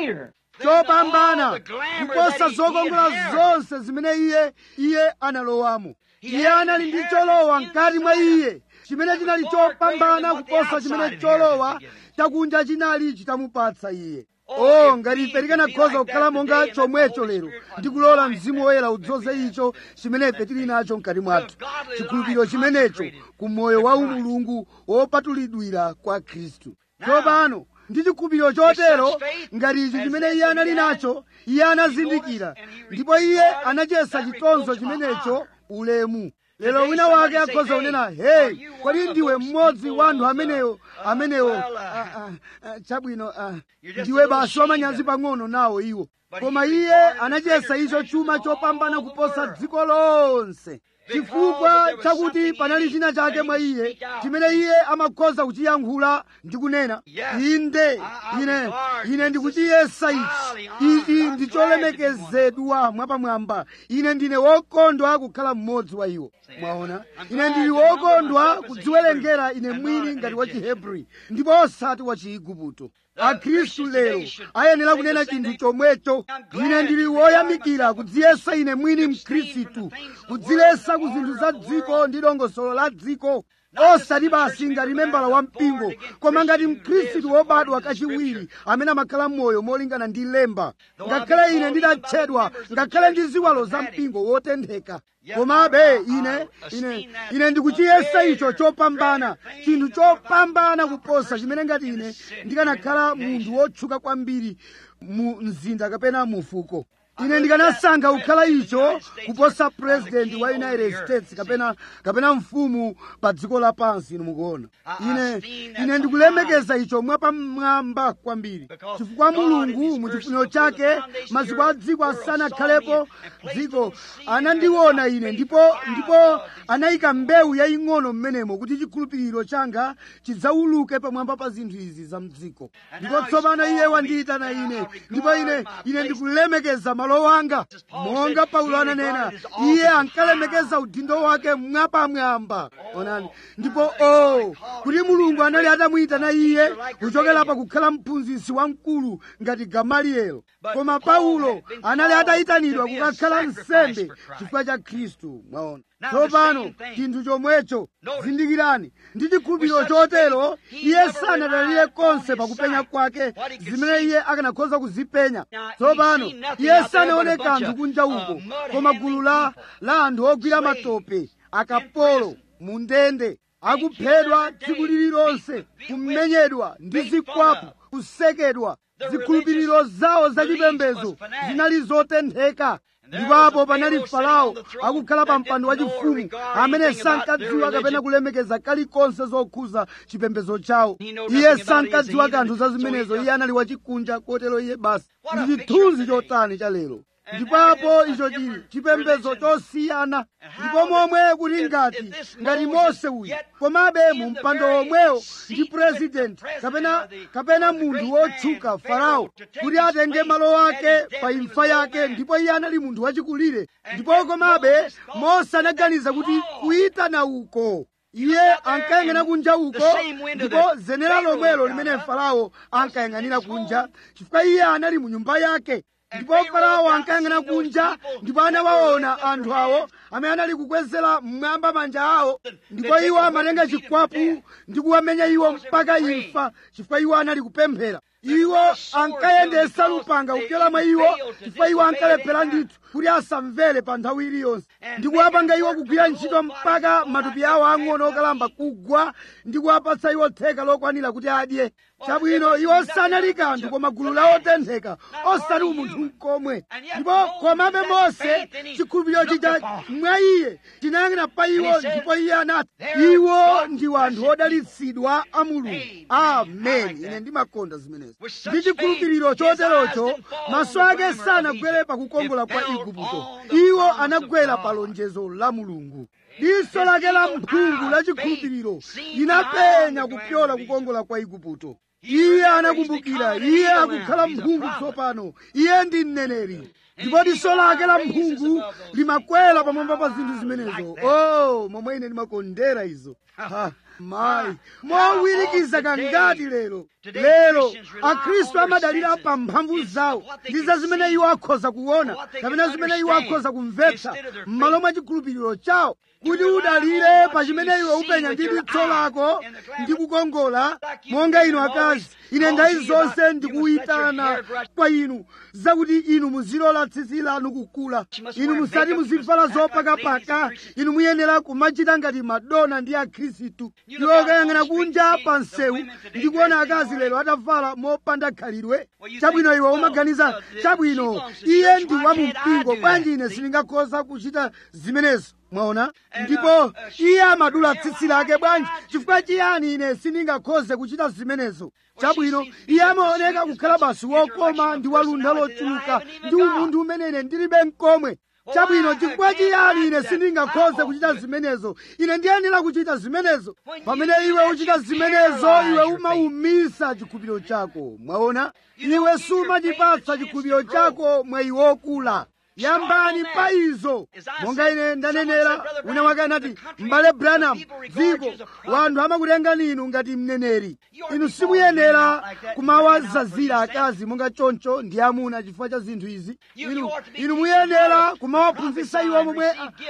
chopambana kuposa zokongola zonse zimene iye iye analowamo iye anali ndi cholowa mkati mwa iye chimene chinali chopambana kuposa chimene cholowa chakunja chinali chitamupatsa iye o ngati ife tikanakhoza kukhala monga chomwecho lero ndikulola mzimu woyera udzoze icho chimene ife tili nacho mkati mwathu chikhulupiriro chimenecho ku moyo wa umulungu wopatulidwira kwa khristu tsopano ndi chikhulupiriro chotero ngati ichi chimene iye anali nacho iye anazindikira ndipo iye anachesa chitonzo chimenecho ulemu lero wina wake akhoza kunena heyi kodi ndiwe mmodzi wa anthu ameneyo amenewo ah, ah, ah, chabwino ah, ndiwe basi wamanyazi pang'ono nawo iwo koma iye anachiyesa icho chuma chopambana kuposa dziko lonse chifukwa chakuti panali china chake mwa iye chimene iye amakhoza kuchiyankhula ndi kunena inde ine ine ndikuchiyesa ichi ichi ndi cholemekezedwa mwapamwamba ine ndine wokondwa kukhala mmodzi wa iwo mwaona ine ndili wokondwa kudziwerengera ine mwini ngati wa chihebri ndipo osati wa chiigupto akhristu lero ayenera kunena chinthu chomwecho ine ndili woyamikira kudziyesa ine mwini mkhristu kudzilesa ku zinthu za dziko ndi dongosolo la dziko osati basi ngati membala wa mpingo koma ngati mkhristu wobadwa kachiwiri amene amakhala m'moyo molingana ndi lemba ngakhale ine ndidatchedwa ngakhale ndi ziwalo za mpingo wotentheka komabe ine ine ine ndikuchiyesa icho chopambana chinthu chopambana kuposa chimene ngati ine ndikanakhala munthu wotchuka kwambiri mu mzinda kapena mu fuko ine ndikanasankha kukhala icho kuposa president wa united states kapena kapena mfumu pa dziko lapansi inu mukuona ine ine ndikulemekeza icho mwapamwamba kwambiri chifukwa mulungu mu chifuniro chake maziko a dziko asanakhalepo dziko anandiona ine ndipo ndipo anayika mbewu yaying'ono m'menemo kuti chikhulupiriro changa chidzauluke pamwamba pa zinthu izi za mdziko ndipo tsopano iye wandiyitana ine ndipo ine ine ndikulemekeza malo anga monga paulo ananena iye ankalemekeza udindo wake mwapamwamba onani ndipo o kuti mulungu anali atamuyitana iye kuchokera pa kukhala mphunzitsi wamkulu ngati gamaliyelo koma paulo anali atayitanidwa kukakhala nsembe chifukwa cha khristu mwaona tsopano chinthu chomwecho zindikirani ndi chikhulupiriro chotero iye sanadalire konse pakupenya kwake zimene iye akanakhoza kuzipenya tsopano iye sanaone kanthu kunja uko koma gulu la la anthu ogwira matope akapolo mu ndende akuphedwa tsiku lililonse kumenyedwa ndi zikwapu kusekedwa zikhulupiriro zawo zachipembedzo zinali zotentheka ndipo panali farao akukhala pa mpando wachifumu amene sankadziwa kapena kulemekeza kalikonse zokhuza chipembedzo chawo iye sankadziwa kanthu za zimenezo iye anali wachikunja kotero iye basi ndi chithunzi chotani cha lero ndipapo icho chili chipembedzo chosiyana ndipo momwe kuti ngati ngati mose uyu komabe mu mpando womwewo ndi purezidenti kapena kapena munthu wotchuka farao kuti atenge malo ake pa imfa yake ndipo iye anali munthu wachikulire ndipo komabe mose anaganiza kuti kuyitana uko iye ankayang'ana kunja uko ndipo zenera lomwelo limene farao ankayang'anira kunja chifukwa iye anali mu nyumba yake ndipo farao ankayang'ana kunja ndipo anawaona anthu awo amene anali kukwezera mmwamba manja awo ndipo iwo amatenga chikwapu ndi kuwamenya iwo mpaka imfa chifukwa iwo anali kupemphera iwo ankayendesa lupanga kupyola mwa iwo chifukwa iwo ankalephera ndithu kuti asamvere pa nthawi iliyonse ndi kuwapanga iwo kugwira ntchito mpaka matupi awo ang'ono okalamba kugwa ndi kuwapatsa iwo theka lokwanira kuti adye chabwino iwo sanali kanthu koma gulu la otentheka osati umunthu mkomwe ndipo komabe mose chikhulupiriro chija mwa iye chinayang'ana pa iwo ndipo iye anati iwo ndi anthu odalitsidwa a mulungu amen ine ndimakonda zimenezo ndi chikhulupiriro choterocho maso ake sanagwere pa kukongola kwa igupto iwo anagwera pa lonjezo la mulungu diso lake la mphungu la chikhulupiriro linapenya kupyola kukongola kwa igupto iye anakumbukira iye akukhala mphungu tsopano iye ndi mneneri ndipo diso lake la mphungu limakwera pamwamba pa zinthu zimenezo oh momwe ine ndimakondera izo ha mayi mowirikiza kangati lero lero akhristu amadalira pa mphamvu zawo ndi za zimene iwo akhoza kuona kapena zimene iwo akhoza kumvetsa m'malo mwa chikhulupiriro chawo kuti udalire pa chimene iwe upenya ndi diso lako ndi kukongola monga inu akazi ine nthawi zonse ndikuyitana kwa inu zakuti inu muzilola tsitsi lanu kukula inu musati muzivala zopakapaka inu muyenera kumachita ngati madona ndi akhristu iwe ukayang'ana kunja pa msewu ndi kuona akazi lero atavala mopanda khalidwe chabwino iwe umaganiza chabwino iye ndi wa mumpingo bwanji ine sindingakhoza kuchita zimenezo mwaona ndipo iye amadula tsitsi lake bwanji chifukwa chiyani ine sindingakhoze kuchita zimenezo chabwino iye amaoneka kukhala basi wokoma ndi walunda lochuluka ndi umunthu umene ine ndilibe mkomwe chabwino chifukwa chiyani ine sindingakhoze kuchita zimenezo ine ndiyenera kuchita zimenezo pamene iwe uchita zimenezo iwe umawumisa chikhulupiriro chako mwaona iwe sumachipatsa chikhulupiriro chako mwayi wokula yambani pa izo monga ine ndanenera wina wake anati m'bale branham dziko wanthu amakutengani inu ngati mneneri inu simuyenera kumawazazira akazi monga choncho ndi amuna chifukwa cha zinthu izi inu, inu muyenera kumawaphunzitsa iwo momwe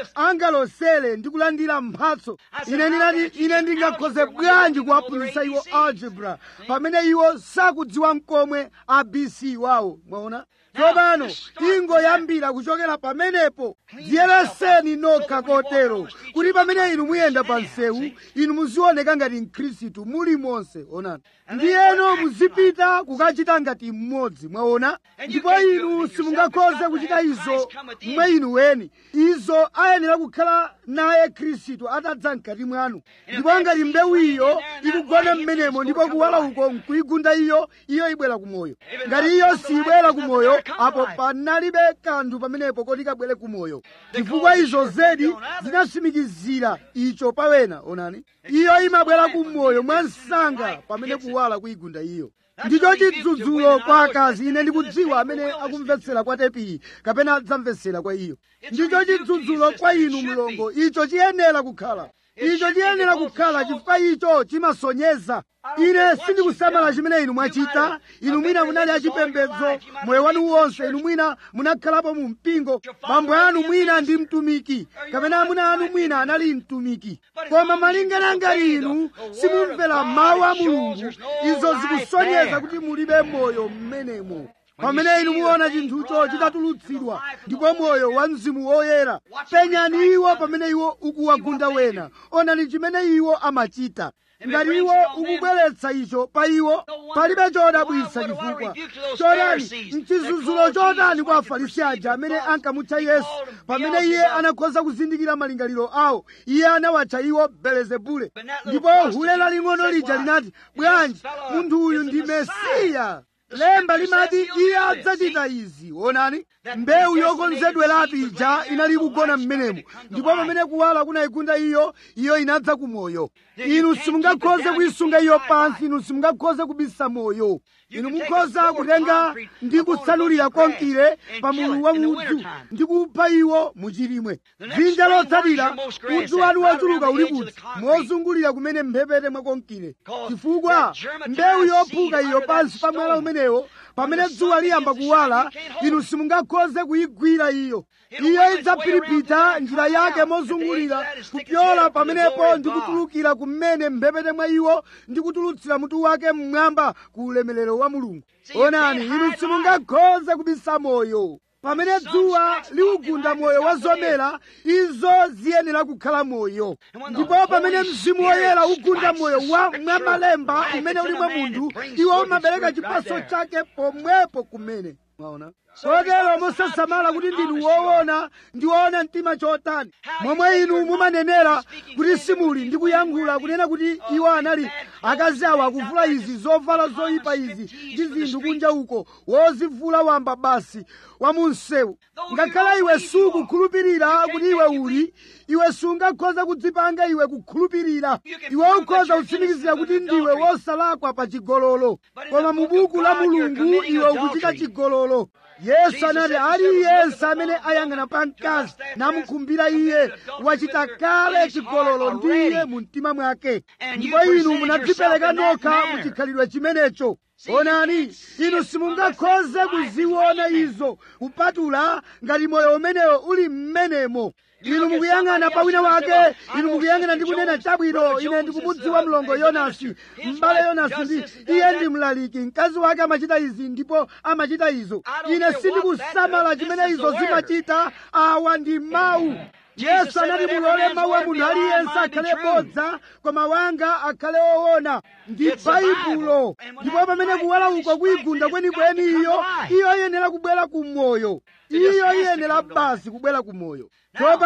angalosere ndi kulandira mphatso ine ndinati ine ndingakhoze bwanji kuwaphunzitsa iwo algebra pamene iwo sakudziwa mkomwe abc wawo mwaona tsopano ingoyambira kuchokera pamenepo dziyereseni nokha kotero kuti pamene inu muyenda pa msewu inu muzioneka ngati mkhristu muli monse onani ndiyeno muzipita kukachita ngati mmodzi mwaona ndipo inu simungakhoze kuchita izo mwa inu weni izo ayenera kukhala naye khristu atadza mkati mwanu ndipo ngati mbewu iyo ikugona mmenemo ndipo kuwala uko nkuyigunda iyo iyo ibwera kumoyo ngati iyo sibwera kumoyo apo panalibe kanthu pamenepo koti kabwere kumoyo chifukwa izo zedi zinasimikizira icho pawena onani iyo imabwera kumoyo mwa msanga pamene kuwala kuyigunda iyo ndicho chidzudzulo kwa akazi ine ndikudziwa amene akumvetsera kwa tepiyi kapena adzamvetsera kwa iyo ndicho chidzudzulo kwa inu mlongo icho chiyenera kukhala icho chiyenera kukhala chifukwa icho chimasonyeza ine sindikusamala chimene inu mwachita inu mwina munali achipembedzo moyo wanu wonse inu mwina munakhalapo mu mpingo bambo anu mwina ndi mtumiki kapena amuna anu mwina anali mtumiki koma malingana ngati inu simumvera mawu a mulungu izo zikusonyeza kuti mulibe moyo mmenemo pamene inu muona chinthucho chitatulutsidwa ndipo moyo wa mzimu woyera penyani iwo pamene iwo ukuwagunda wena onani chimene iwo amachita ngati iwo ukubweretsa icho pa iwo palibe chodabwitsa chifukwa chotani mchizunzulo chotani kwa afarisi aja amene ankamutcha yesu pamene iye anakhoza kuzindikira malingaliro awo iye anawatcha iwo belezebule ndipo hule laling'ono lija linati bwanji munthu uyu ndi mesiya lemba limati iye adzachita izi onani mbewu yokonzedweratu ija inali kugona mmenemo ndipo pamene kuwala kunayigunda iyo iyo inadza kumoyo inu simungakhoze kuyisunga iyo pansi inu simungakhoze kubisa moyo inu mukhoza kutenga ndi kutsanulira konkire pa mulu wa udzu ndi kupha iwo muchilimwe dzinja lotsatira udzu wanu wochuluka uli kuti mozungulira kumene mphepete mwa konkire chifukwa mbewu yophuka iyo pansi pa mwala umenewo pamene dzuwa liyamba kuwala inu simungakhoze kuyigwira iyo iyo idzapiripita njira yake mozungulira kupyola pamenepo ndi kutulukira kumene mphepete mwa iwo ndi kutulutsira mutu wake mmwamba ku ulemerero wa mulungu onani inu simungakhoze kubisa moyo pamene dzuwa liwugunda moyo wa zomera izo ziyenera kukhala moyo ndipo pamene mzimu woyera ugunda moyo wa mwamalemba umene uli mwa munthu iwo umabereka chipatso chake pomwepo kumene mwaona kotero musasamala kuti ndinu woona ndi woona mtima chotani momwe inu mumanenera kuti simuli ndi kuyankhula kunena kuti iwo anali akazi awo akuvula izi zovala zoyipa izi ndi zinthu kunja uko wozivula wamba basi wa munsewu ngakhale iwe sukukhulupirira kuti iwe uli iwe sungakhoza kudzipanga iwe kukhulupirira iwe ukhoza kutsimikizira kuti ndiwe wosalakwa pa chigololo koma mu buku la mulungu iwe ukuchita chigololo yesu anati aliyense amene ayang'ana pa mkazi namukhumbira iye wachita kale chigololo ndi iye mu mtima mwake ndipo inu munadzipereka nokha mu chikhalidwe chimenecho onani inu simungakhoze kuziona izo kupatula ngati moyo umenewo uli mmenemo inu mukuyang'ana pa wina wake inu mukuyang'ana ndi kunena chabwino ine ndikumudziwa mlongo yonasi m'bale yonasi ndi iye ndi mlaliki mkazi wake amachita izi ndipo amachita izo ine sindikusamala chimene izo zimachita awa ndi mawu yesu anati mulole mawu a munthu aliyense akhale bodza koma wanga akhale woona ndi baibulo ndipo pamene kuwala uko kuyigunda kwenikweni iyo iyo iyenera kubwera ku moyo iyo iyenera basi kubwera ku moyo tsopano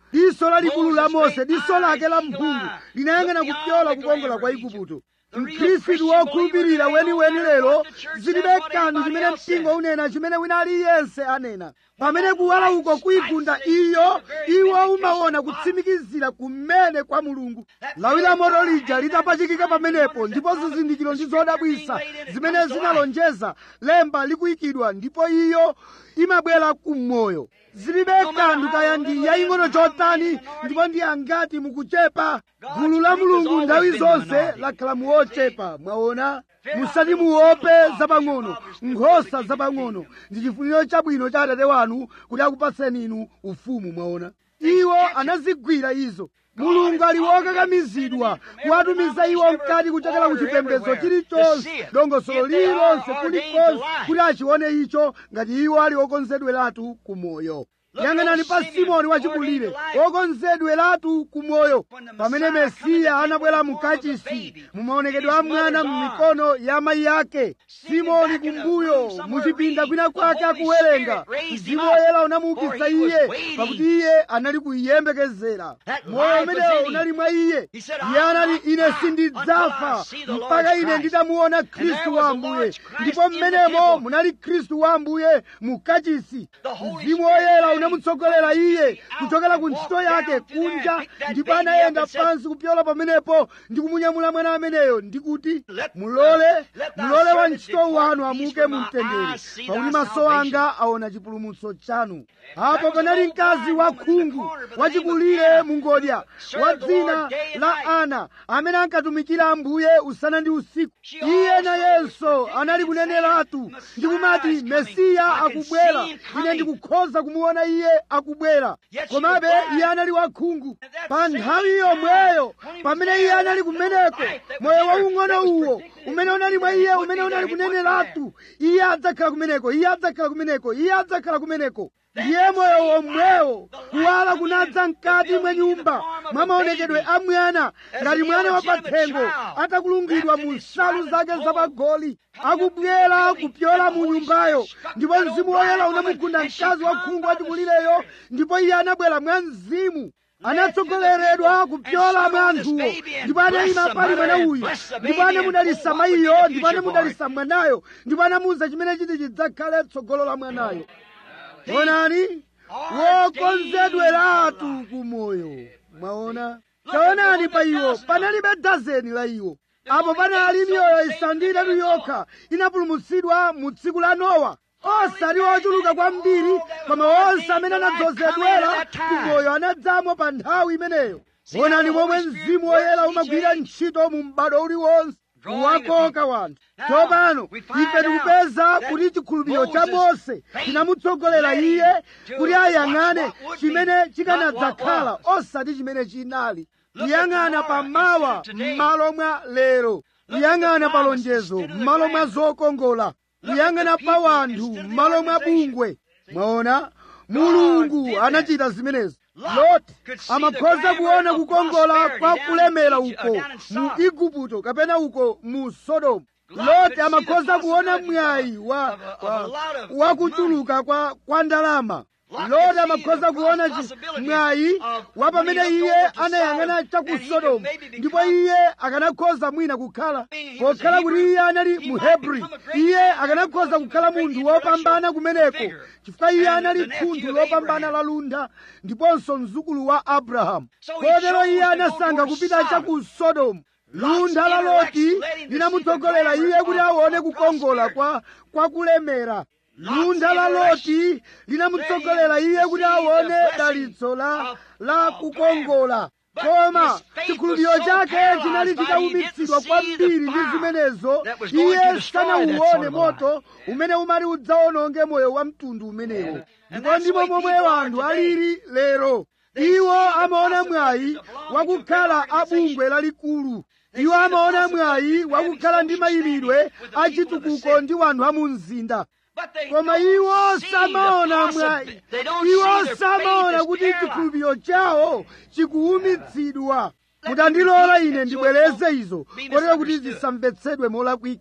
diso lalikulu la mose diso lake la mphungu linayang'ana kupyola kukongola kwa igupto mkhristu wokhulupirira weniweni lero zilibe kanthu chimene mpingo unena chimene wina aliyense anena pamene kuwala uko kuigunda iyo iwo umaona kutsimikizira kumene kwa mulungu lawi la moto lija litapachikika pamenepo ndipo zizindikiro ndi zodabwisa zimene zinalonjeza lemba likuyikidwa ndipo iyo imabwera kummoyo zilibe kanthu kaya ndi yaying'ono chotani ndipo ndi angati mukuchepa gulu la mulungu nthawi zonse lakhala muochepa mwaona musati muope zapang'ono nkhosa zapang'ono ndi chifuniro chabwino cha atate wanu kuti akupatseni inu ufumu mwaona iwo anazigwira izo mulungu ali wokakamizidwa kuwatumiza iwo mkati kuchokera ku chipembedzo chilichonse dongosolo lililonse kulikonse kuti achione icho ngati iwo ali okonzedweratu ku moyo yang'anani pa simoni wachibulire wokonzedweratu ku moyo pamene mesiya anabwera mukachisi mumaonekedwe a mwana m'mikono ya mayi ake simoni kumbuyo muchipinda kwina kwake akuwerenga mzimu woyera unamuukitsa iye pakuti iye anali kuyembekezera moyo umenewo unali mwa iye iye anati ine sindidzafa mpaka ine nditamuona khristu wa ambuye ndipo mmenemo munali khristu wa ambuye mukachisi mzimu woyera unamutsogolera iye kuchokera ku ntchito yake kunja ndipo anayenda pansi kupyola pamenepo ndi kumunyamula mwana ameneyo ndikuti mulole mulole wa ntchito wanu amuke mu mtendere pakuti maso anga aona chipulumutso chanu apo panali mkazi wakhungu wachikulire mungodya wa dzina la ana amene ankatumikira ambuye usana ndi usiku iye nayenso anali kuneneratu ndikumati mesiya akubwera ine ndikukhoza kumuona iye akubwera komabe iye anali wakhungu pa nthawi yomweyo pamene iye anali kumeneko moyo waung'ono uwo umene unali mwa iye umene unali kuneneratu iye adzakhala kumeneko iye adzakhala kumeneko iye adzakhala kumeneko ndiye moyo womwewo kuwala kunadza mkati mwa nyumba mwa maonekedwe a mwana ngati mwana wapathengo atakulungidwa mu nsalu zake zapagoli akubwera kupyola mu nyumbayo ndipo mzimu woyera unamugunda mkazi wakhungu wachikulireyo ndipo iye anabwera mwa mzimu anatsogoleredwa kupyola mwa anthuwo ndipo anayima pali mwana uyu ndipo anamudalisa mayiyo ndipo anamudalisa mwanayo ndipo anamuwuza chimene chiti chidzakhale tsogolo la mwanayo onani wokonzedweratu kumoyo mwaona taonani pa iwo panalibe dazeni la iwo apo panali miyoyo isanu ndi itatu yokha inapulumutsidwa mu tsiku la nowa osati ochuluka kwambiri koma onse amene anadzozedwera kumoyo anadzamo pa nthawi imeneyo onani momwe mzimu woyera umagwira ntchito mu m'bado uliwonse kuwakoka wanthu tsopano ife tikupeza kuti chikhulupiriro cha mose chinamutsogolera iye kuti ayang'ane chimene chikanadzakhala osati chimene chinali kuyang'ana pamawa m'malo mwa lero kuyang'ana pa lonjezo m'malo mwa zokongola kuyang'ana pa wanthu m'malo mwa bungwe mwaona mulungu anachita zimenezi loti amakhoza kuona kukongola kwa kulemera uko mu igupto kapena uko mu sodomu loti amakhoza kuona mwayi wa, wa, wa kuchuluka kwa, kwa ndalama loti amakhoza kuona mwayi wa pamene iye anayang'ana cha ku sodomu ndipo iye akanakhoza mwina kukhala pokhala kuti iye anali muhebri iye akanakhoza kukhala munthu wopambana kumeneko chifukwa iye anali thunthu lopambana la lunda ndiponso mzukulu wa abrahamu kotero iye anasankha kupita cha ku sodomu lunda la loti linamutsogolera iye kuti aone kukongola kwa, kwa kulemera lunda la loti linamutsogolera iye kuti aone dalitso la, la kukongola koma chikhulupiriro chake chinali chitaumitsidwa kwambiri ndi zimenezo iye sanauwone moto umene umati udzaononge moyo wa mtundu umenewo ndipo ndipo momwe wanthu alili lero iwo amaona mwayi wakukhala abungwe lalikulu iwo amaona mwayi wakukhala ndi mayimidwe achitukuko ndi wanthu a mu mzinda koma iwo samaona mwayi iwo samaona kuti chikhulupiriro chawo chikuwumitsidwa mutandilola ine ndibwereze izo kotero kuti zisamvetsedwe molakwika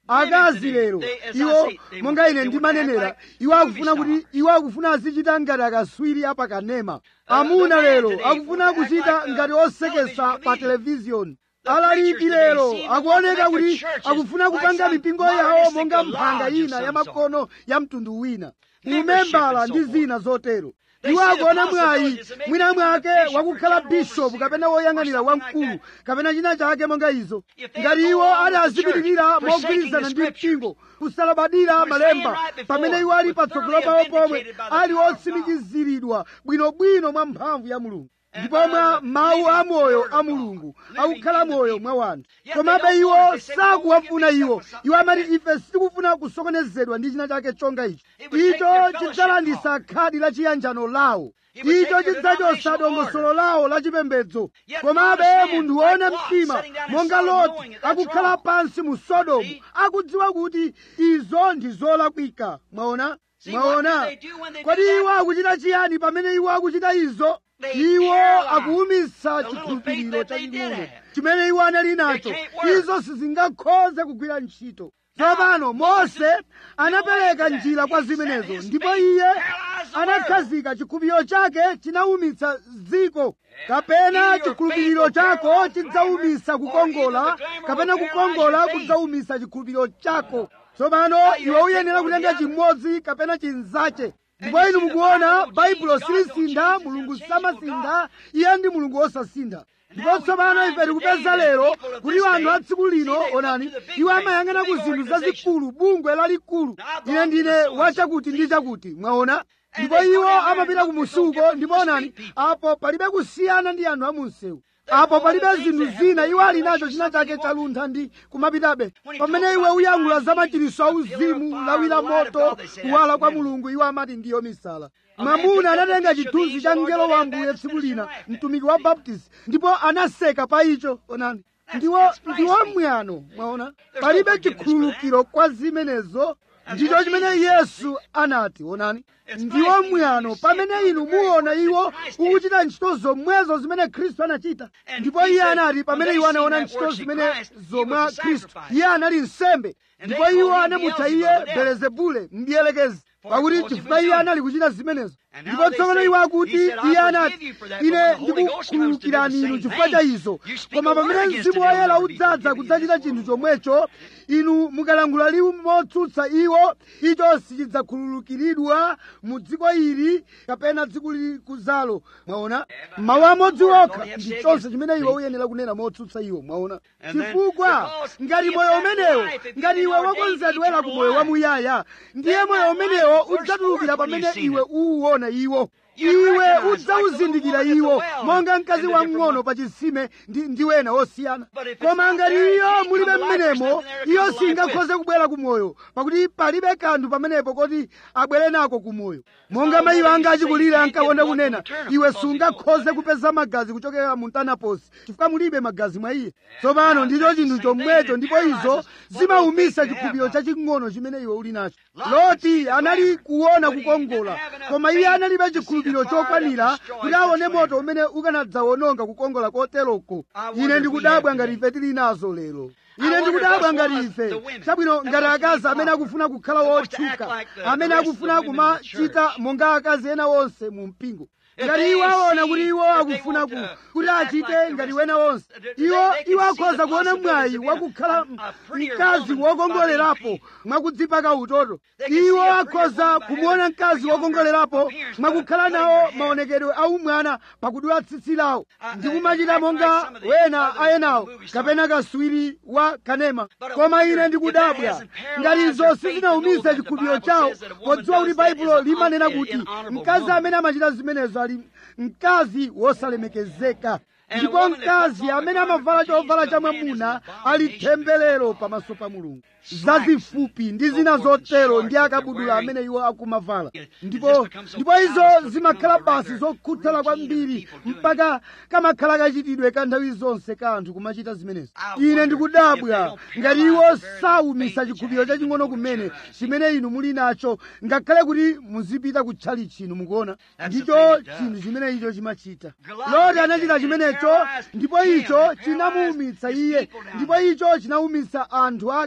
akazi lero iwo monga ine ndimanenera iwo akufuna kuti iwo akufuna azichita ngati akaswiri apakanema amuna lero akufuna kuchita ngati osekesa pa televiziyoni alaliki lero akuoneka kuti akufuna kupanga mipingo yawo monga mphanga ina ya makono ya mtundu wina umembala ndi zina zotero iwo akuona mwayi mwina mwake wakukhala bishopu kapena woyang'anira wamkulu kapena china chake monga izo ngati iwo ali azipitirira mogwirizana ndi mpingo kusalabadira malemba pamene iwo ali patsogolo pawo pomwe ali otsimikiziridwa bwinobwino mwa mphamvu ya mulungu ndipo mwa mawu a moyo a mulungu akukhala moyo mwa wanthu komabe iwo sakuwafuna iwo iwo amati ife sitikufuna kusokonezedwa ndi china chake chonga ichi icho chidzalandisa khadi la chiyanjano lawo icho chidzachotsa dongosolo lawo la chipembedzo komabe munthu woona mtima monga loti akukhala pansi mu sodomu akudziwa kuti izo ndi zolakwika mwaona mwaona kodi iwo akuchita chiyani pamene iwo akuchita izo iwo akuwumitsa chikhulupiriro chaching'ono chimene iwo anali nacho izo sizingakhoze kugwira ntchito tsopano mose anapereka njira kwa zimenezo ndipo iye anakhazika chikhulupiriro chake chinawumitsa dziko kapena chikhulupiriro chako chidzawumitsa kukongola kapena kukongola kudzawumitsa chikhulupiriro chako tsopano iwe uyenera kutenga chimodzi kapena chinzache ndipo inu mukuona baibulo silisintha mulungu samasintha iye ndi mulungu wosasintha ndipo tsopano ife tikupeza lero kuti anthu a tsiku lino onani iwo amayang'ana ku zinthu zazikulu bungwe lalikulu ine ndine wachakuti ndi chakuti mwaona ndipo iwo amapita ku musuko ndipo onani apo palibe kusiyana ndi anthu amunsewu apo palibe zinthu zina iwo ali nacho china chake chaluntha ndi kumapitabe pamene iwe uyankhula za machiriso auzimu lawi la moto kuwala kwa mulungu iwo amati ndiyo misala mwamuna anatenga chithunzi cha mngelo wa ambuye tsiku lina mtumiki wa baptist ndipo anaseka pa icho onani ndiwo ndiwo mwano mwaona palibe chikhululukiro kwa zimenezo ndicho chimene yesu anati onani ndiwo mwano pamene inu muona iwo ukuchita ntchito zomwezo zimene khristu anachita ndipo iye anati pamene iwo anaona ntchito zimene zomwa khristu iye anali nsembe ndipo iwo anamutcha iye belezebule mdiyelekezi pakuti chifukwa iye anali kuchita zimenezo ndipo tsopano iwo akuti iye anati ine ndikukhululukirani inu chifukwa cha izo koma pamene mzimu woyera udzadza kudzachita chinthu chomwecho inu mukalangula liwu motsutsa iwo icho sichidzakhululukiridwa mu dziko ili kapena dziko likuzalo mwaona mawu amodzi okha ndi chonse chimene iwe uyenera kunena motsutsa iwo mwaona chifukwa ngati moyo umenewo ngati iwe wakonzedwera ku moyo wamuyaya ndiye moyo umenewo udzatulukira pamene iwe uwuona iwo iwe udzawuzindikira iwo monga mkazi wamng'ono pa chisime ndi, ndi wena osiyana koma ngati iyo mulibe mmenemo iyo singakhoze kubwera ku moyo pakuti palibe kanthu pamenepo koti abwere nako ku moyo monga mayi anga achikulire ankakonda kunena iwe sungakhoze kupeza magazi kuchokera mu mtanaposi chifukwa mulibe magazi mwa iye tsopano ndicho chinthu chomwecho ndipo izo zimawumisa chikhulupiriro chaching'ono chimene iwe uli nacho loti anali kuona kukongola koma iye analibe chikhulupiriro chikhulupiriro chokwanira kuti aone moto umene ukanadzawononga kukongola koteroko ine ndikudabwa ngati ife tili nazo lero ine ndikudabwa ngati ife chabwino ngati akazi amene akufuna kukhala wotchuka amene akufuna kumachita monga akazi ena onse mu mpingo ngati iwo aona kuti iwo akufuna ku kuti achite ngati wena wonse iwo iwo akhoza kuona mwayi wakukhala mkazi wokongolerapo mwakudzipaka utoto iwo akhoza kumuona mkazi wokongolerapo mwakukhala nawo maonekedwe aumwana pakudula tsitsi lawo ndi kumachita monga wena ayenawo kapena kaswiri wa kanema koma ine ndikudabwa ngati izo sizinawumitsa chikhulupiriro chawo podziwa kuti baibulo limanena kuti mkazi amene amachita zimenezo ali mkazi wosalemekezeka ndipo mkazi amene amavala chovala cha mwamuna ali temberero pamaso pa mulungu zazifupi ndi zina zotero ndi akabudula amene iwo akumavala ndipo ndipo izo zimakhala basi zokhuthala kwambiri mpaka kamakhala kachitidwe ka nthawi zonse ka anthu kumachita zimenezi ine ndikudabwa ngati iwo sawumisa chikhulupiriro chaching'ono kumene chimene inu muli nacho ngakhale kuti muzipita kutchali chinu mukuona ndicho chinthu chimene icho chimachita loti anachita chimenecho ndipo icho chinamuwumitsa iye ndipo icho chinawumitsa anthu ake kumu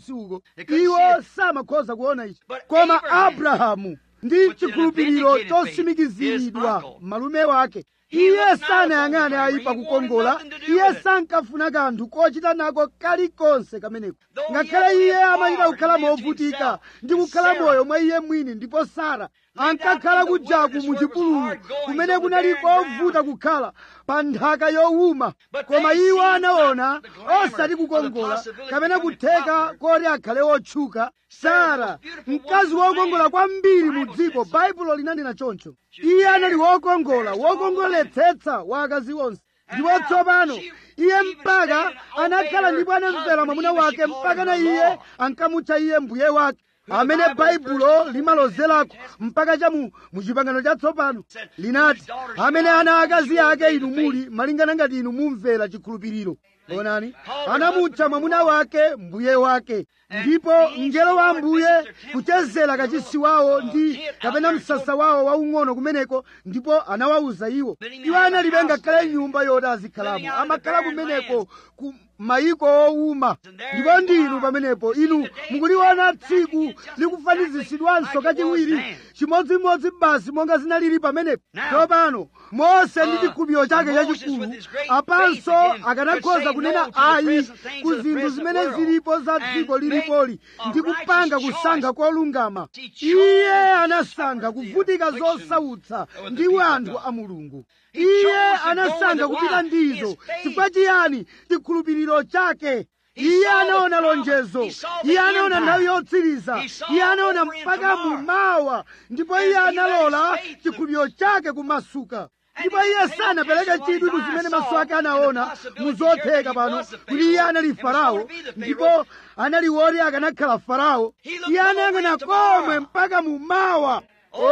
kumusi uko iwo samakhoza kuona ichi koma abrahamu ndi chikhulupiriro chosimikiziridwa malume wake iye sanayang'ane ayipa kukongola iye sankafuna kanthu kochita nako kalikonse kameneko ngakhale iye amayita kukhala movutika ndi kukhala moyo mwa iye mwini ndipo sara ankakhala kujaku mu chipululu kumene kunali kovuta kukhala pa nthaka yowuma koma iwo anaona osati kukongola kapena kutheka koti akhale otchuka sara mkazi wokongola kwambiri mu dziko baibulo linanena choncho iye anali wokongola wokongoletsetsa wa akazi onse ndipo tsopano iye mpaka anakhala ndipo anamvera mwamuna wake mpaka na iye ankamutcha iye mbuye wake amene baibulo limalozerako mpaka cha mu chipangano chatsopano linati amene ana akazi ake inu muli malingana ngati inu mumvera chikhulupiriro onani anamutcha mwamuna wake mbuye wake ndipo mngelo wa mbuye kuchezera kachisi wawo ndi kapena msasa wawo waung'ono kumeneko ndipo anawawuza iwo iwo analibe ngakhale nyumba yoti azikhalamo amakhala kumeneko ku mayiko owuma ndipo ndinu pamenepo inu mukuliona tsiku likufanizitsidwanso kachiwiri chimodzimodzi basi monga zinalili pamenepo tsopano mose ndi chikhulupiriro chake chachikulu apanso akanakhoza kunena ayi ku zinthu zimene zilipo za dziko lilipoli ndi kupanga kusankha kolungama iye anasankha kuvutika zosautsa ndi wanthu a mulungu iye anasankha kupita ndizo chifukwa chiyani chikhulupiriro chake iye anaona lonjezo iye anaona nthawi yotsiriza iye anaona mpaka mumawa ndipo iye analola chikhulupiriro chake kumasuka ndipo iye sanapereke chidwi zimene maso ake anaona muzotheka pano kuti iye anali farao ndipo anali woti akanakhala farao iye anayang'ana komwe mpaka mumawa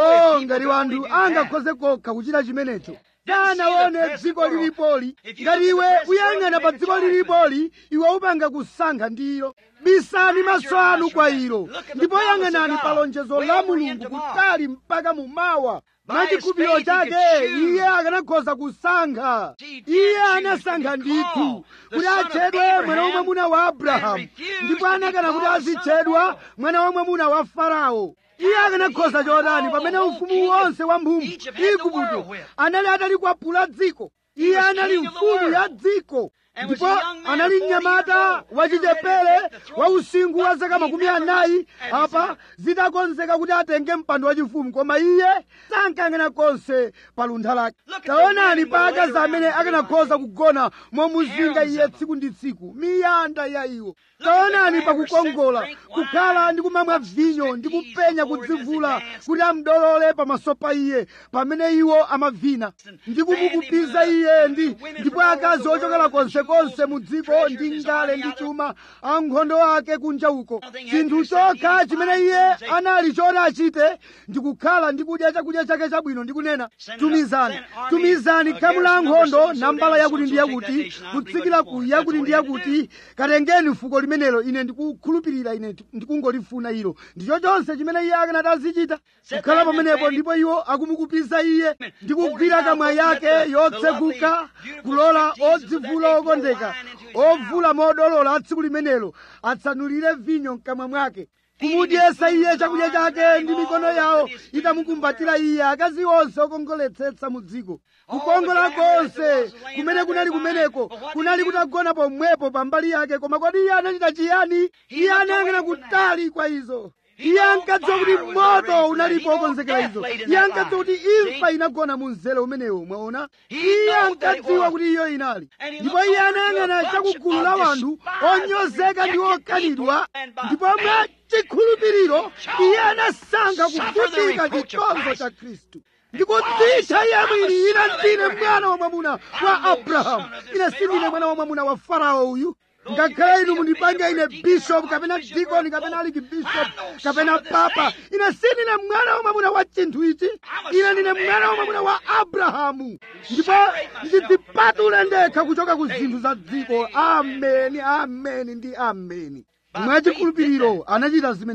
o ngati wanthu angakhoze kokha kuchita chimenecho sanaone dziko lilipoli ngati iwe uyang'ana pa dziko lilipoli iwe upanga kusankha ndilo bisani maso anu kwa ilo ndipo yang'anani pa lonjezo la mulungu kutali mpaka mumawa mwachikhulupiriro chake iye akanakhoza kusankha iye anasankha ndithu kuti atchedwe mwana wamwamuna wa abrahamu ndipo anakana kuti azitchedwa mwana wamwamuna wa farao iye akanakhoza chotani pamene ufumu wonse wa mphumu igupto anali atalikwapula dziko iye anali mfumu ya dziko ndipo anali mnyamata wachichepere wa usinkhu wa zaka makumi anayi apa zitakonzeka kuti atenge mpando wachifumu koma iye sankayang'ana konse pa luntha lake taonani pa akazi amene akanakhoza kugona momuzinga iye tsiku ndi tsiku miyanda ya iwo taonani pakukongola kukhala ndi kumamwa vinyo ndi kupenya kudzivula kuti amdolole pamaso pa iye pamene iwo amavina ndi kumukupiza iye ndi ndipo akazi ochokera konsekonse mu dziko ndi ngale ndi chuma ankhondo ake kunja uko chinthu chokha chimene iye anali choti achite ndi kukhala ndi kudya chakudya chake chabwino ndi kunena tumizani tumizani khamu la ankhondo nambala yakuti ndi yakuti kutsikira ku yakuti ndi yakuti katengeni fuko limenelo ine ndikukhulupirira ine ndikungolifuna ilo ndicho chonse chimene iye akanati azichita kukhala pamenepo ndipo iwo akumukupiza iye ndi kugwira kamwa yake yotseguka kulola odzivula okondeka ovula modolola a tsiku limenelo atsanulire vinyo mkamwa mwake kumudyesa iye chakudya chake ndi mikono yawo itamukumbatira iye akazi onse okongoletsetsa mu dziko kukongola konse kumene kunali kumeneko kunali kutagona pomwepo pambali yake koma kodi iye anachita chiyani iye anayang'ana kutali kwa izo iye ankadziwa kuti moto unalipo okonzekera izo iye ankadziwa kuti imfa inagona mu mzere umenewo mwaona iye ankadziwa kuti iyo inali ndipo iye anayang'ana chakugulu la wanthu onyozeka ndi okanidwa ndipo mwa chikhulupiriro iye anasankha kuvutika chitonzo cha khristu ndikudzitcha iye mwini ine ndine mwana wa mwamuna wa abrahamu ine sindine mwana wa mwamuna wa farao uyu ngakhale inu mundipange ine bishop kapena dikoni kapena aliki bishop kapena papa ine sindine mwana wa mwamuna wa chinthu ichi ine ndine mwana wa mwamuna wa abrahamu ndipo ndidzipatule ndekha kuchoka ku zinthu za dziko ameni ameni ndi ameni mwachikhulupiriro anachita zimenezo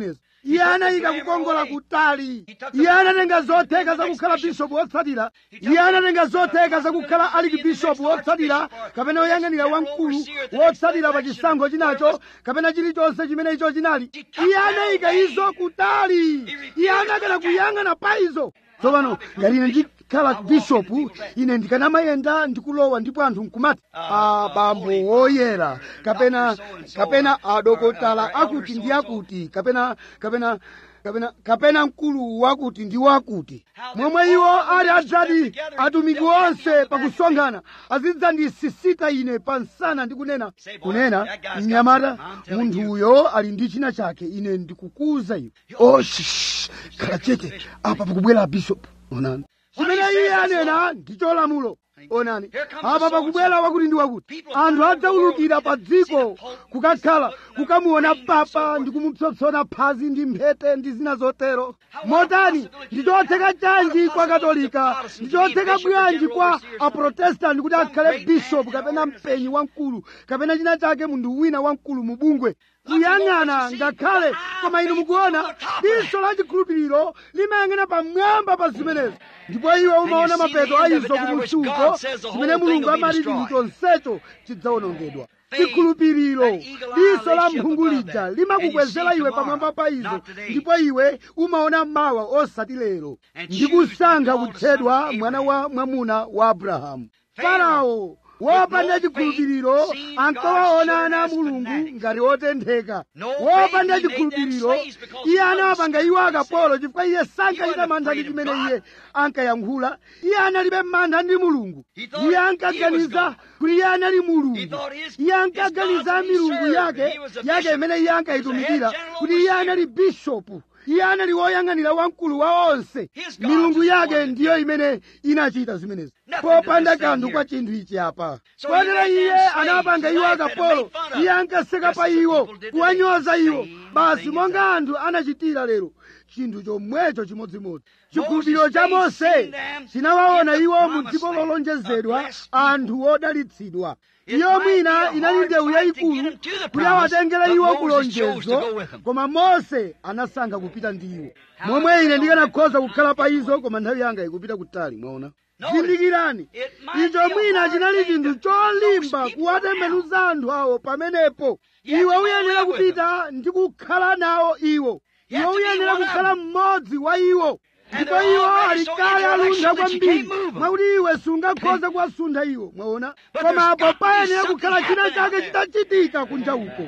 iye anayika kukongola kutali iye anatenga zotheka zakukhala bishopu wotsatira iye anatenga zotheka zakukhala aliki bishopu wotsatira kapena woyang'anira wamkulu wotsatira pa chisankho chinacho kapena chilichonse chimene icho chinali iye anayika izo kutali iye anakana kuyang'ana pa izo tsopano ngati ine ndikhala bishopu ine ndikanamayenda ndikulowa ndipo anthu nkumati abambo woyera kapena kapena adokotala akuti ndi akuti kapena kapena kapena kapena mkulu wakuti ndi wakuti momwe iwo ali adzati atumiki onse pakusonkhana azidzandisisita ine pansana ndi kunena kunena mnyamata munthuyo ali ndi china chake ine ndikukuza iwe oh shish khala chete apa pakubwera bishop onani chimene iye anena ndi cholamulo onani apa pakubwera wakuti ndi wakuti anthu adzaulukira pa dziko kukakhala kukamuona papa ndi kumupsompsona phazi ndi mphete ndi zina zotero motani ndi chotheka chanji kwa katolika ndi chotheka bwanji kwa aprotestanti kuti akhale bishopu kapena mpenyi wamkulu kapena china chake munthu wina wamkulu mu bungwe kuyang'ana ngakhale koma inu mukuona diso la chikhulupiriro limayang'ana pamwamba pa zimenezo ndipo iwe umaona mapeto a izo kumusuko zimene mulungu amati chinthu chonsecho chidzawonongedwa chikhulupiriro diso la mphungu lija limakukwezera iwe pamwamba pa izo ndipo iwe umaona mawa osati lero ndi kusankha kutchedwa mwana wa mwamuna wa abrahamu farao wopanda chikhulupiriro ankawaona ana a mulungu ngati otentheka wopanda chikhulupiriro iye anawapanga iwo akapolo chifukwa iye sankachita mantha ndi chimene iye ankayankhula iye analibe mantha ndi mulungu iye ankaganiza kuti iye anali mulungu iye ankaganiza milungu yake yake imene iye ankayitumikira kuti iye anali bishopu iye anali woyang'anira wamkulu wa onse milungu yake ndiyo imene inachita zimenezi popanda kanthu kwa chinthu ichi apa kotero iye anawapanga iwo akapolo iye ankaseka pa iwo kuwanyoza iwo basi monga anthu anachitira lero chinthu chomwecho chimodzimodzi chikhulupiriro cha mose chinawaona iwo mu dziko lolonjezedwa anthu odalitsidwa iyo mwina inali ndewu yayikulu kuti awatengere iwo kulonjezo koma mose anasankha kupita ndi iwo momwe ine ndikanakhoza kukhala pa izo koma nthawi yanga ikupita kutali mwaona zindikirani icho mwina chinali chinthu cholimba kuwatembenuza anthu awo pamenepo iwe uyenera kupita ndi kukhala nawo iwo iwe uyenera kukhala mmodzi wa iwo ndipo iwo ali kale aluntha kwambiri mwakuti iwe sungakhoze kuwasuntha iwo mwaona koma apo payenera kukhala china chake chitachitika kunja uko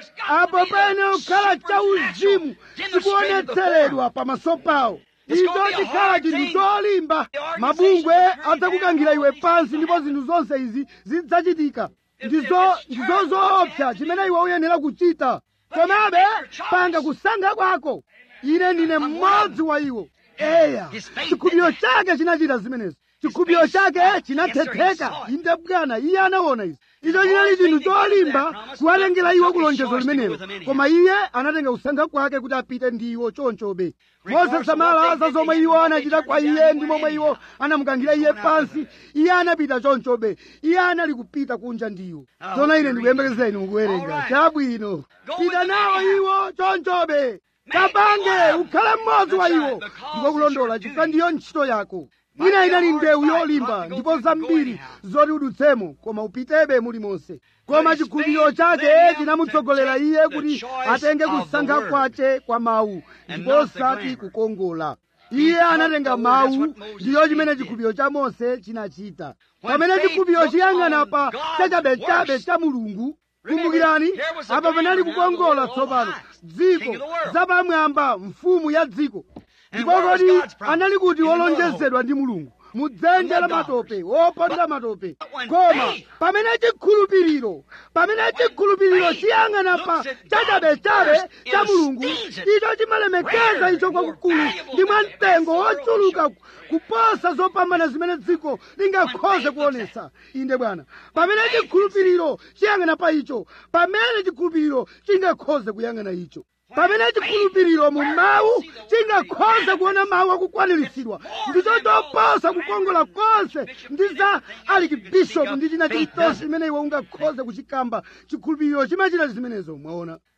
apo payenera kukhala chauzimu chikuonetseredwa pamaso pawo icho chikhala chinthu cholimba mabungwe adzakukangira iwe pansi ndipo zinthu zonse izi zidzachitika ndizo ndizo zoopsa chimene iwe uyenera kuchita komabe panga kusankha kwako ine ndine mmodzi wa iwo eya chikhulupiriro chake chinachita zimenezi chikhulupiriro chake chinathetheka inde bwana iye anaona izi icho chinali chinthu cholimba kuwatengera iwo kulonjezo limenelo koma iye anatenga kusankha kwake kuti apite ndi iwo chonchobe mosasamala za zomwe iwo anachita kwa iye ndi momwe iwo anamukangira iye pansi iye anapita chonchobe iye anali kupita kunja ndi iwo tsono ine ndikuyembekezeni mukuwerenga chabwino pita nawo iwo chonchobe kapange ukhale mmodzi wa iwo ndipo kulondola chifukwa ndiyo ntchito yako ina inali ndewu yolimba ndipo zambiri zoti udutsemo koma upitebe mulimonse koma chikhulupiriro chake chinamutsogolera iye kuti atenge kusankha kwace kwa mawu ndipo osati kukongola iye anatenga mawu ndiyo chimene chikhulupiriro cha mose chinachita pamene chikhulupiriro chiyang'ana pa chachabechabe cha mulungu kumbukirani apa panali kukongola tsopano dziko zapamwamba mfumu ya dziko ndipo kodi anali kuti wolonjezedwa ndi mulungu mudzenje la matope woponda matope koma pamene chikhulupiriro pamene chikhulupiriro chiyang'ana pa chachabechabe cha mulungu icho chimalemekeza icho kwakukulu ndi mwamtengo wochuluka kuposa zopambana zimene dziko lingakhoze kuonesa inde bwana pamene chikhulupiriro chiyang'ana pa icho pamene chikhulupiriro chingakhoze kuyang'ana icho pamene chikhulupiriro mu mawu chingakhoze kuona mawu akukwaniritsidwa ndicho choposa kukongola konse ndi za alikibishopu ndi china chilichonse chimene iwe ungakhoze kuchikamba chikhulupiriro chimachita zimenezo mwaona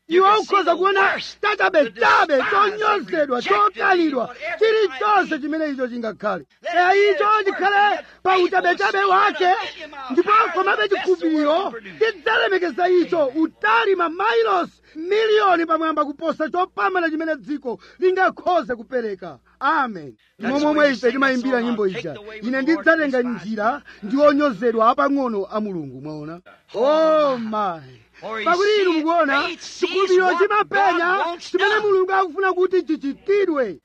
iwe ukhoza kuona chachabechabe chonyozedwa chokanidwa chilichonse chimene icho chingakhale eya icho chikhale pa uchabechabe wake ndipo komabe chikhulupiriro chidzalemekeza icho utali mamailosi miliyoni pamwamba kuposa chopambana chimene dziko lingakhoze kupereka amen ndimo momwe ife timayimbira nyimbo ija ine ndidzatenga njira ndi onyozedwa apang'ono a mulungu mwaona oh my pakuti inu mukuona chikhulupiriro chimapenya chimene mulungu akufuna kuti chichitidwe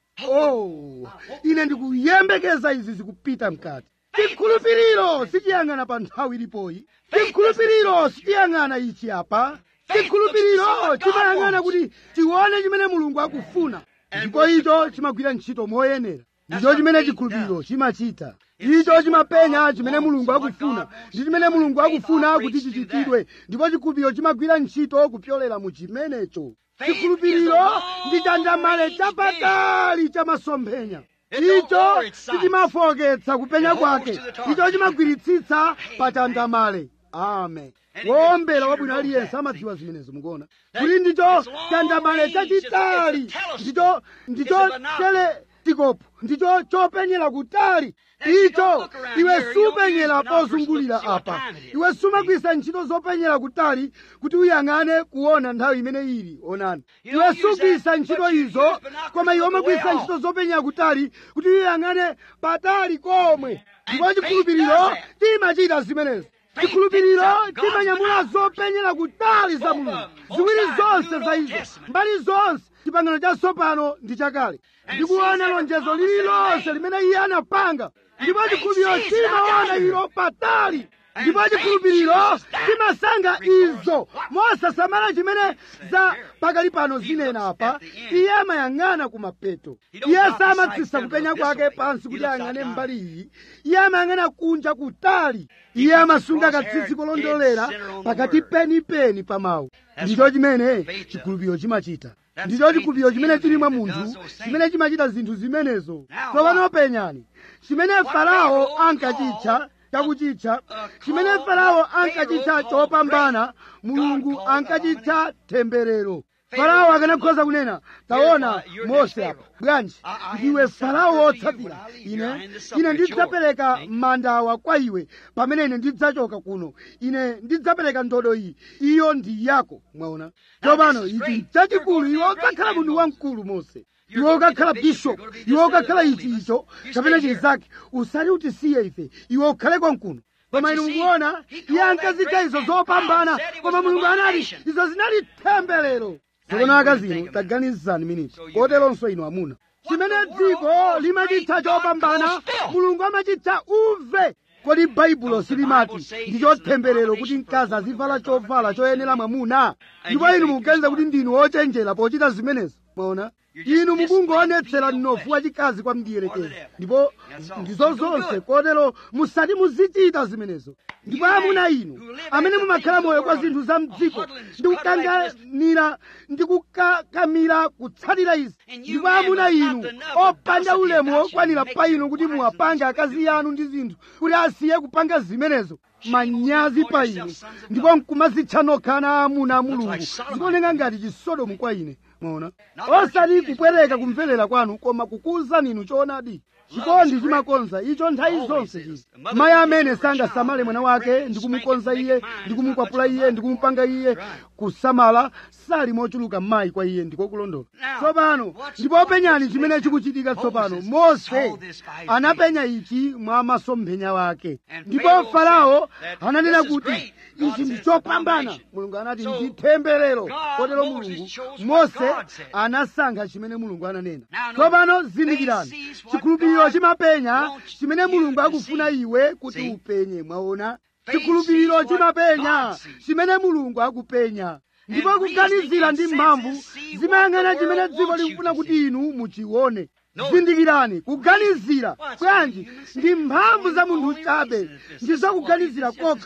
oh ine ndikuyembekeza izi zikupita mkati chikhulupiriro sichiyang'ana pa nthawi ilipoyi chikhulupiriro sichiyang'ana ichi apa chikhulupiriro chimayang'ana kuti tione chimene mulungu akufuna ndipo icho chimagwira ntchito moyenera ndicho chimene chikhulupiriro chimachita icho chimapenya chimene mulungu akufuna ndi chimene mulungu akufuna kuti chichitidwe ndipo chikhulupiriro chimagwira ntchito kupyolera mu chimenecho chikhulupiriro ndi chandamale chapatali cha masomphenya icho sichimafoketsa kupenya kwake icho chimagwiritsitsa pa chandamale amen wowombera wabwino aliyense amadziwa zimenezo mukuona kuti ndicho chandamale chachitali ndicho ndicho teletikopo ndicho chopenyera kutali icho iwe supenyera pozungulira apa iwe sumagwisa ntchito zopenyera kutali kuti uyang'ane kuona nthawi imene ili onani iwe sugwisa ntchito izo koma iwe umagwisa ntchito zopenyera kutali kuti uyang'ane patali komwe ndipo chikhulupiriro timachita zimenezo chikhulupiriro chimanyamula zopenyera kutali za mulungu ziwiri zonse za izo mbali zonse chipangano chatsopano ndi chakale ndikuona lonjezo lililonse limene iye anapanga ndipo chikhulupiriro chimaona ilo patali ndipo chikhulupiriro chimasanga izo mosasamala chimene za pakali pano zinena apa iye amayang'ana kumapeto iye samatsisa kupenya kwake pansi kuti ayang'ane mbali iyi iye amayang'ana kunja kutali iye amasunga katsitsi kolondolera pakati penipeni pa mawu ndicho chimene chikhulupiriro chimachita ndicho chikhulupiriro chimene chili mwa munthu chimene chimachita zinthu zimenezo tsopano penyani chimene farao ankachitcha chakuchitcha chimene farao ankachitcha chopambana mulungu ankachitcha temberero farao akanakhoza kunena taona mose apa bwanji ndiwe farao wotsatira ine ine ndidzapereka mandawa kwa iwe pamene ine ndidzachoka kuno ine ndidzapereka ndodo iyi iyo ndi yako mwaona tsopano ichi chachikulu iwe ukakhala munthu wamkulu mose iwe ukakhala bishop iwe ukakhala ichi icho kapena chizake usati utisiye ife iwe ukhale konkuno koma inu mukuona iye ankazitcha izo zopambana koma mulungu anati izo zinali temberero tsopano akazino taganizani miniti koteronso inu amuna chimene dziko limachitcha chopambana mulungu amachitcha uve kodi baibulo silimati ndicho temberero kuti mkazi azivala chovala choyenera mwamuna ndipo inu mukuganiza kuti ndinu ochenjera pochita zimenezo mwaona inu mukungoonetsera mnofu wachikazi kwa mdierekezi ndipo ndizo zonse kotero musati muzichita zimenezo ndipo amuna inu amene mumakhala moyo kwa zinthu za mdziko ndikukanganira ndikukakamira kutsatira izi ndipo amuna inu opanda ulemu wokwanira pa inu kuti muwapange akazi anu ndi zinthu kuti asiye kupanga zimenezo manyazi pa inu ndipo nkumazitcha nokha ana amuna a mulungu zikuoneka ngati chisodomu kwa ine mwaona osati kupwereka kumverera kwanu koma kukuwuzani inu choonadi chikondi chimakonza icho nthawi zonse chizi mayi amene sangasamale mwana wake ndikumukonza iye ndikumukwapula iye ndikumupanga iye kusamala sali mochuluka mayi kwa iye ndikokulondola tsopano ndipo penyani chimene chikuchitika tsopano mose anapenya ichi mwa masomphenya wake ndipo farao ananena kuti ichi ndi chopambana mulungu anati ndi temberero kotero mulungu mose anasankha chimene mulungu ananena tsopano zindikirani chikhulupiriro chimapenya chimene mulungu akufuna iwe kuti upenye mwaona chikhulupiriro chimapenya chimene mulungu akupenya ndipo kuganizira ndi mphamvu zimayang'ana chimene dziko likufuna kuti inu muchione zindikirani kuganizira bwanji ndi mphamvu za munthu chabe ndizo kuganizira kokha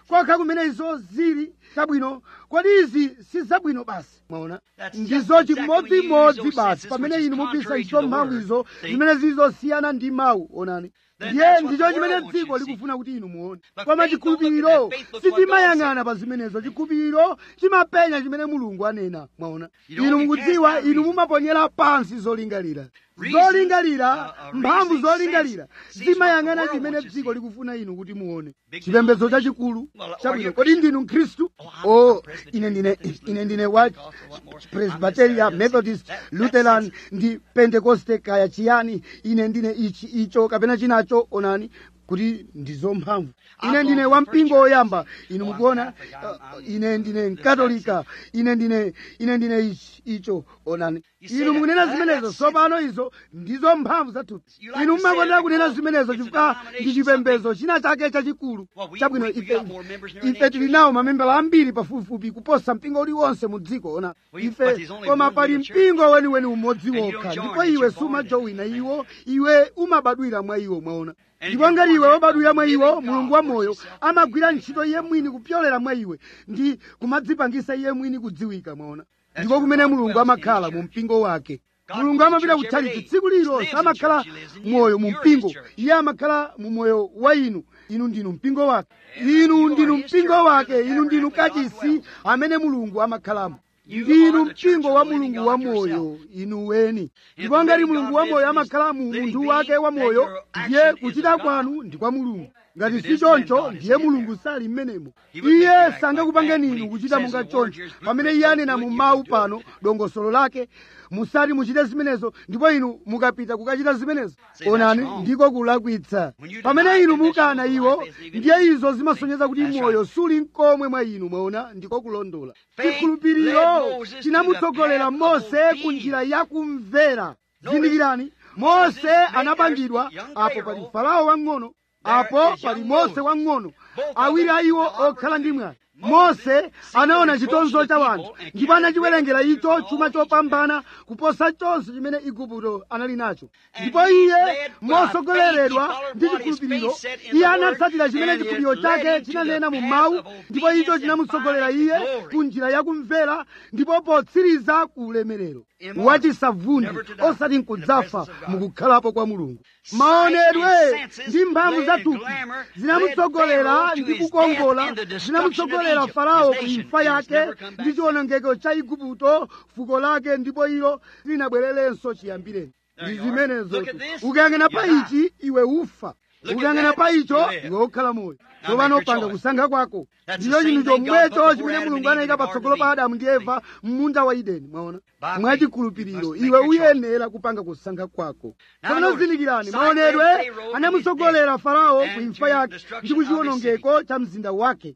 kokha kumene izo zili zabwino kodi izi si zabwino basi mwaona
That's
ndizo
just exactly
chimodzimodzi
when you use those
basi
senses
pamene
which is
inu mugwisa
contrary
ntchito
to the
mphamvu
word.
izo
See?
zimene zizosiyana ndi mawu onani
Then
ndiye
that's what
ndicho
the
chimene
world wants you
dziko
to see.
likufuna kuti inu muone
But
koma
faith don't look at
chikhulupiriro
that. Faith looks what God
sitimayang'ana pa zimenezo chikhulupiriro chimapenya chimene mulungu anena mwaona
You know,
inu
you
mukudziwa
can't
inu
reason.
mumaponyera pansi zolingalira
Reason,
zolingalira
uh, uh,
mphamvu
reasoning
zolingalira
sense sees what
zimayang'ana
the world
chimene
wants you to
dziko
see.
likufuna inu kuti muone
Big
chipembedzo chachikulu
Well, are
chabwino
you a
kodi
Christian?
ndinu mkhristu
Oh, I'm
o
a Presbyterian,
ine ndine
Methodist,
ine ndine wa
Pentecostal, what more?
presbyteria
I'm
methodist
That- that
lutheran
sense.
ndi pentekoste kaya chiyani ine ndine ichi icho kapena chinacho onani kuti ndizo mphamvu ine
I'm
ndine
going
wa
to the first
mpingo
church.
woyamba inu
Oh, I'm
mukuona
Catholic. I'm-
uh,
I'm-
ine ndine
the
mkatolika ine ndine ine ndine ichi icho onani
You say
inu
that-
mukunena
that-
zimenezo
that's-
tsopano izo ndizo mphamvu zathupi
You like
inu
to say
mmakondera
that
kunena
because
zimenezo
it's a
chifukwa
denomination,
ndi chipembedzo china chake chachikulu
Well, we-
chabwino
we- we
ife
got more members than any
ife tili
church.
nawo mamembala ambiri pafupifupi kuposa mpingo uliwonse mu dziko ona
Well, you-
ife
but there's only
koma
one
pali
real church.
mpingo weniweni umodzi
And you
wokha
don't join
ndipo
it,
iwe
you're born
sumajowina
in it.
iwo iwe umabadwira mwa iwo mwaona
And
ndipo
if
ngati
you're
iwe
born
wabadwira mwa
in it,
iwo
God
mulungu wa
works
moyo
himself
amagwira
in you.
ntchito iye mwini kupyolera mwa iwe ndi kumadzipangisa iye mwini kudziwika mwaona
That's
ndipo kumene
where God
mulungu
dwells in
amakhala
his
mu
church.
mpingo wake
God
mulungu
goes to
amapita
church every
kutchalitchi
day.
tsiku
He
lililonse
lives in
amakhala
church. He lives in you.
moyo mu
You're
mpingo
his church.
iye amakhala mu moyo wa inu inu ndinu mpingo wake inu ndinu mpingo wake inu ndinu kachisi amene mulungu amakhalamo ndinu mpingo wa mulungu wa moyo inu weni ndipo ngati mulungu wa moyo amakhala mu munthu wake wa moyo ndiye kuchita kwanu ndi kwa mulungu ngati si choncho ndiye mulungu sali mmenemo iye sangakupangeni inu kuchita monga choncho pamene iye anena mu mawu pano dongosolo lake musati muchite zimenezo ndipo inu mukapita kukachita zimenezo onani ndiko kulakwitsa pamene inu mukana iwo ndiye izo zimasonyeza kuti moyo suli mkomwe mwa inu mwaona ndiko kulondola chikhulupiriro chinamutsogolera mose ku njira yakumvera zindikirani mose anapangidwa apo pali farao wang'ono apo pali mose wang'ono awiri a iwo okhala ndi mwayi mose anaona chitonzo cha wanthu ndipo anachiwerengera icho chuma chopambana kuposa chonse chimene igupto anali nacho ndipo iye mosogoleredwa ndi chikhulupiriro iye anatsatira chimene chikhulupiriro chake chinanena mu mawu ndipo icho chinamutsogolera iye ku njira yakumvera ndipo potsiriza ku ulemerero wachisavundi osati nkudzafa mukukhalapo kwa mulungu maonedwe ndi mphamvu zathupi zinamutsogolera ndi kukongola zinamutsogolera farao ku imfa yake ndi chiwonongeko cha igupto fuko lake ndipo ilo linabwererenso chiyambireni ndi zimenezo ukayang'ana pa ichi iwe ufa ukayang'ana pa icho iwe ukhala moyo tsopano panga kusankha kwako ndicho chinthu chomwecho chimene mulungu anayika patsogolo pa adamu ndi eva m'munda wa ideni mwaona mwachikhulupiriro iwe uyenera kupanga kusankha kwako tsopano zindikirani maonedwe anamutsogolera farao ku imfa yake ndi kuchiwonongeko cha mzinda wake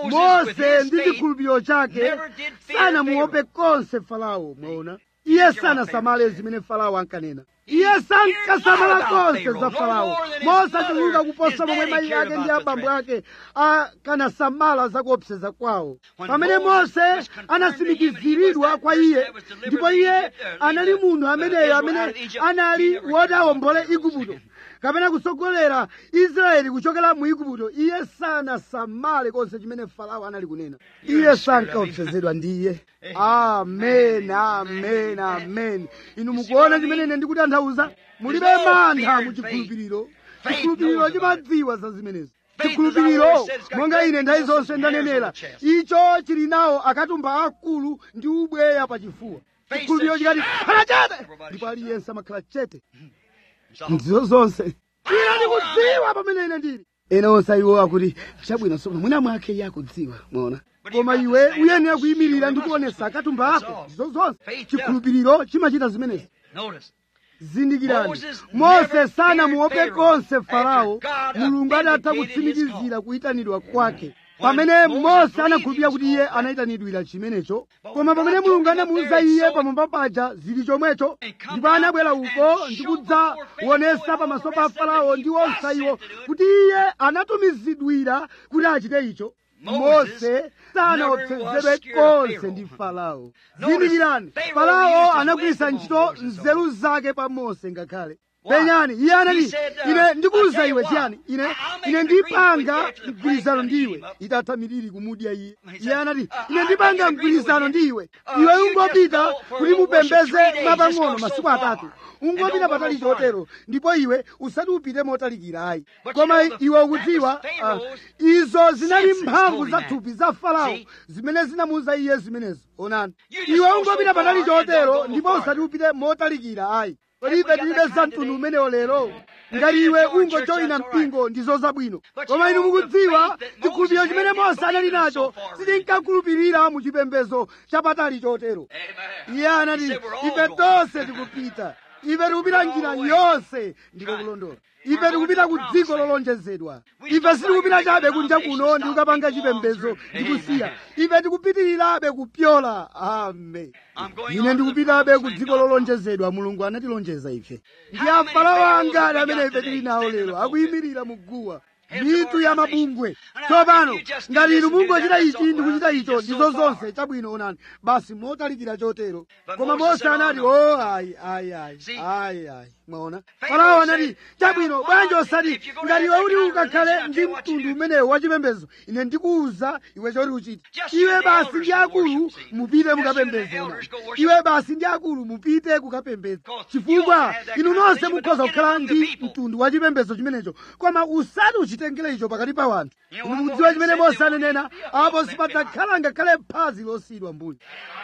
mose ndi chikhulupiriro chake sanamuope konse farao mwaona iye sanasamale zimene farao ankanena iye sankasamala konse za farao mose achuluka kuposa momwe mayi ake ndi abambo ake akanasamala za kuopseza kwawo pamene mose anasimikiziridwa kwa iye ndipo iye anali munthu ameneyo amene anali wodawombole igupto kapena kutsogolera israeli kuchokera mu igupto iye sanasamale konse chimene farao anali kunena iye sankaopsezedwa ndi iye amen amen amen inu mukuona chimene ine ndikutanthauza mulibe mantha mu chikhulupiriro chikhulupiriro chimadziwa za zimenezi chikhulupiriro monga ine nthawi zonse ndanenera icho chili nawo akatumba akulu ndi ubweya pachifuwa chikhulupiriro chikati khala chete ndipo aliyense amakhala chete ndizo zonse ine ndikudziwa pamene ine ndili ena onse iwo akuti chabwino somo mwina mwake iye akudziwa mwaona koma iwe uyenera kuyimirira ndi kuonesa akatumba ako ndizo zonse chikhulupiriro chimachita zimenezi zindikirani mose sanamuope konse farao mulungu adatha kutsimikizira kuyitanidwa kwake pamene mose anakhulupirira kuti iye anayitanidwira chimenecho koma pamene mulungu anamuwuza iye pamwamba paja zili chomwecho ndipo anabwera uko ndi kudzaonesa pamaso pa farao ndi onse iwo kuti iye anatumizidwira kuti achite icho mose sanaopsezedwe konse ndi farao zindikirani farao anagwiritsa ntchito nzeru zake pa mose ngakhale penyani iye anati ine ndikuwuza iwe chiyani ine ine ndipanga mgwirizano ndiwe itatha miliri kumudya iye iye anati ine ndipanga mgwirizano ndiwe iwe ungopita kuti mupembeze mapang'ono masiku atatu ungopita patali chotero ndipo iwe usati upite motalikira ayi koma iwe ukudziwa ah, izo zinali mphamvu za thupi za farao zimene zinamuwuza iye zimenezo onani iwe ungopita patali chotero ndipo usati upite motalikira ayi kodi ife tilibe za mtundu umenewo lero ngati iwe ungojoyina mpingo ndizo zabwino koma inu mukudziwa chikhulupiriro chimene mose anali nacho sitinkakhulupirira mu chipembedzo chapatali chotero iye anati ife tonse tikupita ife tikupita njira yonse ndiko kulondola ife tikupita ku dziko lolonjezedwa ife sitikupita chabe kunja kuno ndi kukapanga chipembedzo ndikusiya ife tikupitirirabe kupyola amen ine ndikupitabe ku dziko lolonjezedwa mulungu anatilonjeza ife ndi afarao angati amene ife tili nawo lero akuyimirira mu guwa mitu ya mabungwe tsopano ngati inu mungochita ichi ndi kuchita icho ndizo zonse chabwino onani basi motalikira chotero koma mose anati o ayi ayi ayi ayi ayi mwaona farao anati chabwino bwanji osati ngati iwe kuti ukakhale ndi mtundu umenewo wachipembedzo ine ndikuwuza iwe choti uchite iwe basi ndi akulu mupite mukapembedze onani iwe basi ndi akulu mupite kukapembedza chifukwa inu nonse mukhoza kukhala ndi mtundu wachipembedzo chimenecho koma usati uchitengere icho pakati pa wanthu inu mukudziwa chimene mose ananena apo sipadzakhala ngakhale phazi losiyidwa mbuyo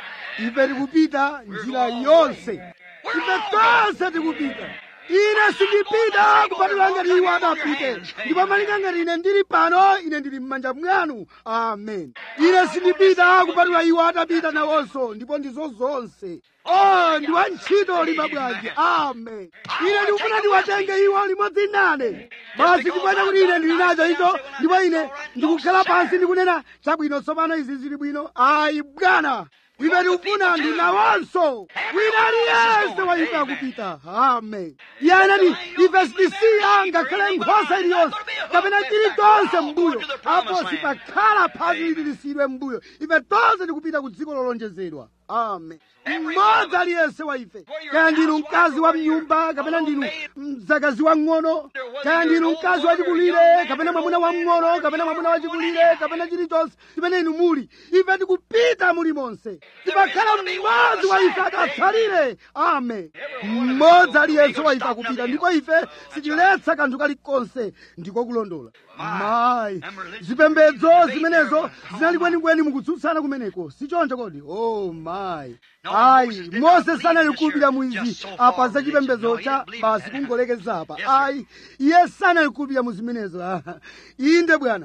ife tikupita njira yonse ife tonse tikupita ine sindipita kupatula ngati iwo adapite ndipo malinga ngati ine ndili pano ine ndili m'manja mwanu amen ine sindipita kupatula iwo adapita nawonso ndipo ndizo zonse o ndi wa ntchito lima bwanji amen ine ndikufuna ndiwatenge iwo limodzi nane basi ndikuona kuti ine ndili nacho icho ndipo ine ndikukhala pansi ndikunena chabwino tsopano izi zili bwino ayi bwana ife tikufuna ndi nawonso wina aliyense wa ife akupita amen iye anati ife sitisiya ngakhale nkhosa iliyonse kapena chilichonse m'mbuyo apo sipakhala phazi liti lisiyidwe m'mbuyo ife tonse tikupita ku dziko lolonjezedwa amen mmodzi aliyense wa ife kaya ndinu mkazi wa mnyumba kapena ndinu mdzakazi wang'ono kaya ndinu mkazi wachikulire kapena mwamuna wamng'ono kapena mwamuna wachikulire kapena chilichonse chimene inu muli ife tikupita muli monse tipakhala mmodzi wa ife atatsalire amen mmodzi aliyense wa ife akupita ndipo ife sitiletsa kanthu kalikonse ndiko kulondola mayi zipembedzo zimenezo zinali kwenikweni mukutsutsana kumeneko sichoncho kodi oh mayi ayi mose sanali kukhulupirira mwizi apa za chipembedzo cha basi kungolekeza apa ayi iye sanali kukhulupirira mu zimenezo Ah, inde bwana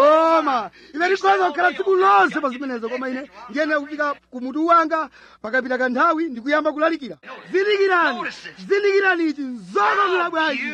koma ife tikhoza kukhala tsiku lonse pa zimenezo koma ine ndiyenera kufika ku mutu wanga pakapita kanthawi ndikuyamba kulalikira zindikirani zindikirani ichi nzokongola bwanji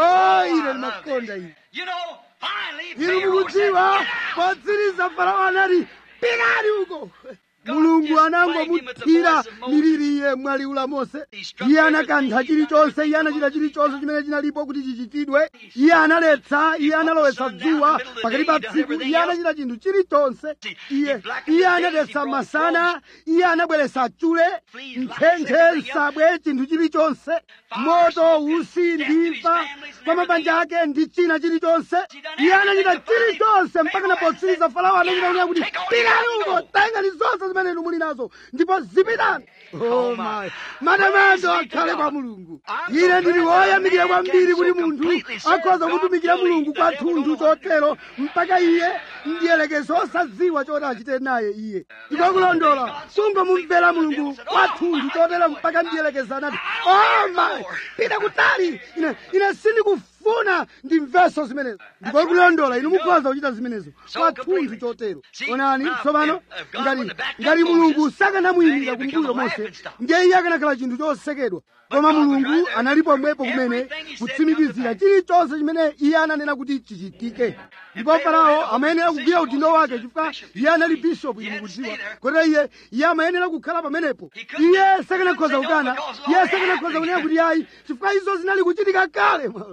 o ine ndimakonda ine
You know, finally,
inu
Pharaoh
mukudziwa
said,
potsiriza farao anati pikani uko mulungu anangomuthira miliriye mwaliula mose iye anakantha chilichonse iye anachita chilichonse chimene chinalipo kuti chichitidwe iye analetsa iye analowetsa dzuwa pakati pa tsiku iye anachita chinthu chilichonse iye iye anatetsa masana iye anabweretsa chule ntchentche nsabwe chinthu chilichonse moto usi ndimfa kwa mabanja ake ndi china chilichonse iye anachita chilichonse mpaka napotsiriza farao anachita kunena kuti pikani uko tengani zonse zimene inu muli nazo ndipo zipitani oh my matamando akhale kwa mulungu ine ndili woyamikira kwambiri kuti munthu akhoza kutumikira mulungu kwathunthu chotero mpaka iye ndiyelekezo osadziwa choti achite naye iye ndipo kulondola sungomumvera mulungu kwathunthu chotero mpaka ndiyelekeza anati oh my pita kutali ine ine sindikufuna ndimveso zimenezo ndipo kulondola inu mukhoza kuchita zimenezo kwathunthu chotero onani tsopano ngati ngati mulungu sakanamuyimira kumbuyo mose ndiye iye akanakhala chinthu chosekedwa koma mulungu analipo mwepo kumene kutsimikizira chilichonse chimene iye ananena kuti chichitike ndipo farao amayenera kugwira udindo wake chifukwa iye anali bishopu inu mukudziwa kotero iye iye amayenera kukhala pamenepo iye sakanakhoza kukana iye sakanakhoza kunena kuti ayi chifukwa izo zinali kuchitika kale mwaona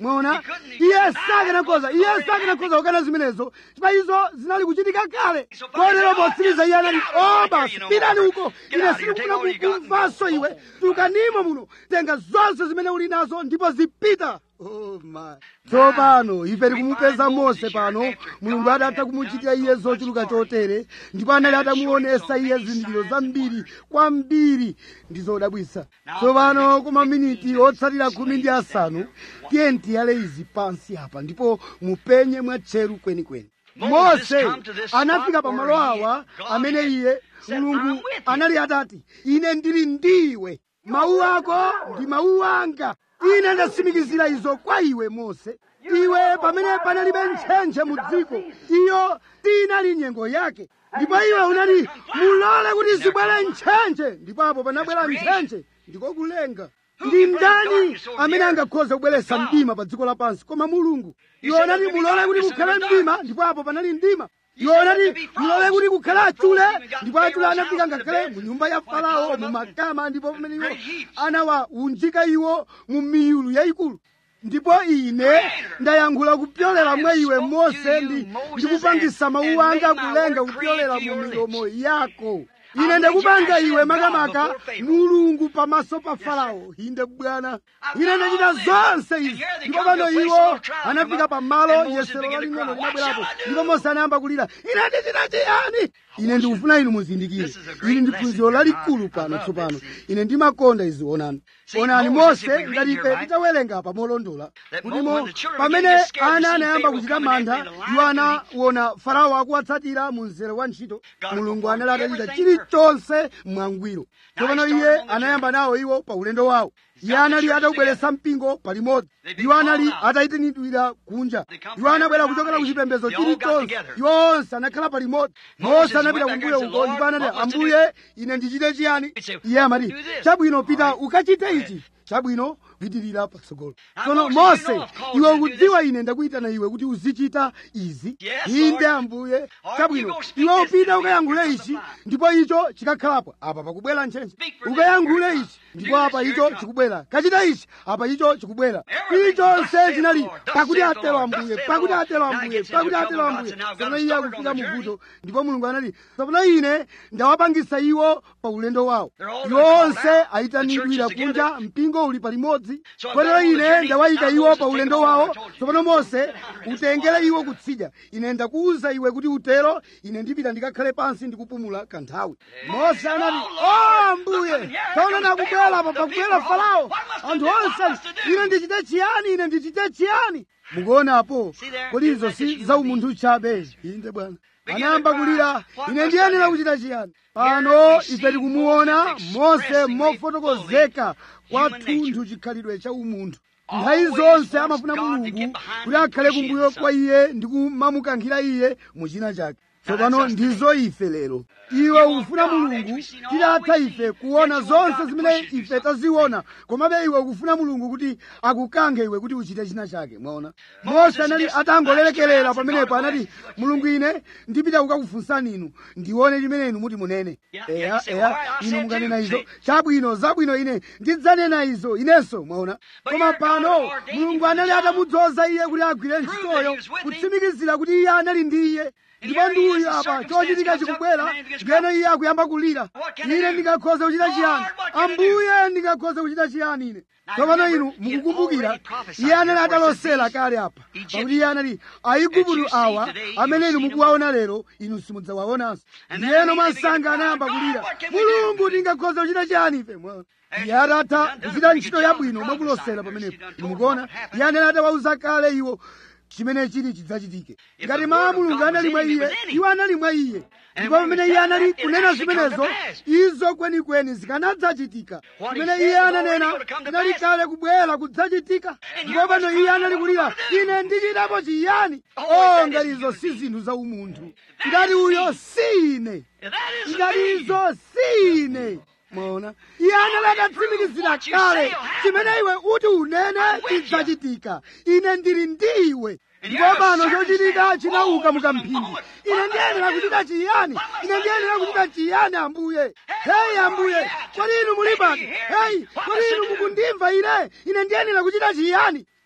mwaona iye sakanakhoza iye sakanakhoza kukana zimenezo chifukwa izo zinali kuchitika kale kotero potsiriza iye anati o basi pitani uko ine sindikufuna kumvanso iwe tukanimo muno tenga zonse zimene uli nazo ndipo zipita Oh my. tsopano ife tikumupeza mose pano mulungu adatha kumuchitira iye zochuluka chotere ndipo anali atamuonesa iye zindikiro zambiri kwambiri ndi zodabwisa tsopano ku maminiti otsatira khumi ndi asanu tiye tiyale izi pansi apa ndipo mupenye mwatcheru kwenikweni mose anafika pamalo awa amene iye mulungu anali atati ine ndili ndiwe mawu ako ndi mawu anga ine ndasimikizira izo kwa iwe mose iwe pamene panalibe ntchentche mu dziko iyo tinali nyengo yake ndipo iwe unati mulole kuti zibwere ntchentche ndipo apo panabwera ntchentche ndiko kulenga ndi ndani amene angakhoze kubweretsa mdima pa dziko lapansi koma mulungu iwe unati mulole kuti kukhale mdima ndipo apo panali mdima iwe unati mulole kuti kukhale achule ndipo achule anafika ngakhale mu nyumba ya farao mu makama ndipo pamene iwo anawaunjika iwo mu miyulu yayikulu ndipo ine ndayankhula kupyolera mwa iwe mose ndi ndikupangisa mawu anga kulenga kupyolera mu milomo yako ine ndakupanga iwe makamaka mulungu pamaso pa farao inde bwana ine ndachita zonse izi ndipo pano iwo anafika pamalo yesero laling'ono linabwerapo ndipo mose anayamba kulira ine ndichita chiyani ine ndikufuna inu muzindikire ili ndi phunziro lalikulu pano tsopano ine ndimakonda izi onani onani mose ngati ife titawerenga apa molondola kutimo pamene ana anayamba kuchita mantha iwo anaona farao akuwatsatira mu mzere wa ntchito mulungu anali atachita chilichonse mwangwiro tsopano iye anayamba nawo iwo pa ulendo wawo iye anali atakubweretsa mpingo palimodzi iwo anali atayitanidwira kunja iwo anabwera kuchokera ku chipembedzo chilichonse iwo onse anakhala palimodzi mose anapita kumbuyo uko ndipo anati ambuye ine ndichite chiyani iye amati chabwino pita ukachite ichi chabwino pitirira patsogolo tsono mose iwe ukudziwa ine ndakuyitana iwe kuti uzichita izi inde ambuye chabwino iwe upita ukayankhule ichi ndipo icho chikakhalapo apa pakubwera ntchentche ukayankhule ichi ndipo apa icho chikubwera kachita ichi apa icho chikubwera chilichonse chinali pakuti atero ambuye pakuti atero ambuye pakuti atero ambuye tsono iye akufika muvuto ndipo mulungu anati tsopano ine ndawapangisa iwo pa ulendo wawo iwo onse ayitanidwira kunja mpingo uli palimodzi kotero ine ndawayika iwo pa ulendo wawo tsopano mose utengere iwo kutsidya ine ndakuwuza iwe kuti utero ine ndipita ndikakhale pansi ndikupumula kanthawi mose anati o ambuye taona nakubwera apa pakubwera farao anthu onse ine ndichite chiyani ine ndichite chiyani mukuonapo kodi izo si zaumunthu chabe inde bwana anayamba kulira ine ndiyenera kuchita chiyani pano ife tikumuona mose mofotokozeka kwathunthu chikhalidwe cha umunthu nthawi zonse amafuna mulungu kuti akhale kumbuyo kwa iye ndi kumamukankhira iye muchina chake tsopano ndizo ife lero iwe ukufuna mulungu titatha ife kuona zonse zimene ife taziona komabe iwe ukufuna mulungu kuti akukankhe iwe kuti uchite china chake mwaona mose anali atangolerekerera pamenepo anati mulungu ine ndipita kukakufunsani inu ndione chimene inu muti munene eya eya inu mukanena izo chabwino zabwino ine ndidzanena izo inenso mwaona koma pano mulungu anali atamudzoza iye kuti agwire ntchitoyo kutsimikizira kuti iye anali ndi iye ndipo ndi uyu apa chochitika chikubwera ngeno iye akuyamba kulira ine ndingakhoza kuchita chiyani ambuye ndingakhoza kuchita chiyani ine tsopano inu mukukumbukira iye anali atalosera kale apa pakuti iye anali aigupto awa amene inu mukuwaona lero inu simudzawaonanso ndiyeno mwansanga anayamba kulira mulungu ndingakhoza kuchita chiyani ife mwaona iye atatha kuchita ntchito yabwino mwakulosera pamenepo inu mukuona iye anali atawauza kale iwo chimene chili chidzachitike ngati mawu a mulungu anali mwa iye iwo anali mwa iye ndipo pamene iye anali kunena zimenezo izo kwenikweni zikanadzachitika pamene iye ananena inali kale kubwera kudzachitika ndipo pano iye anali kulira ine ndichitapo chiyani o ngati izo si zinthu za umunthu ngati uyo si ine ngati izo si ine mwaona iye anali atatsimikizira kale chimene iwe uti unene chidzachitika ine ndili ndi iwe ndipo pano chochitika chinauka mukamphindi ine ndiyenera kuchita chiyani ine ndiyenera kuchita chiyani ambuye heyi ambuye kodi inu muli pano heyi kodi inu mukundimva ine ine ndiyenera kuchita chiyani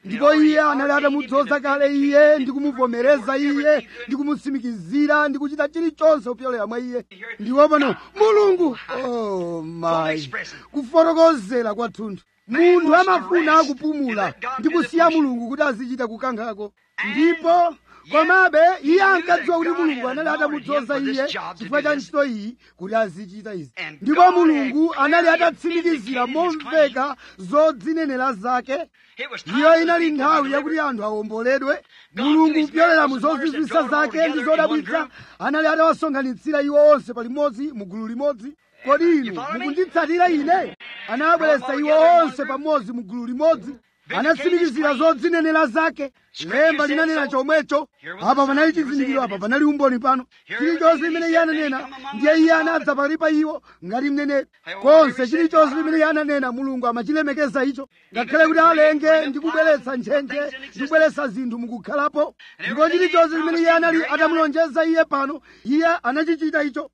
ndipo iye anali atamudzoza kale iye ndi kumuvomereza iye ndi kumutsimikizira ndi kuchita chilichonse kupyolera mwa iye ndipo pano mulungu oh my kufotokozera kwathunthu munthu amafuna kupumula ndi kusiya mulungu kuti azichita kukankhako ndipo komabe iye ankadziwa kuti mulungu anali atamudzoza iye chifukwa cha ntchito iyi kuti azichita izi ndipo mulungu anali atatsimikizira momveka zodzinenera zake iyo inali nthawi yakuti anthu awomboledwe mulungu kupyolera mu zozizwisa zake ndi zodabwitsa anali atawasonkhanitsira iwo onse palimodzi mu gulu limodzi kodi inu mukunditsatira ine anawabweretsa iwo onse pamodzi mu gulu limodzi anatsimikizira zodzinenera zake lemba linanena chomwecho apa panali chizindikiro apa panali umboni pano chilichonse limene iye ananena ndiye iye anadza pakati pa iwo ngati mneneri konse chilichonse limene iye ananena mulungu amachilemekeza icho ngakhale kuti alenge ndi kubweretsa ntchentche ndi kubweretsa zinthu mukukhalapo ndipo chilichonse limene iye anali atamulonjeza iye pano iye anachichita icho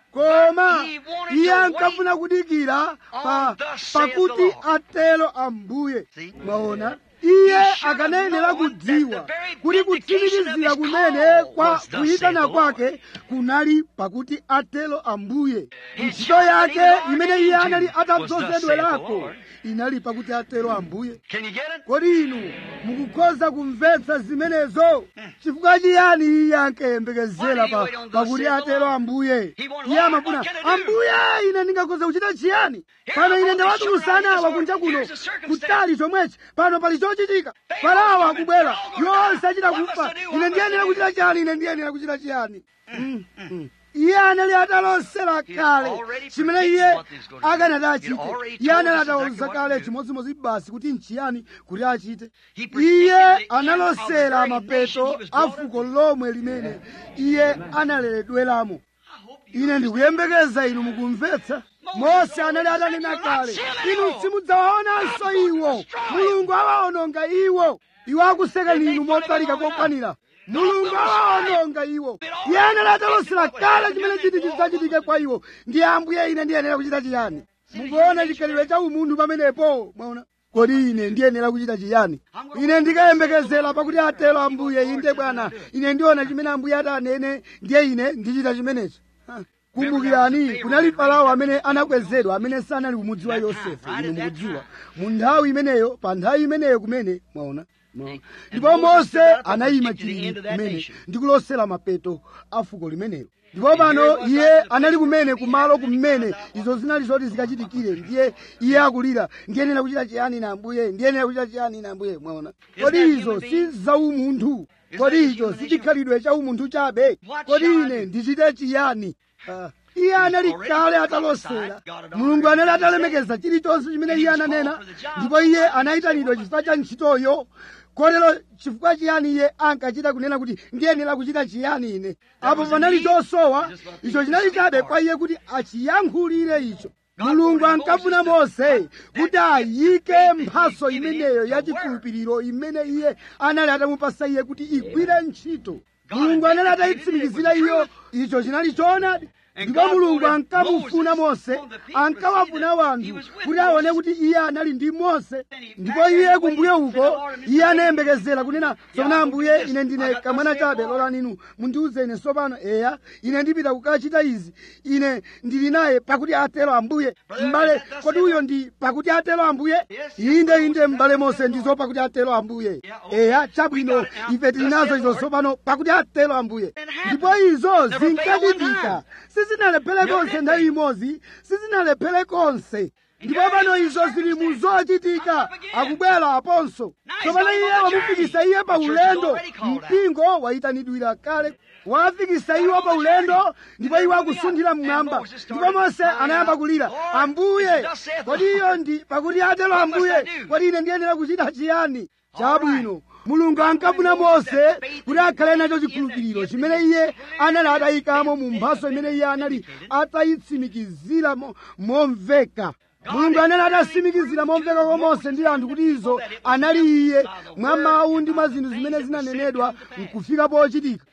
koma iye ankafuna kudikira pa pakuti atero ambuye mwaona iye akanayenera kudziwa kuti kutsimikizira kumene kwa kuyitana kwake kunali pakuti atero ambuye ntchito yake imene iye anali atadzozedwerako inali pakuti atero ambuye kodi inu mukukhoza kumvetsa zimenezo chifukwa chiyani iye ankayembekezera pa pakuti atero ambuye iye amafuna ambuye ine ndingakhoza kuchita chiyani pano ine ndawatulusa awa kunja kuno kutali chomwechi pano pali chochitika farao akubwera yonse achita kufa ine ndiyenera kuchita chiyani ine ndiyenera kuchita chiyani Mm, mm. iye anali atalosera kale chimene iye akanati achite iye anali atawuza kale chimodzimodzi basi kuti nchiyani kuti achite iye analosera mapeto a fuko lomwe limene iye analeredweramo ine ndikuyembekeza inu mukumvetsa mose anali atanena kale inu simudzawaonanso iwo mulungu awaononga iwo iwo akusekani inu motalika kokwanira mulungu awaononga iwo iye anali atalosera kale chimene chiti chidzachitike kwa iwo ndiye ambuye ine ndiyenera kuchita chiyani mukuona chikhalidwe cha umunthu pamenepo mwaona kodi ine ndiyenera kuchita chiyani ine ndikayembekezera pakuti atero ambuye inde bwana ine ndiona chimene ambuye atanene ndiye ine ndichita chimenechi Ha. kumbukirani kunali farao amene anakwezedwa amene sanali kumudziwa yosefe inu mukudziwa mu nthawi imeneyo pa nthawi imeneyo kumene mwaona mwaona. ndipo mose anayima chilili kumene ndi kulosera mapeto a fuko limenelo ndipo pano iye anali kumene kumalo kumene izo zinali zoti zikachitikire ndiye iye akulira ndiyenera kuchita chiyani na ambuye ndiyenera kuchita chiyani na ambuye mwaona kodi izo si zaumunthu kodi icho si chikhalidwe cha umunthu chabe kodi ine ndichite chiyani Ah, iye anali kale atalosera mulungu anali atalemekeza chilichonse chimene iye ananena ndipo iye anayitanidwa chifukwa cha ntchitoyo kotero chifukwa chiyani iye ankachita kunena kuti ndiyenera kuchita chiyani ine apo panali chosowa icho chinali chabe kwa iye kuti achiyankhulire icho mulungu ankafuna mose kuti ayike mphaso imeneyo yachikhulupiriro imene iye anali atamupasa iye kuti igwire ntchito mulungu anali atayitsimikizira iyo icho chinali choonadi ndipo mulungu ankamufuna mose ankawafuna wanthu kuti aone kuti iye anali ndi mose ndipo iye kumbuyo uko iye anayembekezera kunena tsopano ambuye ine ndine kamwana chabe lolani inu mundiuze ine tsopano eya ine ndipita kukachita izi ine ndili naye pakuti atero ambuye m'bale kodi uyo ndi pakuti atero ambuye inde inde m'bale mose ndizo pakuti atero ambuye eya chabwino ife tili nazo izo tsopano pakuti atero ambuye ndipo izo zinkachitika sizinalephere konse nthawi imodzi sizinalephere konse ndipo pano izo zili mu zochitika akubwera aponso tsopano iye wamufikisa iye pa ulendo mpingo wayitanidwira kale wafikisa iwo pa ulendo ndipo iwo akusunthira mmwamba ndipo mose anayamba kulira ambuye kodi iyo ndi pakuti atero ambuye kodi ine ndiyenera kuchita chiyani chabwino mulungu ankafuna mose kuti akhale nacho chikhulupiriro chimene iye anali atayikamo mu mphaso imene iye anali atayitsimikizira mo- momveka mulungu anali atatsimikizira momveka kwa mose ndi anthu kuti izo anali iye mwa mawu ndi mwa zinthu zimene zinanenedwa nkufika pochitika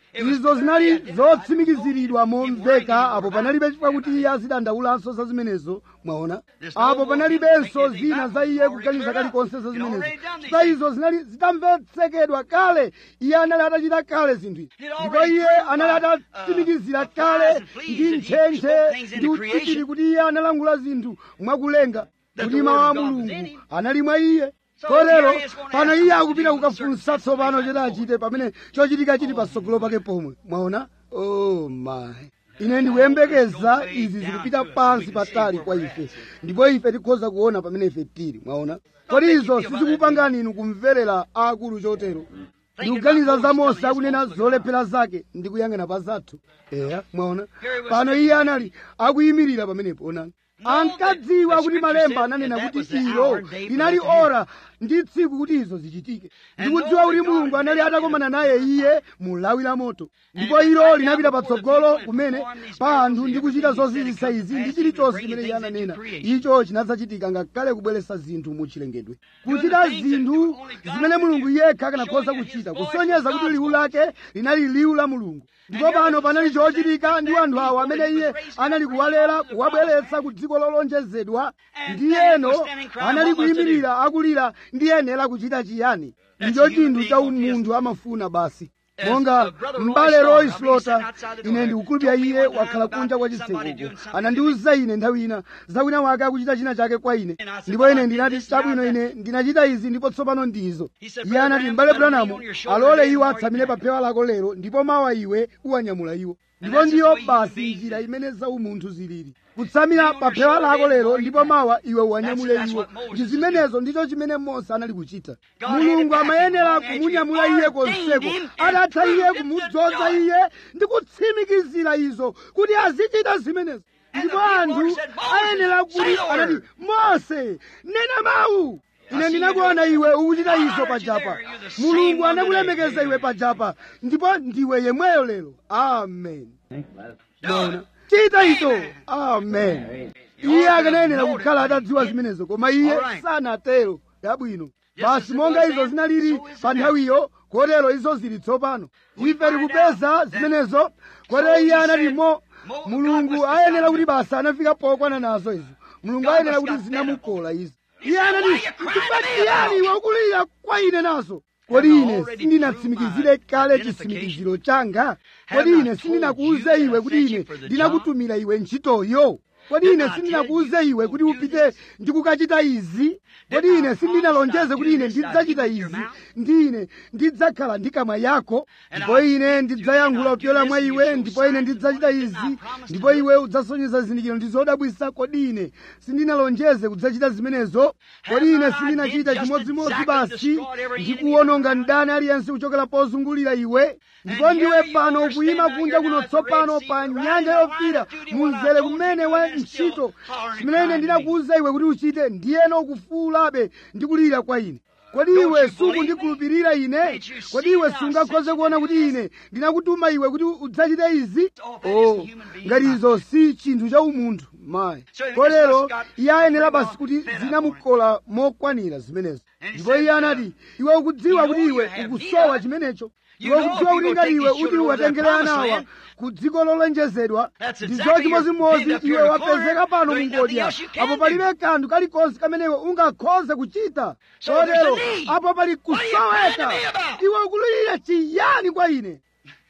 izo zinali zotsimikiziridwa momveka apo panalibe chifukwa kuti iye azidandaulanso za zimenezo mwaona apo panalibenso zina za iye kuganiza kalikonse za zimenezo za izo zinali zitamvetsekedwa kale iye anali atachita kale zinthu izi ndipo iye anali atatsimikizira kale ndi ntchentche ndi utsikiri kuti iye analangula zinthu mwakulenga kuti mawu a mulungu anali mwa iye kotero pano iye akupita kukafunsa tsopano choti achite pamene chochitika chili patsogolo pake pomwe mwaona oh my ine ndikuyembekeza izi zikupita pansi patali kwa ife ndipo ife tikhoza kuona pamene ife tili mwaona kodi izo sizikupangani inu kumverera akulu chotero ndikuganiza za mose akunena zolephera zake ndi kuyang'ana pa zathu eya mwaona pano iye anali akuyimirira pamenepo onani ankadziwa kuti malemba ananena kuti ilo linali ora ndi tsiku kuti izo zichitike ndikudziwa kuti mulungu anali atakomana naye iye mu lawi la moto ndipo ilo linapita patsogolo kumene pa anthu ndi kuchita zozizisa izi ndi chilichonse chimene iye ananena icho chinadzachitika ngakhale kubweretsa zinthu mu chilengedwe kuchita zinthu zimene mulungu yekha akanakhoza kuchita kusonyeza kuti liwu lake linali liwu la mulungu ndipo pano panali chochitika ndi anthu awo amene iye anali kuwalera kuwabweretsa ku dziko lolonjezedwa ndiyeno anali kuyimirira akulira ndiyenera kuchita chiyani ndicho chinthu cha umunthu amafuna basi monga m'bale roy slota ine ndikukhulupirira iye wakhala kunja kwa chitsekoko anandiwuza ine nthawi ina za wina wake akuchita china chake kwa ine ndipo ine ndinati chabwino ine ndinachita izi ndipo tsopano ndizo iye anati m'bale branamu alole iwo atsamire pa phewa lako lero ndipo mawa iwe uwanyamula iwo ndipo ndiyo basi njira imene za umunthu zilili kutsamira pa phewa lako lero ndipo mawa iwe uwanyamule iwo ndi zimenezo ndicho chimene mose anali kuchita mulungu amayenera kumunyamula iye konseko adatha iye kumudzoza iye ndi kutsimikizira izo kuti azichita zimenezo ndipo anthu ayenera kuti anati mose nena mawu ine ndinakuona iwe ukuchita izo pajapa mulungu anakulemekeza iwe pajapa ndipo ndiwe yemweyo lero amen Bona. chita izo amen iye akanayenera kukhala atadziwa zimenezo koma iye sanatero yabwino basi monga izo zinalili pa nthawiyo kotero izo zili tsopano ife tikupeza zimenezo kotero iye anati mo mulungu ayenera kuti basi anafika pokwana nazo izo mulungu ayenera kuti zinamukola izo iye anati chifukwa chiyani iwe ukulira kwa ine nazo kodi ine sindinatsimikizire kale chitsimikiziro changa kodi ine sindinakuuze iwe kuti ine ndinakutumira iwe ntchitoyo kodi ine sindinakuuze iwe kuti upite ndi kukachita izi kodi ine sindinalonjeze kuti ine ndidzachita izi ndi ine ndidzakhala ndi kamwa yako ndipo ine ndidzayankhula kupyola mwa iwe ndipo ine ndidzachita izi ndipo iwe udzasonyeza zizindikiro ndi zodabwisa kodi ine sindinalonjeze kudzachita zimenezo kodi ine sindinachita chimodzimodzi basi ndikuwononga mdani aliyense kuchokera pozungulira iwe ndipo ndiwe pano ukuyima kunja kuno tsopano pa nyanja yofira munzere kumene wa ntchito zimene ine ndinakuwuza iwe kuti uchite ndiyeno ukufuulabe ndi kulira kwa ine kodi iwe sukundikhulupirira ine kodi iwe sungakhoze kuona kuti ine ndinakutuma iwe kuti udzachite izi oh ngati izo si chinthu cha umunthu mayi kotero iye ayenera basi kuti zinamukola mokwanira zimenezo ndipo iye anati iwe ukudziwa kuti iwe ukusowa chimenecho iwe ukudziwa kuti ngati iwe uti uwatengere anawa ku dziko lolonjezedwa ndizo chimodzimodzi iwe wapezeka pano mungodya apo palibe kanthu kalikonse kamene iwe ungakhoze kuchita kotero apo pali kusoweka iwe ukulirira chiyani kwa ine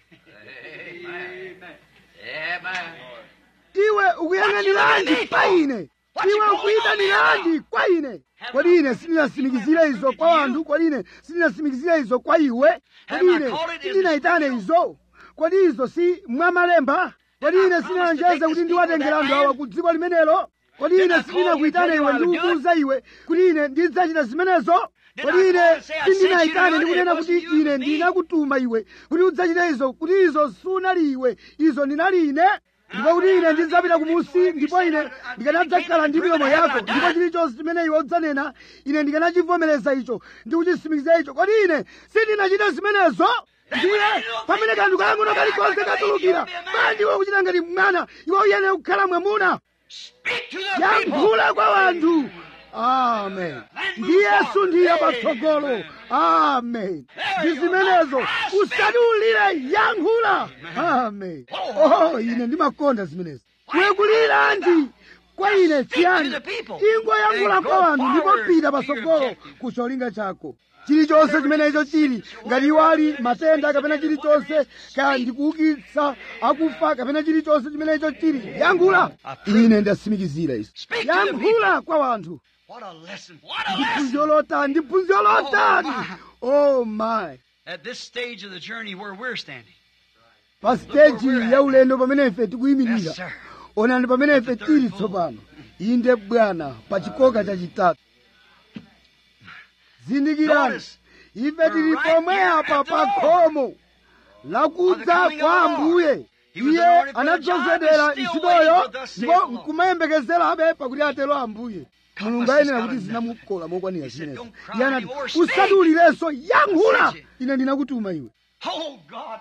iwe ukuyang'aniranji pa ine iwe ukuyitaniranji kwa ine kodi ine sindinasimikizire izo kwa anthu kodi ine sindinasimikizire izo kwa iwe kodi ine sindinayitane izo kodi izo si mwamalemba kodi ine sindinalonjeze kuti ndiwatengera anthu awa ku dziko limenelo kodi ine sindinakuyitane iwe ndikukuwuza iwe kuti ine ndidzachita zimenezo kodi ine sindinayitane ndikunena kuti ine ndinakutuma iwe kuti udzachite izo kuti izo sunali iwe izo ndinali ine ndipo kuti ine ndidzapita kumusi ndipo ine ndikanadzakhala ndi milomo yako ndipo chilichonse chimene iwe udzanena ine ndikanachivomereza icho ndi kuchisimikizira icho kodi ine sindinachita zimenezo ndiye pamene kanthu kang'ono kalikonse katulukira bwanji iwe ukuchita ngati mwana iwe uyenera kukhala mwamuna yankhula kwa wanthu amen ndi yesu ndiye patsogolo amen ndi zimenezo usati ulire yankhula amen oh ine ndimakonda zimenezo kwekulirandi kwa ine chiyani ingoyankhula kwa anthu ndipo pita patsogolo ku cholinga chako chilichonse chimenecho chili ngati iwo ali matenda kapena chilichonse kaya ndikuukitsa akufa kapena chilichonse chimenecho chili yankhula ine ndasimikizira izo yankhula kwa anthu
What a lesson. What a lesson.
ndiphunziro lotani ndiphunziro lotani oh my
At this stage of the journey where we're standing.
pa siteji ya ulendo pamene ife tikuyimirira
Yes, sir.
onani pamene ife tili tsopano inde bwana pa chikoka chachitatu zindikirani
Notice,
ife tili pomwe apa pa khomo lakudza kwa ambuye iye anadzozedera ntchitoyo ndipo nkumayembekezerabe pakuti atero ambuye mulungu ayenera kuti zinamukola mokwanira zimenezo iye anati usati ulirenso yankhula ine ndinakutuma iwe
Oh, God.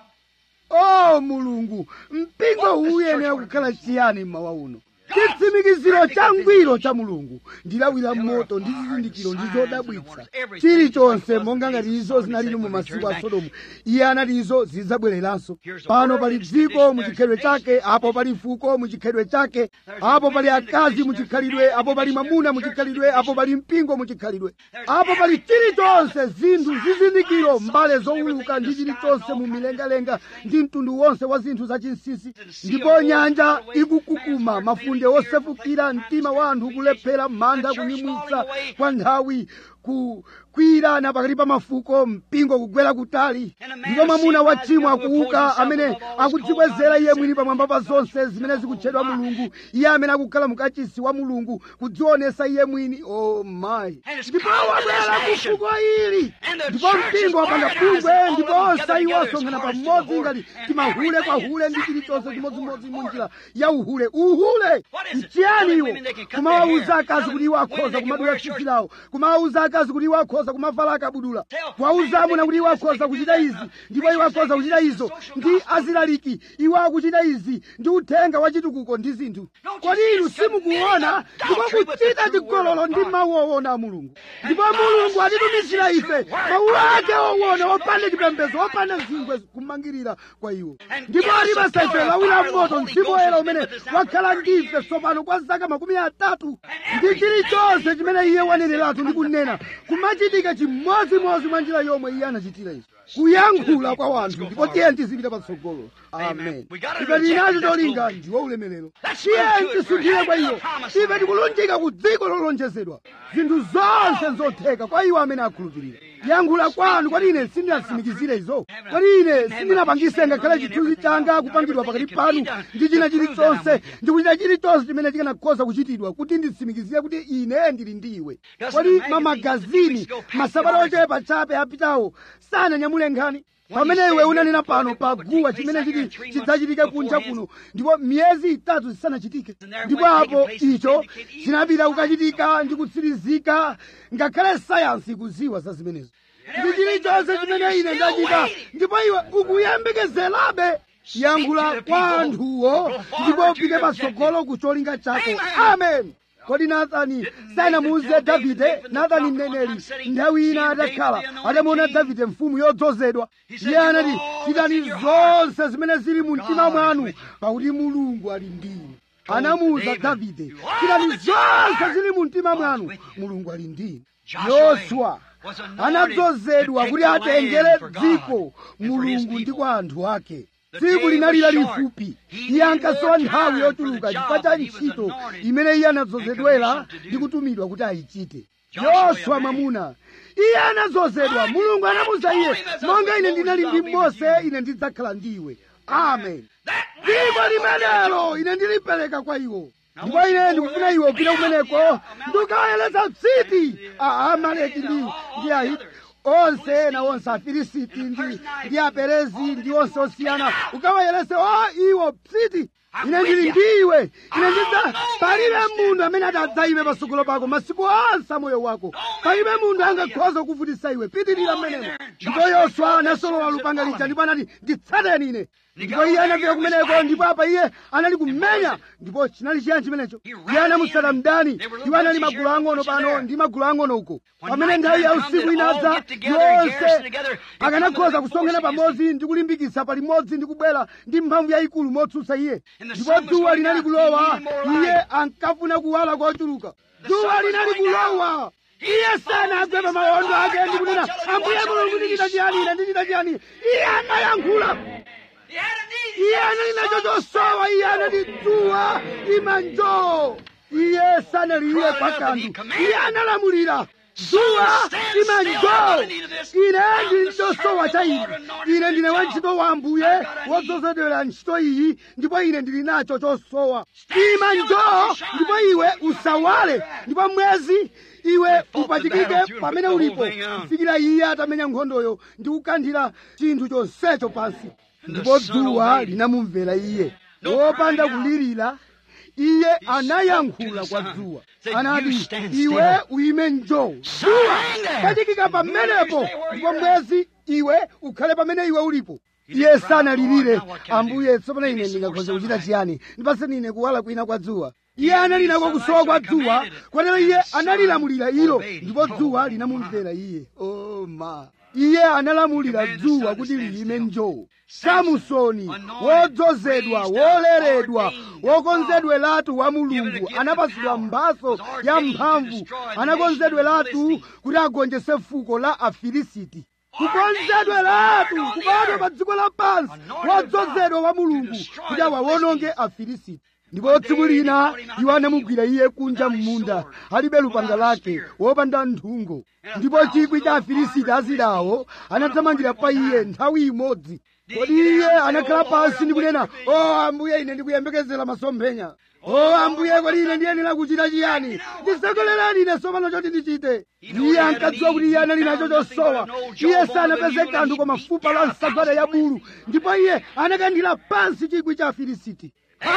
o mulungu mpingo uwu uyenera kukhala chiyani mmawa uno chitsimikiziro cha ngwiro cha mulungu ndilawira moto ndi zizindikiro ndi zodabwitsa chilichonse monga ngati izo zinalili mu masiku a sodomu iye anati izo zidzabwereranso pano pali dziko mu chikhalidwe chake apo pali fuko mu chikhalidwe chake apo pali akazi mu chikhalidwe apo pali mwamuna mu chikhalidwe apo pali mpingo mu chikhalidwe apo pali chilichonse zinthu zizindikiro mbale zowuluka ndi chilichonse mu milengalenga ndi mtundu wonse wa zinthu zachinsinsi ndipo nyanja ikukukuma mafunde osefukira mtima wa anthu kulephera manda kunyumwitsa kwa nthawi ku kwirana pakati pa mafuko mpingo kugwera kutali ndipo mwamuna wa tchimo akuuka amene akudzibwezera iye mwini pamwamba pa zonse zimene zikutchedwa mulungu iye amene akukhala mukachisi wa mulungu kudzionesa iye mwini o mayi ndipo wabwera ku fuko ili ndipo mpingo wapanga bungwe ndipo onse iwo asonkhana pamodzi ngati timahule kwa hule ndi chilichonse chimodzimodzi mu njira ya uhule uhule nchiyani iwo kumawawuza akazi kuti iwo akhoza kumadula tsitsi lawo kumawawuza akazi kuti iwo akhoza kumavala akabudula kuwawuza amuna kuti iwo akhoza kuchita izi ndipo iwo akhoza kuchita izo ndi azilaliki iwo akuchita izi ndi uthenga wa chitukuko ndi zinthu kodi inu simukuona ndipo kuchita chigololo ndi mawu owona a mulungu ndipo mulungu atitumizira ife mawu ake owona opanda chipembedzo opanda zingwe kumangirira kwa iwo ndipo alipasa ife lawira moto mzimu woyera umene wakhala ndife tsopano kwa zaka makumi atatu ndi chilichonse chimene iye waneneratu ndi kunena kumachitika chimodzimodzi mwa njira yomwe iye anachitira izo kuyankhula kwa wanthu ndipo tiye tizipita patsogolo amen ife tinacho cholinga ndiwo ulemerero tiye tisunthire kwa iyo ife tikulunjika ku dziko lolonjezedwa zinthu zonse nzotheka kwa iwo amene akhulupirira yankhula kwanu kwati ine sindinatsimikizire izo kwati ine sindinapangise ngakhale chithunzi changa kupangidwa pakati panu ndi china chilichonse ndikuchita chilichonse chimene chikanakhoza kuchitidwa kuti nditsimikizire kuti ine ndili ndi iwe kwati mamagazini masabata ochepa chabe apitawo sananyamule nkhani pamene iwe unanena pano pa guwa chimene chiti chidzachitike kunja kuno ndipo miyezi itatu zisanachitike ndipo apo icho chinapita kukachitika ndi kutsirizika ngakhale sayansi ikuziwa za zimenezo ndi chilichonse chimene ine ndachita ndipo iwe ukuyembekezerabe yankhula kwa anthuwo ndipo upite patsogolo ku cholinga chako amen kodi nathani sanamuuze davide nathani mneneri nthawi ina atakhala atamuona davide mfumu yodzozedwa iye anati chitani zonse zimene zili mu mtima mwanu pakuti mulungu ali ndinu anamuuza davide chitani zonse zili mu mtima mwanu mulungu ali ndinu yoswa anadzozedwa kuti atengere dziko mulungu ndi kwa anthu ake tsiku linali lalifupi iye ankasowa nthawi yochuluka chifukwa cha ntchito imene iye anadzozedwera ndi kutumidwa kuti ayichite yoswa mwamuna iye anadzozedwa mulungu anamuza iye monga ine ndinali ndi mose ine ndidzakhala ndiwe amen dziko limenelo ine ndilipereka kwa iwo ndipo ine ndikufuna iwe upite kumeneko ndikawayeleza tsiti a amaleki ndi ndi ahiti onse ena onse afilisiti ndi ndi aperezi ndi onse osiyana ukawayelese o iwo psiti ine ndili ndiwe ine ndidza palibe munthu amene atadzayime patsogolo pako masiku onse a moyo wako palibe munthu angakhoza kukuvutitsa iwe pitirira mmenemo ndipo yoswa anasolola lupanga lija ndipo anati nditsateni ine ndipo iye anafika kumeneko ndipo apa iye anali kumenya ndipo chinali chiyani chimenecho iye anamutsata mdani iwo anali magulu ang'ono pano ndi magulu ang'ono uko pamene nthawi ya usiku inadza yonse akanakhoza kusonkhana pamodzi ndi kulimbikitsa palimodzi ndi kubwera ndi mphamvu yayikulu motsutsa iye ndipo dzuwa linali kulowa iye ankafuna kuwala kochuluka dzuwa linali kulowa iye sanagwe pa mawondo ake ndi kunena ambuye mulungu ndichita chiyani ine ndichita chiyani iye anayankhula iye anali nacho chosowa iye anati dzuwa ima njoo iye sanalire kwa kanthu iye analamulira dzuwa ima njoo ine ndili chosowa cha ine ine ndine wantchito wa ambuye wodzozedwera ntchito iyi ndipo ine ndili nacho chosowa ima njoo ndipo iwe usawale ndipo mwezi iwe upachikike pamene ulipo kufikira iye atamenya nkhondoyo ndi kukanthira chinthu chonsecho pansi ndipo dzuwa linamumvera iye wopanda kulirira iye anayankhula kwa dzuwa anati iwe uime njoo dzuwa pachikika pamenepo ndipo mwezi iwe ukhale pamene iwe ulipo iye sanalirire ambuye tsopano ine ndingakhoza kuchita chiyani ndipaseni ine kuwala kwina kwa dzuwa iye anali nako kusowa kwa dzuwa kotero iye analilamulira ilo ndipo dzuwa linamumvera iye oh ma iye analamulira dzuwa kuti liyime njoo samusoni wodzozedwa woleredwa wokonzedweratu wa mulungu anapasidwa mphaso ya mphamvu anakonzedweratu kuti agonjese fuko la afilisiti kukonzedweratu kubadwa pa dziko lapansi wodzozedwa wa mulungu kuti awawononge afilisiti ndipo tsiku lina iwo anamugwira iye kunja m'munda alibe lupanga lake wopanda nthungo ndipo chikwi cha afilisiti azidawo anathamangira pa iye nthawi imodzi kodi iye anakhala pansi ndi kunena o ambuye ine ndikuyembekezera masomphenya o ambuye kodi ine ndiyenera kuchita chiyani ndisekolereni ine tsopano choti ndichite iye ankadziwa kuti iye anali nacho chosowa iye sanapeze kanthu koma fupa la nsagwada ya bulu ndipo iye anakanthira pansi chikwi cha afilisiti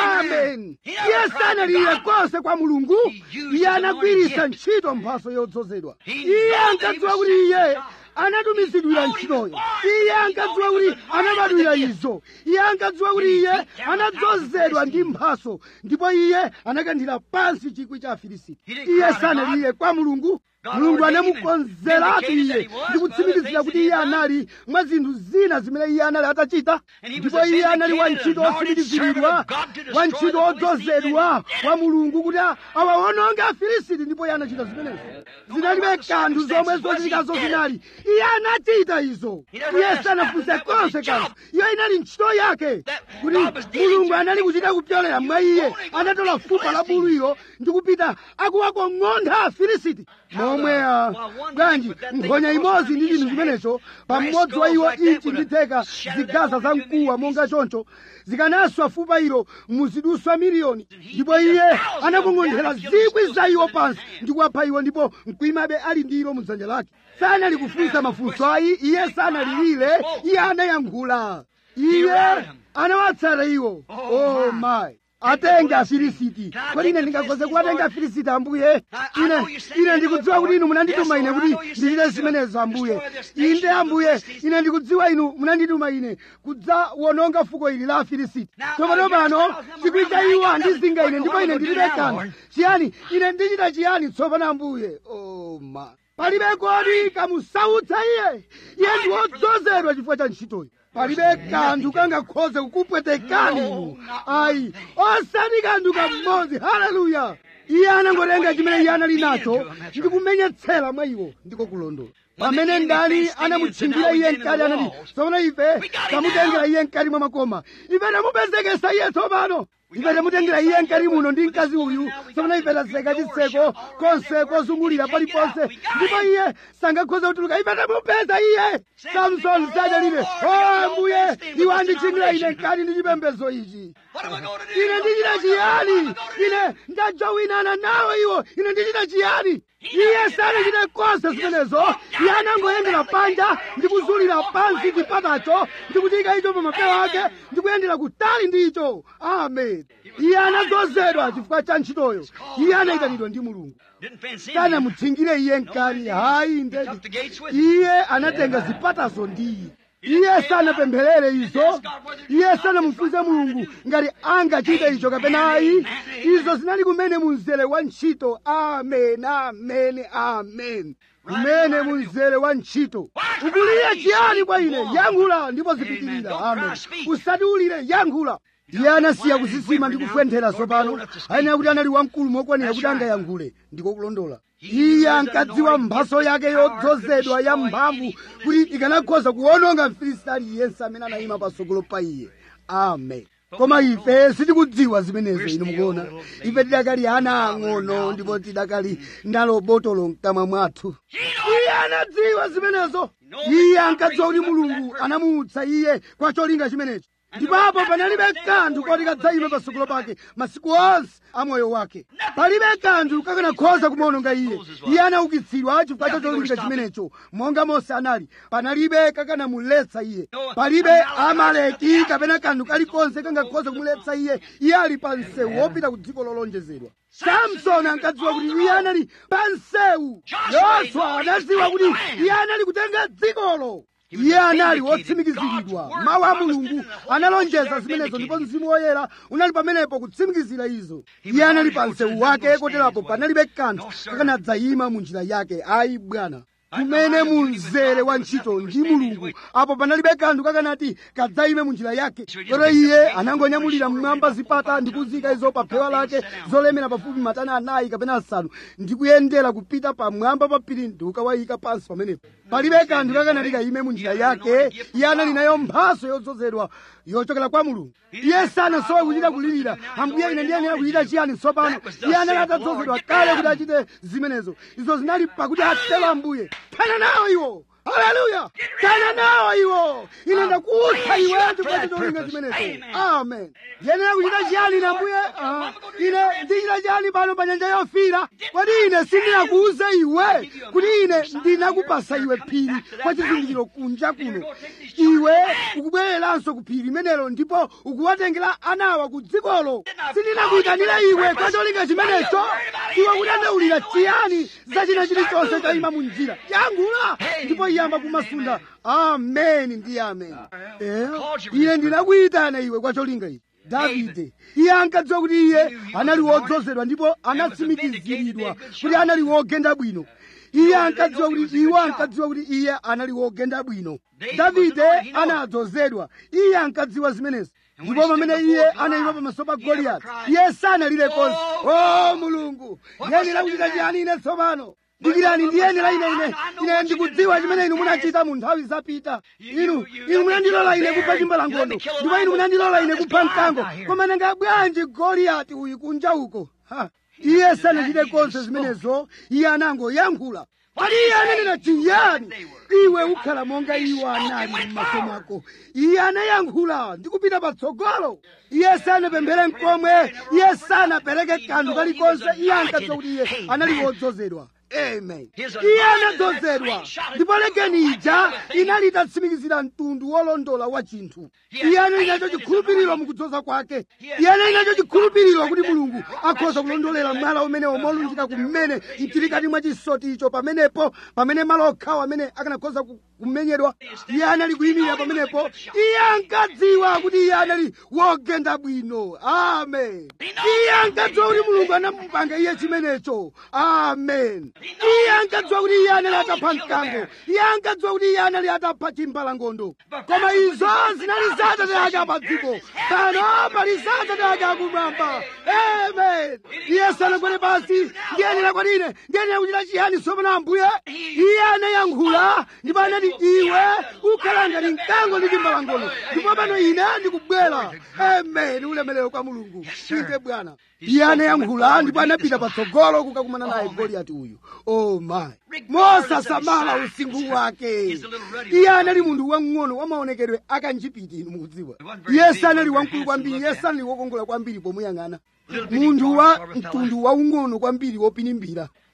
amen iye sanalire konse kwa mulungu iye anagwiritsa ntchito mphaso yodzozedwa iye ankadziwa kuti iye anatumizidwira ntchitoyo iye ankadziwa kuti anabadwira izo iye ankadziwa kuti iye anadzozedwa ndi mphaso ndipo iye anakanthira pansi chikwi cha afilisiti iye sanalire kwa mulungu mulungu anamukonzeratu iye ndi kutsimikizira kuti iye anali mwa zinthu zina zimene iye anali atachita ndipo iye anali wantchito otsimikiziridwa wantchito odzozedwa wa mulungu kuti awawononge afilisiti ndipo iye anachita zimenezo zinalibe kanthu zomwe zochitikazo zinali iye anachita izo iye sanafunse konse kanthu iyo inali ntchito yake kuti mulungu anali kuchita kupyolera mwa iye anatola fupa la buluyo ndi kupita akuwakong'ontha afilisiti momwe bwanji nkhonya imodzi ndi chinthu chimenecho pamodzi wa iwo inchi ndi theka zigaza za mkuwa monga choncho zikanaswa fupa ilo muziduswa miliyoni ndipo iye anakong'onthera zikwi za iwo pansi ndi kuwapha iwo ndipo mkwimabe ali ndi ilo mudzanja lake sanali kufunsa mafunso ayi iye sanalilire iye anayankhula iye anawatsata iwo oh my atenge afilisiti kodi ine ndingakhoze kuwatenga afilisiti ambuye ine ine ndikudziwa kuti inu munandituma ine kuti ndichite zimenezo ambuye inde ambuye ine ndikudziwa inu munandituma ine kudzawononga fuko ili la afilisiti tsopano pano chikwi cha iwo andizinga ine ndipo ine ndilibe kanthu chiyani ine ndichita chiyani tsopano ambuye oh ma palibe kodi kamusautsa iye iye ndi wodzozedwa chifukwa cha ntchitoyi palibe kanthu kangakhoze kukupwetekani inu ayi osati kanthu kamodzi haleluya iye anangotenga chimene iye anali nacho ndi kumenyetsera mwa iwo ndiko kulondola pamene ndani anamutchingira iye mkati anati tsopano ife tamutengera iye mkati mwa makoma ife tamupezekesa iye tsopano ife tamutengera iye mkati muno ndi mkazi uyu tsopano ife taseka chitseko konse kozungulira paliponse ndipo iye sangakhoze kutuluka ife tamupeza iye samsoni sadalire o ambuye iwe anditchingira ine mkati ndi chipembedzo ichi ine ndichita chiyani ine ndajowinana nawo iwo ine ndichita chiyani iye sanachite konse zimenezo iye anangoyendera panja ndi kuzulira pansi chipatacho ndi kuchika icho pa mapewa ake ndi kuyendera kutali ndi icho amen ifeti iye anadzozedwa chifukwa cha ntchitoyo iye anayitanidwa ndi mulungu
Didn't fence him.
sanamutsingire iye mkani hayi
He took the
ndeti
gates with him.
iye anatenga zipatazo ndi iye iye sanapempherere izo iye sanamufunse mulungu ngati angachite icho kapena ayi izo zinali kumene munzere wa ntchito amen amen amen kumene munzere wa ntchito ukulire chiyani kwa ine yankhula ndipo zipitirira amen usati ulire yankhula iye anasiya kuzisima ndi kufwenthera tsopano ayenera kuti anali wamkulu mokwanira kuti angayankhule ndiko kulondola iye ankadziwa mphaso yake yodzozedwa ya mphamvu kuti ikanakhoza kuwononga mfilisiti aliyense amene anayima patsogolo pa iye amen koma ife sitikudziwa zimenezo inu mukuona ife tidakali ana ang'ono ndipo tidakali ndalo botolo mkamwa mwathu iye anadziwa zimenezo iye ankadziwa kuti mulungu anamuutsa iye kwa cholinga chimenecho ndipapo panalibe kanthu koti kadzayime patsogolo pake masiku onse a moyo wake palibe kanthu kakanakhoza kumuwononga iye iye anaukitsidwa chifukwa cha cholinga chimenecho monga mose anali panalibe kakanamuletsa iye palibe amaleki kapena kanthu kalikonse kangakhoza kumuletsa iye iye ali pa msewu wopita ku dziko lolonjezedwa samsoni ankadziwa kuti iye anali pa msewu yoswa anadziwa kuti iye anali kutenga dzikolo iye anali wotsimikiziridwa mawu a mulungu analonjeza zimenezo ndipo mzimu woyera unali pamenepo kutsimikizira izo iye anali pa msewu wake koterapo panalibe kanthu kakanadzayima mu njira yake ayi bwana kumene munzere wa ntchito ndi mulungu apo panalibe kanthu kakanati kadzayime mu njira yake kotero iye anangonyamulira mmwamba zipata ndi kuzika izo pa phewa lake zolemera pafupi matani anayi kapena asanu ndi kuyendera kupita pamwamba pa phiri ndi kukawayika pansi pamenepo palibe kanthu kakanati kayime mu njira yake iye anali nayo mphaso yodzozedwa yochokera kwa mulungu iye sanasowe kuchita kulirira ambuye ine ndiyenera kuchita chiyani tsopano iye anali atadzozedwa kale kuti achite zimenezo izo zinali pakuti atero ambuye phana nawo iwo haleluya phana nawo iwo ine ndakuutsa iwe chifukwa cholinga chimenecho amen ndiyenera kuchita chiyani ine ambuye Ah, ine ndichita chiyani pano pa nyanja yofira kodi ine sindinakuuze iwe kuti ine ndinakupasa iwe phiri kwa chizindikiro kunja kuno iwe ukubwereranso ku phiri limenelo ndipo ukuwatengera anawa ku dzikolo sindinakuyitanira iwe kwa cholinga chimenecho iwe kudandaulira chiyani za china chilichonse chayima mu njira yankhula ndipo iyamba kumasunda ameni ndi ameni Eh, ine ndinakuyitana iwe kwa cholinga ichi davide iye ankadziwa kuti iye anali wodzozedwa ndipo anatsimikiziridwa kuti anali wogenda bwino iye ankadziwa kuti iwo ankadziwa kuti iye anali wogenda bwino davide anadzozedwa iye ankadziwa zimenezi ndipo pamene iye anayima pamaso pa goliyati iye sanalire konse o mulungu ndiyenera kuchita chiyani ine tsopano dikirani ndiyenera ine ine ine ndikudziwa chimene inu munachita mu nthawi zapita inu inu munandilola ine kupha chimbalangondo ndipo inu munandilola ine kupha mkango koma nanga bwanji goliyati uyu kunja uko Ha. iye sanachite konse zimenezo iye anangoyankhula pali iye ananena chiyani iwe ukhala monga iwo anali m'maso mwako iye anayankhula ndi kupita patsogolo iye sanapemphere mkomwe iye sanapereke kanthu kalikonse iye ankadziwa kuti iye anali wodzozedwa amen iye anadzozedwa ndipo legeni ija inali itatsimikizira mtundu wolondola wa chinthu iye anali nacho chikhulupiriro mukudzoza kwake iye anali nacho chikhulupiriro kuti mulungu akhoza kulondolera mwala umenewo molunjika kumene mchilikati mwa chisoti icho pamenepo pamene malo okhawo amene akanakhoza ku- kumenyedwa iye anali kuyimirira pamenepo iye ankadziwa kuti iye anali wogenda bwino amen iye ankadziwa kuti mulungu anamupanga iye chimenecho amen iye ankadziwa kuti iye anali atapha mkango iye ankadziwa kuti iye anali atapha chimbalangondo koma izo zinali za atate ake apa dziko pano pali za atate ake akumwamba amen iye sanagwere pansi ndiyenera kwati ine ndiyenera kuchita chiyani tsopano ambuye iye anayankhula ndipo anati iwe ukhala ngati mkango ndi chimbalangondo ndipo pano ine ndikubwera amen ulemerero kwa mulungu inde bwana iye anayankhula ndipo anapita patsogolo kukakumana naye goliyati uyu oh my mosasamala usinkhu wake iye anali munthu wamng'ono wamaonekedwe akanjipiti inu mukudziwa iye sanali wamkulu kwambiri iye sanali wokongola kwambiri pomuyang'ana munthu wa mtundu waung'ono kwambiri wopinimbira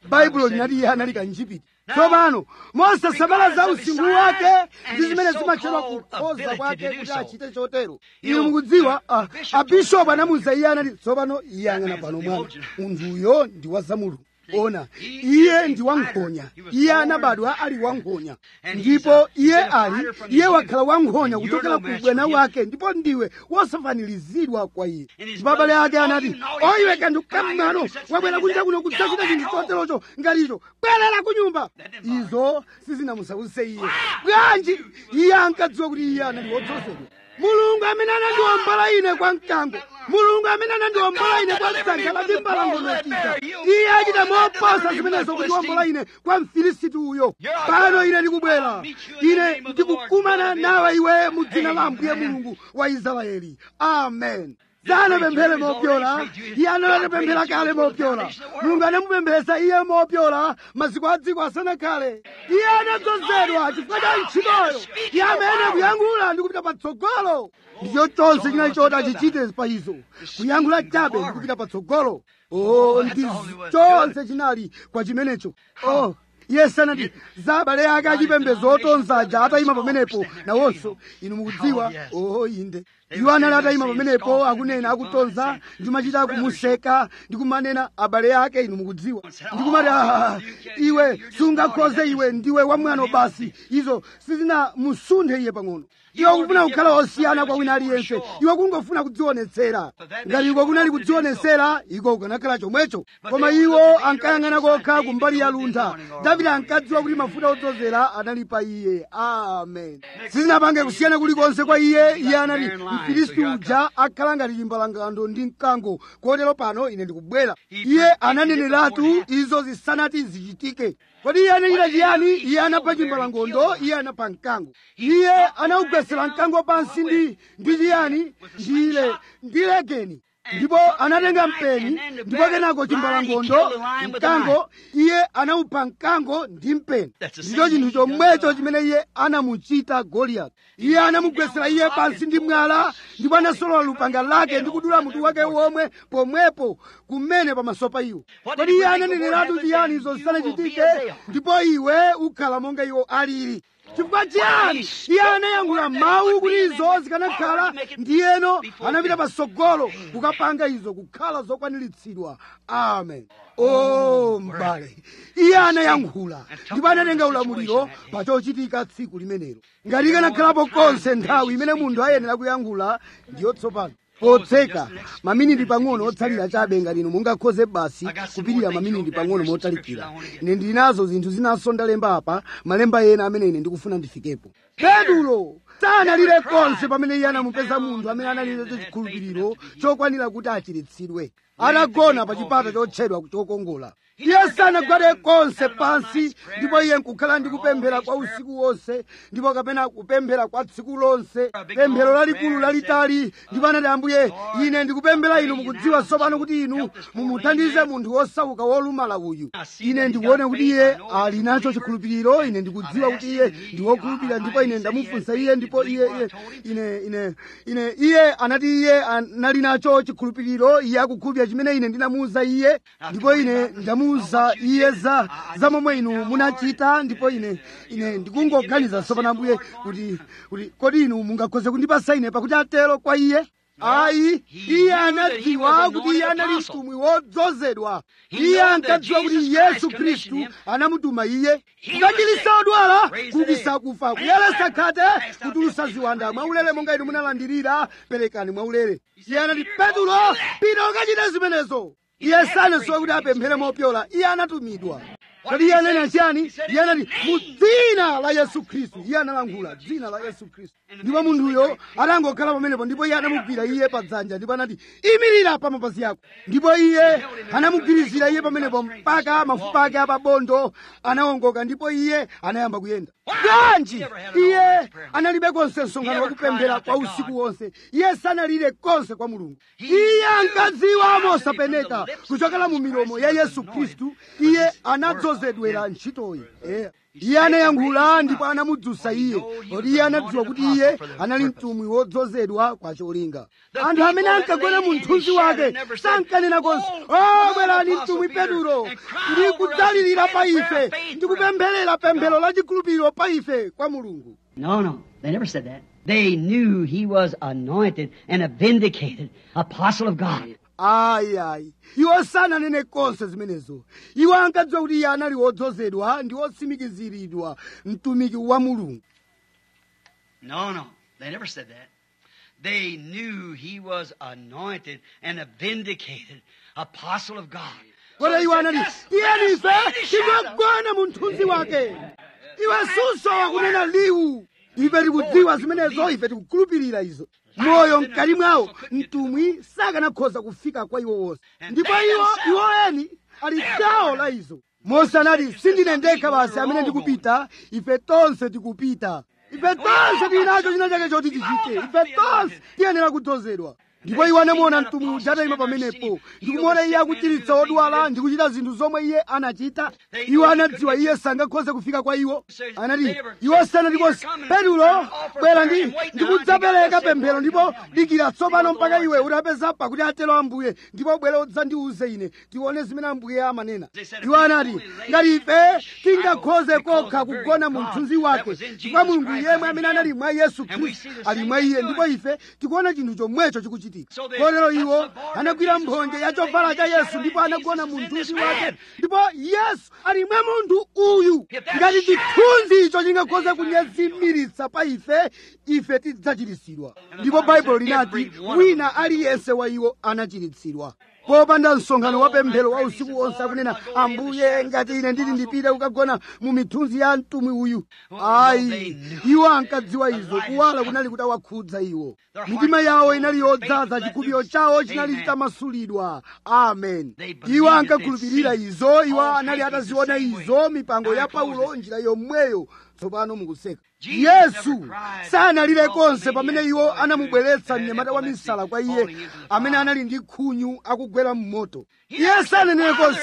baibulo linati iye anali kanjipiti tsopano mosasamala za usinkhu wake ndi zimene zimatchedwa kukhoza kwake kuti achite chotero inu mukudziwa ah, abishopu anamuwuza iye anati tsopano iye ang'ana pano mwana munthuyo ndi wa zamulungu ona iye ndi wankhonya iye anabadwa ali wankhonya ndipo iye ali iye wakhala wankhonya kuchokera ku ubwana wake ndipo ndiwe wosafaniziridwa kwa iye ndipo abale ake anati oyiwe kanthu kam'mano wabwera kunja kuno kudzachita chinthu choterocho ngaticho bwerera ku nyumba izo sizinamusawuse iye bwanji iye ankadziwa kuti iye anali wodzozedwa mulungu amene anandiwombola ine kwa mkango mulungu amene anandiwombola ine kwa dzanja la timbalangonokita iye achita moposa zimenezo kutiwombola ine kwa mfilisiti uyo pano ine ndikubwera ine ndikukumana nawe iwe mu dzina la ambuye mulungu wa israeli amen sanapemphere mopyola iye anatipemphera kale mopyola mulungu anamupempheresa iye mopyola maziko a dziko asanakhale iye anadzozedwa chifukwa cha ntchitoyo iye amene kuyankhula ndi kupita patsogolo ndicho chonse chinali choti achichite pa izo kuyankhula chabe ndi kupita patsogolo o ndi chonse chinali kwa chimenecho oh yesu anati za abale ake achipembedzo otonzaja atayima pamenepo nawonso inu mukudziwa oh inde iwo anali atayima pamenepo akunena akutonza ndimachita kumuseka ndikumanena abale ake inu mukudziwa ndikumati "Ah, iwe sungakhoze iwe ndiwe wamwano basi izo sizinamusunthe iye pang'ono iwe ukufuna kukhala osiyana kwa wina aliyense iwe kungofuna kudzionetsera ngati iko kunali kudzionetsera iko kukanakhala chomwecho koma iwo ankayang'ana kokha kumbali ya luntha davide ankadziwa kuti mafuta odzozera anali pa iye amen sizinapange kusiyana kulikonse kwa iye iye anati mfilisti uja akhala ngati chimbalangando ndi mkango kotero pano ine ndikubwera iye ananeneratu izo zisanati zichitike kodi iye anachita chiyani iye anapha chimbalangondo iye anapha mkango iye anawugwesera mkango pansi ndi ndi chiyani ndile ndi legeni ndipo anatenga mpeni ndipo kenako chimbalangondo mkango iye anawupha mkango ndi mpeni ndicho chinthu chomwecho chimene iye anamuchita goliyati iye anamugwesera iye pansi ndi mwala ndipo anasolola lupanga lake ndi kudula mutu wake womwe pomwepo kumene pamaso pa iwo kodi iye ananeneratu chiyani izo zisanachitike ndipo iwe ukhala monga iwo alili chifukwa chiyani iye anayankhula mawu kuti izo zikanakhala ndiyeno anapita patsogolo kukapanga izo kukhala zokwaniritsidwa amen o m'bale iye anayankhula ndipo anatenga ulamuliro pa chochitika tsiku limenelo ngati ikanakhalapo konse nthawi imene munthu ayenera kuyankhula ndiyo tsopano potseka maminiti pang'ono otsalira chabe ngati inu mungakhoze basi kupirira maminiti pang'ono motalikira ine ndili nazo zinthu zinanso ndalemba apa malemba ena amene ine ndikufuna ndifikepo petulo sanalire konse pamene iye anamupeza munthu amene analibe chikhulupiriro chokwanira kuti achiritsidwe atagona pa chipata chotchedwa chokongola iye sanagwade konse pansi ndipo iye nkukhala ndi kupemphera kwa usiku wonse ndipo kapena kupemphera kwa tsiku lonse pemphero lalikulu lalitali ndipo anati ambuye ine ndikupemphera inu mukudziwa tsopano kuti inu mumuthandize munthu wosauka wolumala uyu ine ndikuone kuti iye ali nacho chikhulupiriro ine ndikudziwa kuti iye ndi wokhulupirira ndipo ine ndamufunsa iye ndipo iye iye ine ine ine iye anati iye anali nacho chikhulupiriro iye akukhulupirira chimene ine ndinamuwuza iye ndipo ine ndamuwuza iye za za momwe inu munachita ndipo ine ine ndikungoganiza tsopano ambuye kuti kuti kodi inu mungakhoze kundipasa ine pakuti atero kwa iye ayi iye anadziwa kuti iye anali mtumwi wodzozedwa iye ankadziwa kuti yesu khristu anamutuma iye kukachiritsa odwala kuukitsa akufa kuyeretsa khate kutulutsa ziwanda mwaulere monga inu munalandirira perekani mwaulere iye anati petulo pita ukachite zimenezo iye sanasowa kuti apemphere mopyola iye anatumidwa kodi iye anena chiyani iye anati mu dzina la yesu khristu iye analankhula dzina la yesu khristu ndipo munthuyo atangokhala pamenepo ndipo iye anamugwira iye pa dzanja ndipo anati imirira pa mapazi ako ndipo iye anamugwirizira iye pamenepo mpaka mafupa ake apabondo anawongoka ndipo iye anayamba kuyenda bwanji iye analibe konse msonkhano wakupemphera kwa usiku wonse iye sanalire konse kwa mulungu iye ankadziwa mosapeneka kuchokera mu milomo ya yesu khristu iye anadzozedwa wodzozedwera ntchitoyi eya iye anayankhula ndipo anamudzutsa iye kodi iye anadziwa kuti iye anali mtumwi wodzozedwa kwa cholinga anthu amene ankagona mu mthunzi wake sankanena konse o bwerani mtumwi petulo ndi kudzalirira pa ife ndi kupempherera pemphero la chikhulupiriro pa ife kwa mulungu
No, no, they never said that. They knew he was anointed and a vindicated apostle of God.
ayi ayi iwo sananene konse zimenezo iwo ankadziwa kuti iye anali wodzozedwa ndi wotsimikiziridwa mtumiki wa mulungu
No, no, they never said that. They knew he was anointed and a vindicated apostle of God.
kodi iwo anati tiyeni ife
Let's
tingagona mu mthunzi wake iwe susowa kunena liwu ife tikudziwa zimenezo ife tikukhulupirira izo moyo mkati mwawo mtumwi sakanakhoza kufika kwa iwo wonse ndipo iwo iwo eni ali gawo la izo mose anati sindine ndekha basi amene ndikupita ife tonse tikupita ife tonse tili nacho china chake choti tichite ife tonse tiyenera kudzozedwa ndipo iwo anamuona mtumwi uja atayima pamenepo ndikumuona iye akuchiritsa odwala ndi kuchita zinthu zomwe iye anachita iwo anadziwa iye sangakhoze kufika kwa iwo anati iwo sanati konse petulo bwera ndi ndikudzapereka pemphero ndipo dikira tsopano mpaka iwe utapeza pakuti atero ambuye ndipo bwere udzandiuze ine tione zimene ambuye amanena iwo anati ngati ife tingakhoze kokha kugona mu mthunzi wake chifukwa mulungu yemwe amene anali mwa yesu khristu ali mwa iye ndipo ife tikuona chinthu chomwecho chikuchitika kotero iwo anagwira mphonje ya chovala cha yesu ndipo anagona mu mthunzi wake ndipo yesu ali mwa munthu uyu ngati chithunzi icho chingakhoze kunyezimiritsa pa ife ife tidzachiritsidwa ndipo baibulo linati wina aliyense wa iwo anachiritsidwa popanda msonkhano wa pemphero wa usiku wonse akunena ambuye ngati ine ndili ndipite kukagona mu mithunzi ya mtumwi uyu ayi iwo ankadziwa izo kuwala kunali kutawakhudza iwo mitima yawo inali yodzaza chikhulupiriro chawo chinali chitamasulidwa amen iwo ankakhulupirira izo iwo anali ataziona izo mipango ya paulo njira yomweyo tsopano mukuseka yesu sanalire konse pamene iwo anamubweretsa mnyamata wa misala kwa iye amene anali ndi khunyu akugwera mmoto iye sananene konse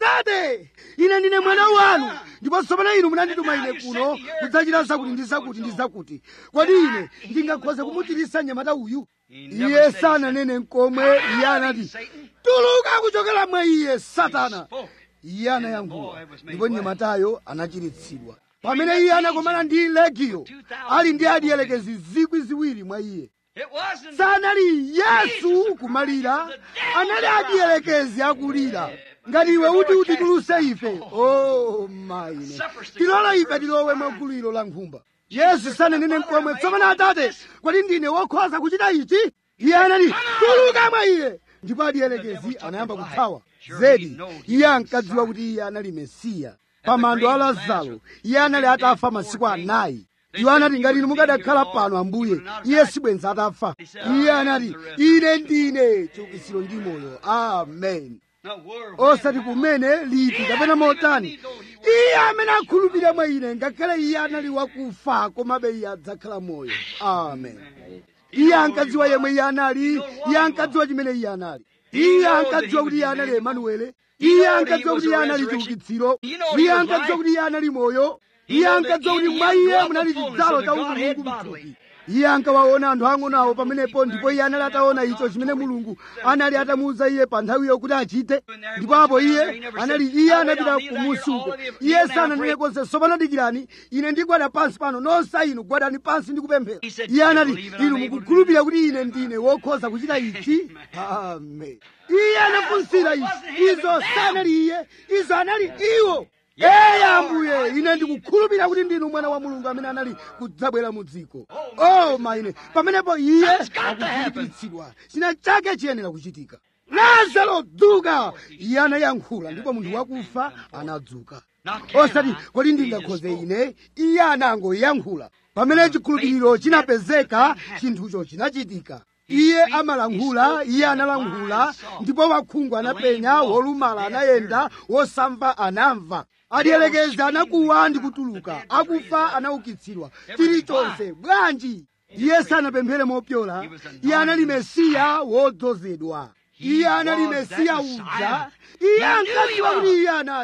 atate ine ndine mwana wanu ndipo tsopano inu munandituma ine kuno kudzachita zakuti ndi zakuti ndi zakuti kodi ine ndingakhoze kumuchiritsa mnyamata uyu iye sananene nkomwe iye anati tuluka kuchokera mwa iye satana iye anayankhula ndipo mnyamatayo anachiritsidwa pamene iye anakomana ndi legiyo ali ndi adielekezi zikwi ziwiri mwa iye
It wasn't
sanali yesu kumalira anali adielekezi akulira ngati iwe uti utituluse ife o maine tilole ife tilowe mwaguliro la nkhumba yesu sananene mkomwe tsopano atate kodi ndine wokhoza kuchita ichi iye anati tuluka mwa iye ndipo adielekezi anayamba kuthawa zedi iye ankadziwa kuti iye anali mesiya pamando a lazaro iye anali atafa masiku anayi iwo anati ngati inu mukadakhala pano ambuye iye sibwenza atafa iye anati ine ndine chiukitsiro ndi moyo amen
no word.
osati kumene liti kapena motani iye amene akhulupirira mwa ine ngakhale iye anali wakufa komabe iye adzakhala moyo amen iye ankadziwa yemwe iye anali iye ankadziwa chimene iye anali iye ankadziwa kuti iye anali emanuele iye ankadziwa kuti iye anali chiukitsiro iye ankadziwa kuti iye anali moyo iye ankadziwa kuti mwa iye munali chidzalo cha umulungu mthupi iye ankawaona anthu ang'onawo pamenepo ndipo iye anali ataona icho chimene mulungu anali atamuwuza iye pa nthawiyo kuti achite ndipo apo iye anali iye anapita kumusi uko iye sananene konse tsopano dikirani ine ndigwada pansi pano nonse inu gwadani pansi ndi kupemphera iye anati inu mukukhulupirira kuti ine ndine wokhoza kuchita ichi amen iye anafunsira izi izo sanali iye izo anali iwo Ee ambuye ine ndikukhulupirira kuti ndinu mwana wa mulungu amene anali kudzabwera mu dziko oh maine pamenepo iye akuzindikiritsidwa china chake chiyenera kuchitika lazaro dzuka iye anayankhula ndipo munthu wakufa anadzuka osati kodi ndingakhoze ine iye anangoyankhula pamene chikhulupiriro chinapezeka chinthucho chinachitika iye amalankhula iye analankhula ndipo wakhungu anapenya wolumala anayenda wosamva anamva adielekeza anakuwa ndi kutuluka akufa anaukitsidwa chilichonse bwanji iye sanapemphere mopyola iye anali mesiya wodzozedwa iye anali mesiya uja iye ankadziwa kuti iye anali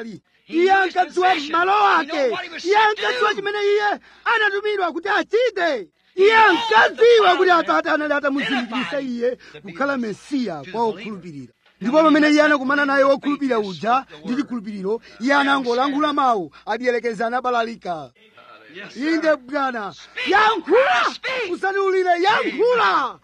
iye ankadziwa malo ake iye ankadziwa chimene iye anatumidwa kuti achite iye ankadziwa kuti atate anali atamuzindikirisa iye kukhala mesiya kwa okhulupirira ndipo pamene iye anakumana naye wokhulupirira uja ndi chikhulupiriro iye anangolankhula mawu adiyelekeza anabalalika inde bwana yankhula usaniulire yankhula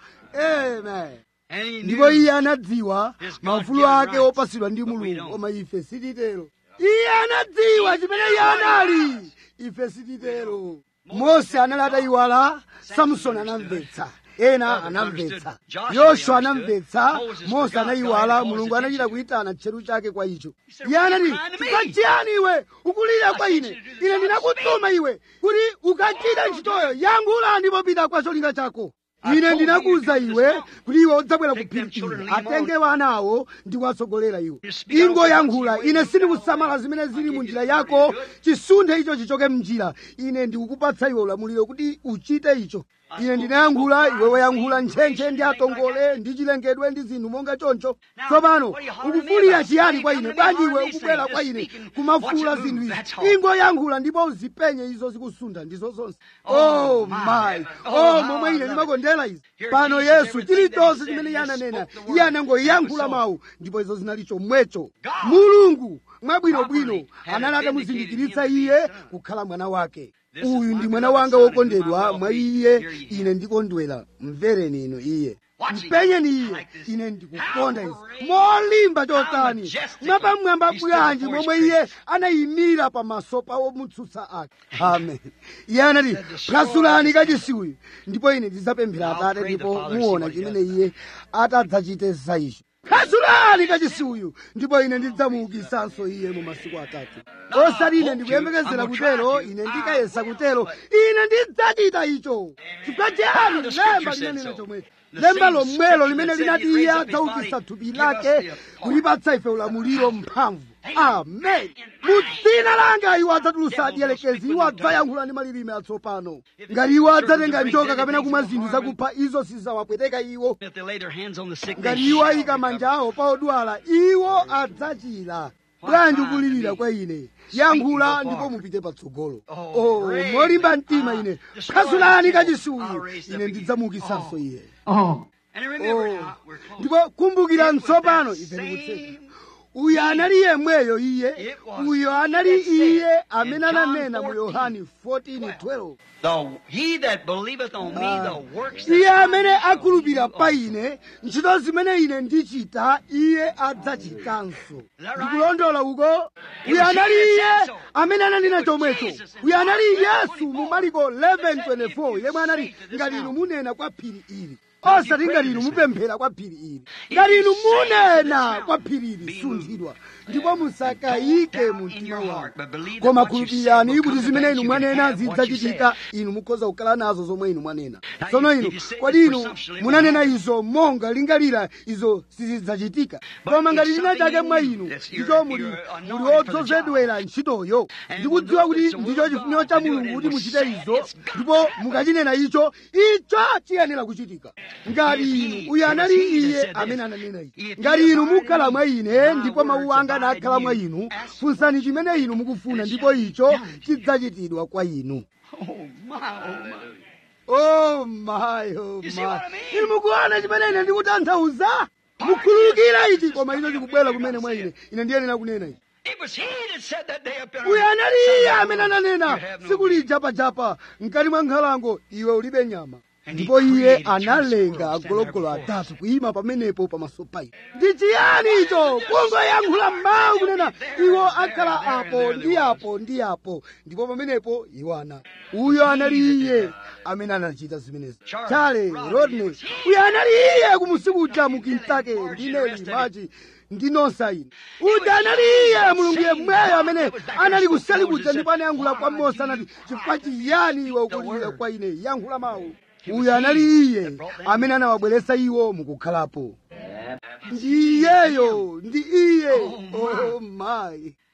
amen
And he
ndipo
knew
iye anadziwa maufulu ake opasidwa ndi mulungu koma ife sititero iye anadziwa chimene iye anali ife sititero mose anali atayiwala samsoni anamvetsa ena anamvetsa yoswa anamvetsa mose anayiwala mulungu anachita kuyitana tcheru chake kwa icho iye anati tikachiyani iwe ukulira kwa ine ine ndinakutuma iwe kuti ukachita ntchitoyo yankhula ndipo pita kwa cholinga chako ine ndinakuwuza iwe kuti iwe udzabwera kuphirikira atenge wana awo ndi kuwatsogolera iwo ingoyankhula ine sindikusamala zimene zili mu njira yako chisunthe icho chichoke mnjira ine ndikukupatsa iwe ulamuliro kuti uchite icho ine ndinayankhula iwe wayankhula ntchentche ndi atongole ndi chilengedwe ndi zinthu monga choncho tsopano ukufulira chiyani kwa ine bwanji iwe ukubwera kwa ine kumafuula zinthu izi ingoyankhula ndipo uzipenye izo zikusuntha ndizo zonse oh my oh momwe ine ndimakondera izi pano yesu chilichonse chimene iye ananena iye anangoyankhula mawu ndipo izo zinali chomwecho mulungu mwabwinobwino anali atamuzindikiritsa iye kukhala mwana wake uyu ndi mwana wanga wokondedwa mwa iye ine ndikondwera mvereni inu iye mpenyeni iye ine ndikukonda izi molimba chotani mwapamwamba bwanji momwe iye anayimira pamaso pa womutsutsa ake amen iye anati phwasulani kachisi uyu ndipo ine ndidzapemphera atate ndipo muona chimene iye atadzachite za icho phwasulani kachisi uyu ndipo ine ndidzamuukisanso iye mu masiku atatu osati ine ndikuyembekezera kutero ine ndikayesa kutero ine ndidzachita icho chifukwa chiyani lemba linanena chomwecho lemba lomwelo limene linati iye adzaukitsa thupi lake kulipatsa ife ulamuliro mphamvu amen mu dzina langa iwo adzatulutsa adyelekezi iwo adzayankhula ndi malilime atsopano ngati iwo adzatenga njoka kapena kumwa zinthu zakupha izo sizidzawapweteka iwo
if they lay their hands on the sick, they
ngati iwo
shall
ayika manja awo pa odwala iwo adzachira bwanji ukulirira kwa ine yankhula ndipo mupite patsogolo oh molimba mtima ine phwasulani kachisi uyu ine ndidzamuukitsanso iye
Oh,
And remember
Oh,
now, we're close.
ndipo kumbukira
It was
mtsopano
that
ife tikutseka
same
uyu anali yemweyo iye
It was
uyo anali
that said
iye
in
amene
John
ananena mu
14,
yohani 14:12
The, he that believeth on me, the works that
iye
I
amene
do shall
akhulupirira
do
pa
also.
ine ntchito zimene ine ndichita iye adzachitanso
that right?
ndikulondola uko
It
uyu
was
anali
he that
iye
said so.
amene ananena
It was
chomwecho
Jesus in
uyu anali
John
yesu
11:24.
mu mariko
That said,
11:24
if
yemwe
you
anali
say to this
ngati inu
mountain,
munena kwa phiri ili
Now, if
osati
you
ngati
pray
inu
this
mupemphera kwa phiri ili
If
ngati
you
inu
say to this
munena
mountain,
kwa phiri ili
be
sunthidwa
moved.
ndipo musakayike
Don't doubt
mu
in
mtima
your
wanu
heart, but believe that
koma
what you
khulupirirani
said will
kuti
come to
zimene
pass.
inu
You can
mwanena
have what you
zidzachitika inu mukhoza kukhala nazo zomwe inu mwanena
Now,
tsono
if
inu
you say
kodi
this
inu
presumptuously,
munanena
well,
izo monga lingalira izo sizidzachitika
But
koma ngati
it's
china chake
something
mwa
in you
inu
that's
ndicho
you're-
muli
you're
muli
anointed for the
odzozedwera ntchitoyo
And
ndikudziwa
we'll know
kuti
it's the
ndicho
will of
chifuniro
God
cha
to do it,
mulungu
and
kuti
we'll
muchite
say
izo
it's God.
ndipo mukachinena icho icho chiyenera kuchitika ngati
If he-
inu uyu
it was
anali
he that
iye
said this.
amene ananena ichi
If
ngati
you
inu
abide in
mukhala
me,
mwa ine
my
ndipo mawu
words
anga
abide
nakhala
in
mwa
you.
inu
Ask
funsani chimene inu mukufuna
and it
ndipo
shall be
icho
done to you.
chidzachitidwa kwa inu
Oh, my, oh, my.
oh my oh
You see
my
what I mean?
inu mukuona chimene ine ndikutanthauza mukhululukira ichi koma icho chikubwera kumene mwa ine ine ndiyenera kunena ichi
It was he that said that day up in
uyu
our
anali iye amene ananena
You have no
tsiku
meaning.
lijapajapa mkati mwa nkhalango iwe ulibe nyama
And he
ndipo iye
created
analenga
two squirrels
agologolo
standing there
atatu kuyima pamenepo pamaso pa iye ndi chiyani icho kungoyankhula mawu kunena iwo akhala apo ndi apo ndi apo ndipo pamenepo iwo anali uyo anali iye amene anachita zimenezi chale rodney uyo anali iye kumusikuja mu kintake ndi neli machi ndi nonsa ine uja anali iye mulungu yemweyo amene anali kuseli kuja ndipo anayankhula kwa mose anati chifukwa chiyani iwe ukulira kwa ine yankhula mawu uyu anali iye amene anawabweretsa iwo mukukhalapo ndi iyeyo ndi iye oh my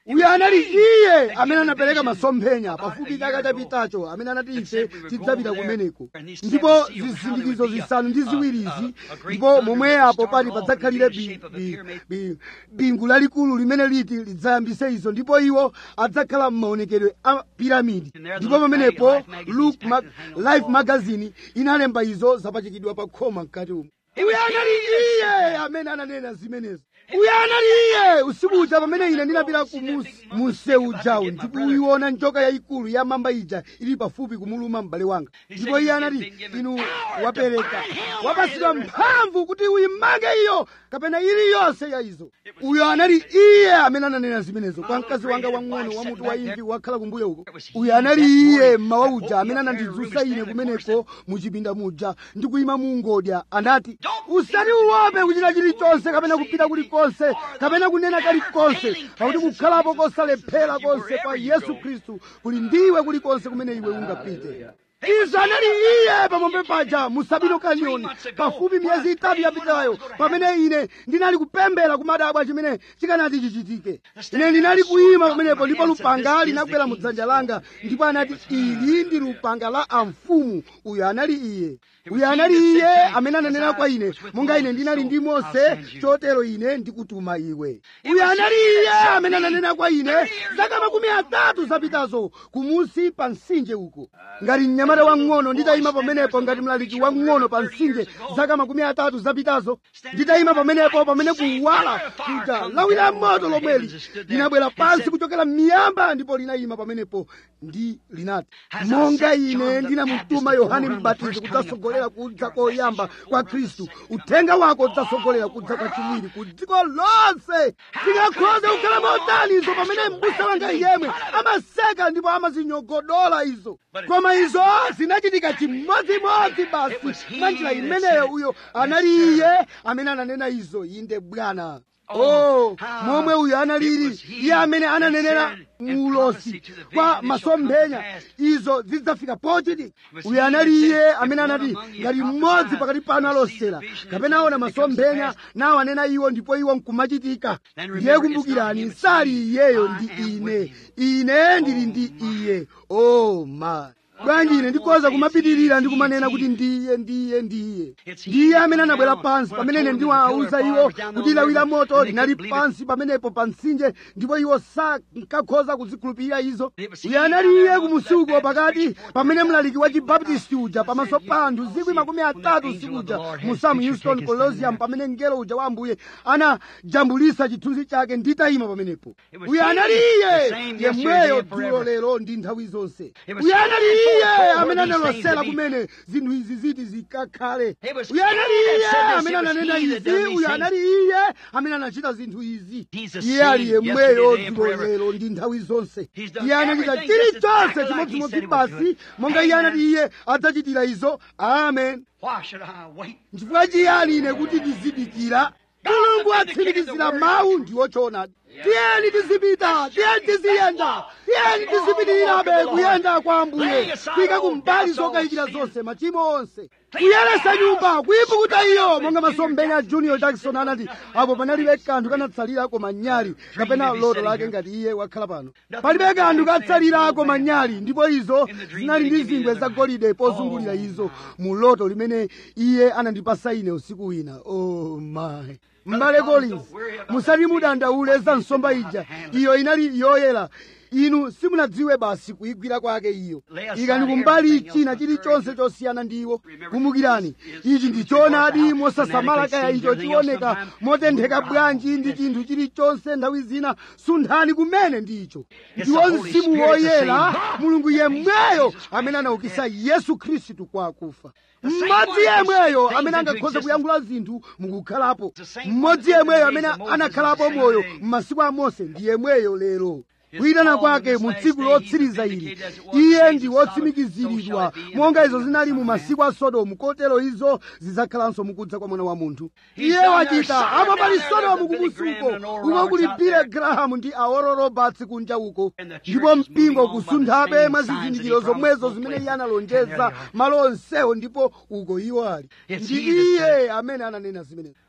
uyo anali iye amene anapereka masomphenya pafupi chaka chapitacho amene anati ife tidzapita kumeneko ndipo zisindikizo zisanu ndi ziwirizi ndipo momwe apo pali padzakhalire bi- bi- bi- bingu lalikulu limene liti lidzayambise izo ndipo iwo adzakhala m'maonekedwe a piramidi ndipo pamenepo Look ma life magazine inalemba izo zapachikidwa pa khoma mkati umo uyo anali iye amene ananena zimenezo uyo anali iye usiku uja pamene ine ndinapita ku musi- munsewu ujawu ndikuiona njoka yayikulu ya mamba ija ili pafupi kumuluma m'bale wanga ndipo iye anati inu wapereka wapasidwa mphamvu kuti uyimange iyo kapena iliyonse ya izo uyo anali iye amene ananena zimenezo kwa mkazi wanga wang'ono wa mutu wa imvi wakhala kumbuyo uko uyo anali iye mmawa uja amene anandidzutsa ine kumeneko muchipinda muja ndikuyima mu ngodya anati usati uope kuchita chilichonse kapena kupita kulikonse kapena kunena kalikonse pakuti kukhalapo kosalephera konse kwa yesu khristu kuli ndiwe kulikonse kumene iwe ungapite izo anali iye pamwamba paja mu sabino kanyoni pafupi miyezi itatu yapitayo pamene ine ndinali kupembera kumadabwa chimene chikanati chichitike ine ndinali kuyima pamenepo ndipo lupanga linagwera mu dzanja langa ndipo anati ili ndi lupanga la amfumu uyo anali iye uyo anali iye amene ananena kwa ine monga ine ndinali ndi mose chotero ine ndikutuma iwe uyo anali iye amene ananena kwa ine zaka makumi atatu zapitazo kumusi pa mtsinje uko ngati mnyamata wang'ono nditayima pamenepo ngati mlaliki wang'ono pa mtsinje zaka makumi atatu zapitazo nditayima pamenepo pamene kuwala kuja lawi la moto lomweli linabwera pansi kuchokera m'miyamba ndipo linayima pamenepo ndi linati monga ine ndinamutuma yohane mbatizi kudzasogolera kudza koyamba kwa khristu uthenga wako udzasogolera kudza kwachiwiri ku dziko lonse tingakhoze kukhala motani izo pamene m'busa wanga yemwe amaseka ndipo amazinyogodola izo koma izo zinachitika chimodzimodzi basi mwa njira imeneyo uyo anali iye amene ananena izo inde bwana oh momwe uyo analili iye amene ananenera muulosi kwa masomphenya izo zidzafika pochiti uyo anali iye amene anati ngati mmodzi pakati panu alosera kapena aona masomphenya nawo anena iwo ndipo iwo nkumachitika ndiye kumbukirani sali iyeyo ndi ine ine ndili ndi iye oh my bwanji ine ndikhoza kumapitirira ndi kumanena kuti ndiye ndiye ndiye ndiye amene anabwera pansi pamene ine ndiwawuza iwo kuti lawi la moto linali pansi pamenepo pa mtsinje ndipo iwo sankakhoza kuzikhulupirira izo uyo anali iye kumusuko pakati pamene mlaliki wa chibaptisti uja pamaso pa anthu zikwi makumi atatu usiku uja mu sam houston colosium pamene mngelo uja wa ambuye anajambulisa chithunzi chake nditayima pamenepo uyo anali iye yemweyo dzulo lero ndi nthawi zonse uyo anali iye amene analosera kumene zinthu izi ziti zikakhale uyo anali iye amene ananena izi uyo anali iye amene anachita zinthu izi iye ali yemweyo dzulo lero ndi nthawi zonse iye anachita chilichonse chimodzimodzi basi monga iye anati iye adzachitira izo amen
Why should I wait?
chifukwa chiyani ine kuti ndizidikira mulungu atsimikizira mawu ndiwo choonadi tiyeni tizipita tiyeni tiziyenda tiyeni tizipitirirabe kuyenda kwa ambuye kuyika kumbali zokayikira zonse machimo onse kuyeresa nyumba kuyipukuta iyo monga masomphenya a junior jackson anati apo panalibe kanthu kanatsalira koma nyali kapena loto lake ngati iye wakhala pano palibe kanthu katsalira koma nyali ndipo izo zinali ndi zingwe zagolide pozungulira izo mu loto limene iye anandipasa ine usiku wina oh my m'bale collins musati mudandaule za nsomba ija iyo inali yoyera inu simunadziwe basi kuyigwira kwake iyo ikani kumbali china chilichonse chosiyana ndiwo kumbukirani ichi ndi choonadi mosasamala kaya icho chioneka motentheka bwanji ndi chinthu chilichonse nthawi zina sunthani kumene ndicho ndiwo mzimu woyera mulungu yemweyo amene anaukisa yesu khristu kwa akufa mmodzi yemweyo amene angakhoze kuyankhula zinthu mukukhalapo mmodzi yemweyo amene anakhalapo moyo m'masiku a mose ndi yemweyo lero kuyitana kwake mu tsiku lotsiriza ili iye ndi wotsimikiziridwa monga izo zinali mu masiku a sodomu kotero izo zidzakhalanso mukudza kwa mwana wa munthu iye wachita apo pali sodomu kumusuko uko kuli bile grahamu ndi aoro roberts kunja uko ndipo mpingo kusunthabe mwa zizindikiro zomwezo zimene iye analonjeza malo onsewo ndipo uko iwo ali ndi iye amene ananena zimenezo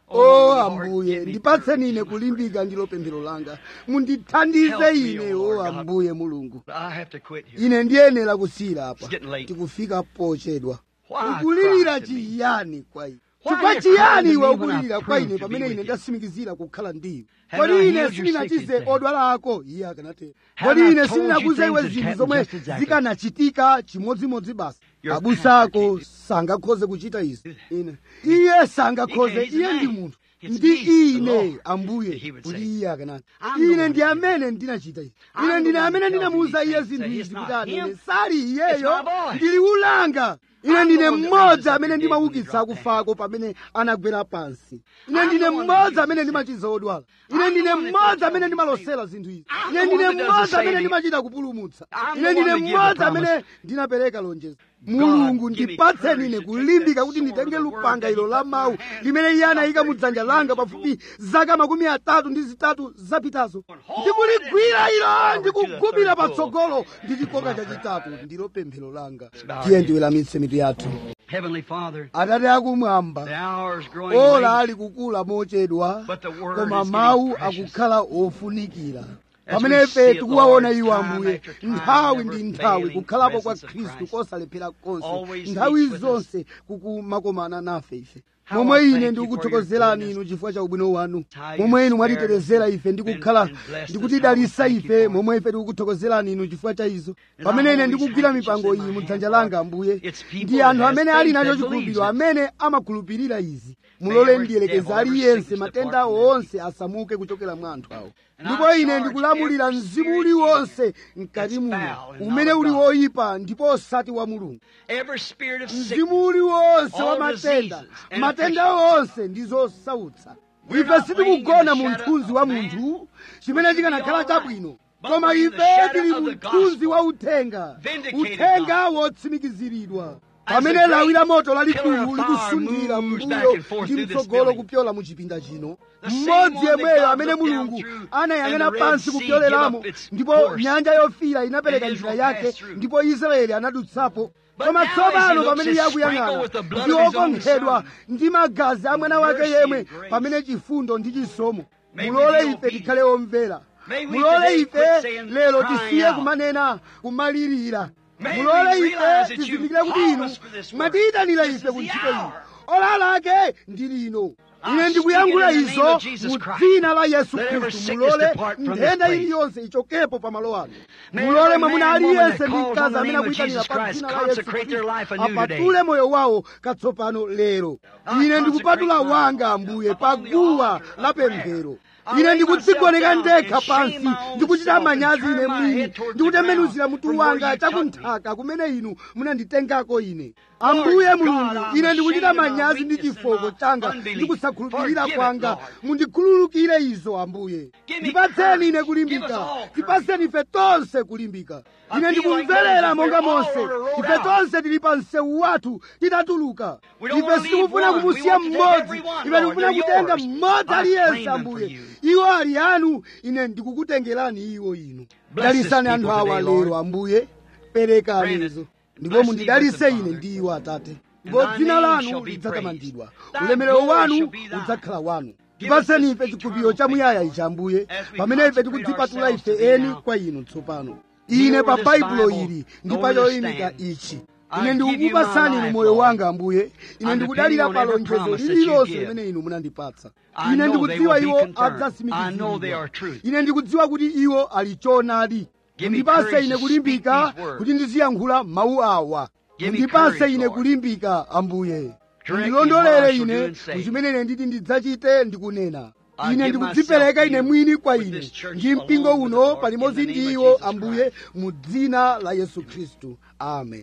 o ambuye ndipatseni ine kulimbika ndilo pemphero langa mundithandize ine o ambuye mulungu
I have to quit here.
ine ndiyenera kusiyira apa
It's getting late.
tikufika pochedwa
Why
ukulirira
cry to me?
chiyani kwa ine
Why
chifukwa
you
chiyani
crying to
iwe
me when I
ukulirira kwa
proved
ine
to be
pamene
with
ine
you?
ndatsimikizira kukhala ndiwe
Have
kodi
I
ine
healed your
sindinachize
sick and
odwala ako iye akanatero
Have
kodi
I
ine
told
sindinakuze
you
iwe
things that
zinthu
happened
zomwe
just exactly?
zikanachitika chimodzimodzi basi
Your
abusa
pastor
ako
can't do-
sangakhoze kuchita izi ine iye sangakhoze
He can't, he's a
iye ndi
man.
munthu
It's
ndi
me, the
ine
Lord,
ambuye
he would
kuti
say.
iye akanati
I'm the
ine
one
ndi
who
amene ndinachita izi
I'm
ine
the
ndine
one
amene
who tells
ndinamuwuza
you
iye
these
zinthu
things.
izi
It's
kuti
not
anene
him.
sali
It's
iyeyo
my voice.
ndili ulanga ine
I'm
ndine
the one that
mmodzi
raises up
amene
the dead when
ndimaukitsa
they drop
akufako pamene anagwera pansi ine
I'm
ndine
the one that
mmodzi
heals
amene
the
ndimachiza odwala
I'm
ine
the
ndine
one that
mmodzi
tells
amene
you
ndimalosera zinthu izi
I'm
ine
the
ndine
one that does
mmodzi
the
amene
saving.
ndimachita kupulumutsa
I'm the
ine
one
ndine
that gives the
mmodzi
promise.
amene ndinapereka lonjezo mulungu
give me
ndipatseni
courage
ine
to take
kulimbika
that
kuti
sword
nditenge
of the word
lupanga
that
ilo
he
la
put in
mawu
my hand
limene iye anayika mu
about
dzanja
33
langa
years
pafupi zaka makumi atatu ndi zitatu zapitazo ndikuligwira ilo ndikugubira patsogolo ndi chikoka chachitatu ndilo pemphero langa tiye ndiweramitse mitu yathu
Heavenly Father,
atate akumwamba
the hour is growing
ola
late.
ali kukula mochedwa
But the word
koma
is getting
mawu
precious.
akukhala ofunikira
As
pamene
we
ife
see it,
tikuwaona
Lord,
iwo
time
ambuye
after time,
nthawi
never
ndi nthawi
failing
kukhalapo kwa
presence of
khristu
Christ.
kosalephera konse
Always
nthawi
meets with us.
zonse kukumakomana nafe ife
How
momwe
I
ine
thank you
ndikukuthokozerani
for your
inu chifukwa cha ubwino wanu
How you
momwe inu
spared
mwatitetezera
us
ife ndi
and-
kukhala
and blessed us.
ndikutidalitsa
How we thank you
ife
for it.
momwe ife tikukuthokozerani inu chifukwa cha izo
And
pamene
I
ine
always
ndikugwira
have it just
mipango
in
iyi
my
mu
hand,
dzanja
Lord.
langa ambuye
It's people
ndi
that
anthu
has
amene ali
faith
nacho
that believes
chikhulupiriro
it.
amene amakhulupirira izi mulole
every
ndiyelekeza
devil, every
aliyense
sickness
matenda
depart from them.
onse asamuke kuchokera mwa anthu awo
And
ndipo
I
ine
charge
ndikulamulira
every
mzimu
spirit
uliwonse mkati
that's
muno
foul and
umene
not of
uli
God.
woyipa ndipo osati wa mulungu
Every spirit of sickness,
mzimu uliwonse wa
all
matenda
diseases and
matenda onse ndi zosautsa
We're
ife
not
sitikugona
laying
mu
in the
mthunzi wa
shadow of
munthu chimene
which would be
chikanakhala
all right.
chabwino
But
koma
we're in the
ife
shadow
tili
of
mu
the
mthunzi
gospel.
wa uthenga
Vindicated
uthenga wotsimikiziridwa
As
pamene
the great
lawi la moto
pillar
lalikulu
of fire
likusundira
moves back
mbuyo
and forth
ndi
through this
mtsogolo
building.
kupyola mu chipinda chino
The same
mmodzi
one that
yemweyo
God
amene
looked down
mulungu
through
anayang'ana
and the Red
pansi
Sea
kupyolelamo
give up its
ndipo
course.
nyanja yofira inapereka
And
njira
Israel
yake
passed through.
ndipo israeli anadutsapo
But
koma
now as he
tsopano
looks,
pamene
he's
iye
sprinkled
akuyang'ana
with the blood
ndi
of his own
okonkhedwa
son.
ndi magazi a mwana wake
Mercy
yemwe
and grace.
pamene chifundo ndi chisomo
May we
mulole
be
ife
obedient.
tikhale omvera
May we
mulole
today
ife
quit saying,
lero
crying
tisiye
out.
kumanena kumalirira
May
mulole
we
ife
realize that you
tizindikire kuti
called
inu
us for this work.
mwatiyitanira
This
ife
is
ku
the
ntchito
hour.
ino ola lake ndi lino
I
ine
speak
ndikuyankhula
it in the name
izo
of Jesus
mu
Christ.
dzina la yesu
Let every
khristu
sickness
mulole
depart from this
nthenda
place.
iliyonse ichokepo pamalo ano
May
mulole
every
mwamuna
man, woman
aliyense
that
ndi
calls
mkazi
on the
amene
name of
akuyitanira
Jesus
pa
Christ
dzina la yesu
consecrate their life
khristu
anew today.
apatule moyo wawo katsopano lero
I
ine ndikupatula
consecrate
wanga
my-
ambuye
upon the
paguwa
altar of
la
prayer.
pemphero
I
ine
lay
ndikudzigoneka
myself down
ndekha
and shame
pansi
my own
ndikuchita
self and
manyazi
turn
ine
my
mwini
head toward the
ndikutembenuzira
ground
mutu
from where
wanga
you took me.
chakunthaka kumene inu munanditengako ine ambuye
God,
mulungu
I'm
ine ndikuchita
ashamed of my
manyazi ndi
weakness and
chifoko
my
changa
unbelief.
ndi kusakhulupirira
Forgive it,
kwanga
Lord.
mundikhululukire izo ambuye
Give me
ndipatseni ine
courage. Give us
kulimbika
all
tipatseni ife tonse kulimbika
I
ine
feel like
ndikumverera
Moses,
monga
we're all
monse
on a road
ife
out.
tonse tili pa msewu wathu titatuluka
We don't
ife
wanna leave
sitikufuna
one.
kumusiya
We want to take
mmodzi
every one,
ife
Lord.
tikufuna
They're
kutenga
yours.
mmodzi
I claim
aliyense
them
ambuye
for you.
iwo ali anu ine ndikukutengerani iwo inu
Bless
dalisani
this
anthu
people
awa
today, Lord.
lero ambuye perekani
Grant it.
izo
Bless
ndipo
me
mundidalitse
with them,
ine
Father.
ndi iwo atate
And
ndipo
thy
dzina
name
lanu
shall be
lidzatamandidwa
praised. Thy
ulemerero
glory
wanu
shall be thine.
udzakhala wanu
Give us
tipatseni
this
ife chikhulupiriro
eternal
chamuyaya
faith,
ichi ambuye
as we
pamene ife
consecrate
tikudzipatula
ourselves
ife
to thee
eni
now.
kwa inu tsopano
Kneel
ine pa
over this
baibulo
Bible,
ili ndi
over
pa
this
choyimika
stand.
ichi
I
ine
give you
ndikukupatsani
my
inu
life,
moyo
Lord.
wanga ambuye ine
I'm
ndikudalira
depending
pa
on every
lonjezo
promise that you
lililonse
give.
limene inu munandipatsa
I
ine
know they
ndikudziwa
will be
iwo
confirmed. I know they
adzatsimikizidwa
are truth.
ine ndikudziwa kuti iwo ali choonadi
Give me
mundipase
courage
ine
to
kulimbika
speak these words.
kuti ndiziyankhula mawu awa
Give me
mundipase
courage,
ine
Lord.
kulimbika ambuye
Direct me what
mundilondolere
I shall do
ine
and say.
muchimene ine nditi ndidzachite ndikunena
I
ine
give
ndikudzipereka
myself
ine
to you
mwini kwa
with
inu
this church
ndi mpingo
along with
uno
the Lord,
palimodzi
in the name
ndi
of
iwo
Jesus
ambuye
Christ.
mu dzina la yesu khristu amen